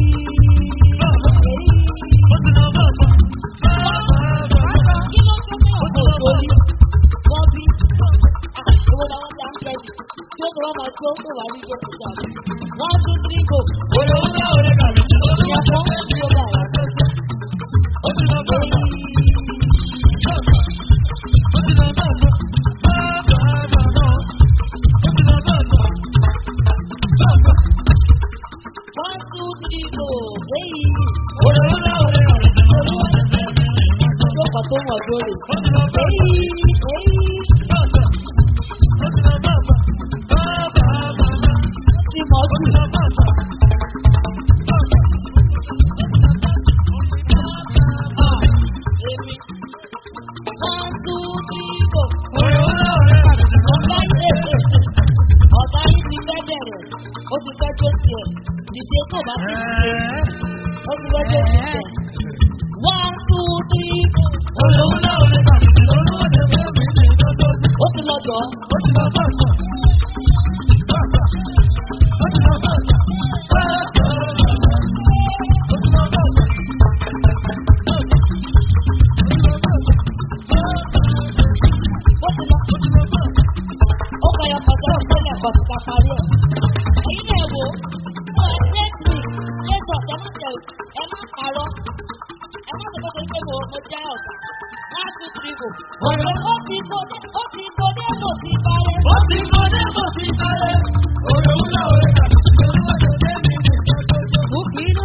[SPEAKER 3] Ó ti lọ bá ọ̀gá.
[SPEAKER 1] Kí ló fẹ́ ní ọ̀pọ̀ òṣòrí? Wọ́n bí. Owó làwọn ti à ń kẹ́yìn. Tí ó sọ wọ́n máa tó pé wàá rí gbé kò jà. One, two, three, go.
[SPEAKER 3] Orí ńlá òde tàbí ti lọ́lúwọ́
[SPEAKER 1] Ìyá
[SPEAKER 3] ṣe
[SPEAKER 1] fún
[SPEAKER 3] fẹ́ mi
[SPEAKER 1] tí ó bá yà.
[SPEAKER 3] Ó ti lọ bá ọ̀gá. Ó ti lọ bá ọ̀gá. Bá bá bá. Ó ti lọ bá ọ̀gá. Bá bá.
[SPEAKER 1] One, two, three, go. Hey.
[SPEAKER 3] Orí ńlá òde tàbí ti lọ́lúwọ́ ṣe fẹ́ mi ní ìpàdé.
[SPEAKER 1] Tó kọ̀ tó wọ̀ lórí.
[SPEAKER 3] Ó ti lọ bá
[SPEAKER 1] Hey,
[SPEAKER 3] ọ̀gá.
[SPEAKER 1] hey.
[SPEAKER 3] Bá bá. Ó ti lọ bá ọ̀gá. Bá bá bá.
[SPEAKER 1] Tí mo
[SPEAKER 3] Ó
[SPEAKER 1] jù.
[SPEAKER 3] ti lọ bá ọ̀gá.
[SPEAKER 1] Èmi. One, two, three, go.
[SPEAKER 3] Orí ńlá òde tàbí ti
[SPEAKER 1] Ọ̀gá yìí ọ̀gá yìí ti fẹ́ bẹ̀rẹ̀. Ó ti fẹ́ tó tiẹ̀. Dìde tó bá ti dìde. Ó ti fẹ́ tó tiẹ̀. One, two, three, go.
[SPEAKER 3] Orí ńlá òde tàbí ti lọ́lúwọ́ ṣe fẹ́ mi ní ìpàdé.
[SPEAKER 1] Ó ti lọ jọ.
[SPEAKER 3] Ó ti lọ bá ọ̀gá. Bá bá. Ó ti lọ bá ọ̀gá. Bá bá. Ó ti lọ bá ọ̀gá.
[SPEAKER 1] Ó ti lọ. Ó kọ ẹyọ kọjá ìpínlẹ̀ kan ti ká parí ẹ̀. Ẹ̀yin náà wò ó. Ó ẹ tẹ́sí. Jésù ọ̀sẹ̀ má tẹ̀ ẹ má parọ́. Ẹ má tẹ̀ kọ́kọ́ pé mo mo já ọ̀gá. One, two, three, go. Ọ̀rẹ́ ó ti kó dé ó ti kó dé kò ti balẹ̀.
[SPEAKER 3] Ó ti kọ́ dé bó ti kálẹ̀. Orí ńlá òde tàbí ti lọ́lúwọ́ ṣe fẹ́ mi ní ìpàdé.
[SPEAKER 1] Ó bínú.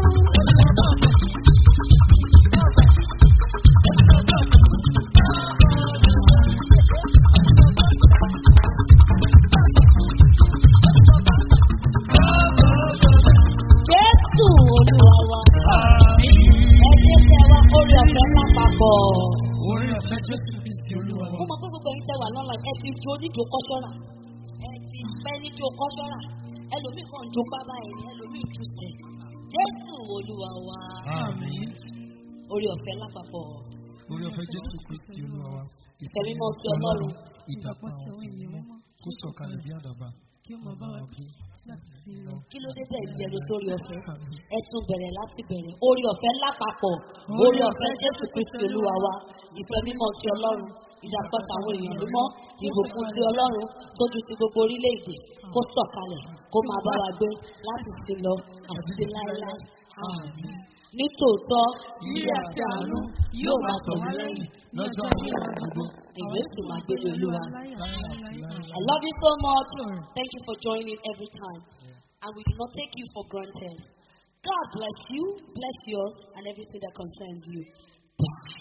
[SPEAKER 1] Jésù olúwa wa. Ẹgbẹ́ tẹ wa orí ọ̀fẹ́ lápapọ̀.
[SPEAKER 3] Orí ọ̀fẹ́ Jésù Kristi Olúwa
[SPEAKER 1] Mo
[SPEAKER 3] wa.
[SPEAKER 1] mọ̀ pé gbogbo ẹ̀yin tẹ wà lọ́la ẹ ti jó níjó kọ́ṣọ́rà. Ẹ ti pẹ́ níjó kọ́ṣọ́rà. Ẹlòmíì kan jó pábá ẹ̀ ní ẹlòmíì jù sẹ̀. Jésù olúwa wa.
[SPEAKER 3] Àmín.
[SPEAKER 1] Orí ọ̀fẹ́ lápapọ̀.
[SPEAKER 3] Orí ọ̀fẹ́ Jésù Kristi Olúwa wa.
[SPEAKER 1] Ìfẹ́ mímọ́ sí Ọlọ́run.
[SPEAKER 3] Ìdàpọ̀ àwọn ọ̀sìn mímọ́ kó sọ̀kalẹ̀ bí àdàbà. Kí ó máa bá wa bí láti sí lọ.
[SPEAKER 1] Kí ló dé tẹ̀ ìjẹun sórí ọ̀fẹ́? Ẹ tún bẹ̀rẹ̀ láti bẹ̀rẹ̀. Orí ọ̀fẹ́ lápapọ̀. Orí ọ̀fẹ́ Jésù Kristi olúwa wa. Ìfẹ́ mímọ́ sí Ọlọ́run. Ìdàpọ̀ tàwọn èèyàn mímọ́. Ìbùkún sí Ọlọ́run tójú ti gbogbo orílẹ̀-èdè. Kó sọ̀kalẹ̀ kó máa bá wa gbé láti sí lọ àti sí láéláé. Àmín. Ní tòótọ́, ilé àti àánú yóò máa tọ̀ wá lẹ́yìn
[SPEAKER 3] Lọ́jọ́ ayé wa gbogbo.
[SPEAKER 1] èmi ó sì máa gbélé olúwa. I love you so much. Thank you for joining every time. And we do not take you for granted. God bless you, bless yours, and everything that concerns you. Bye.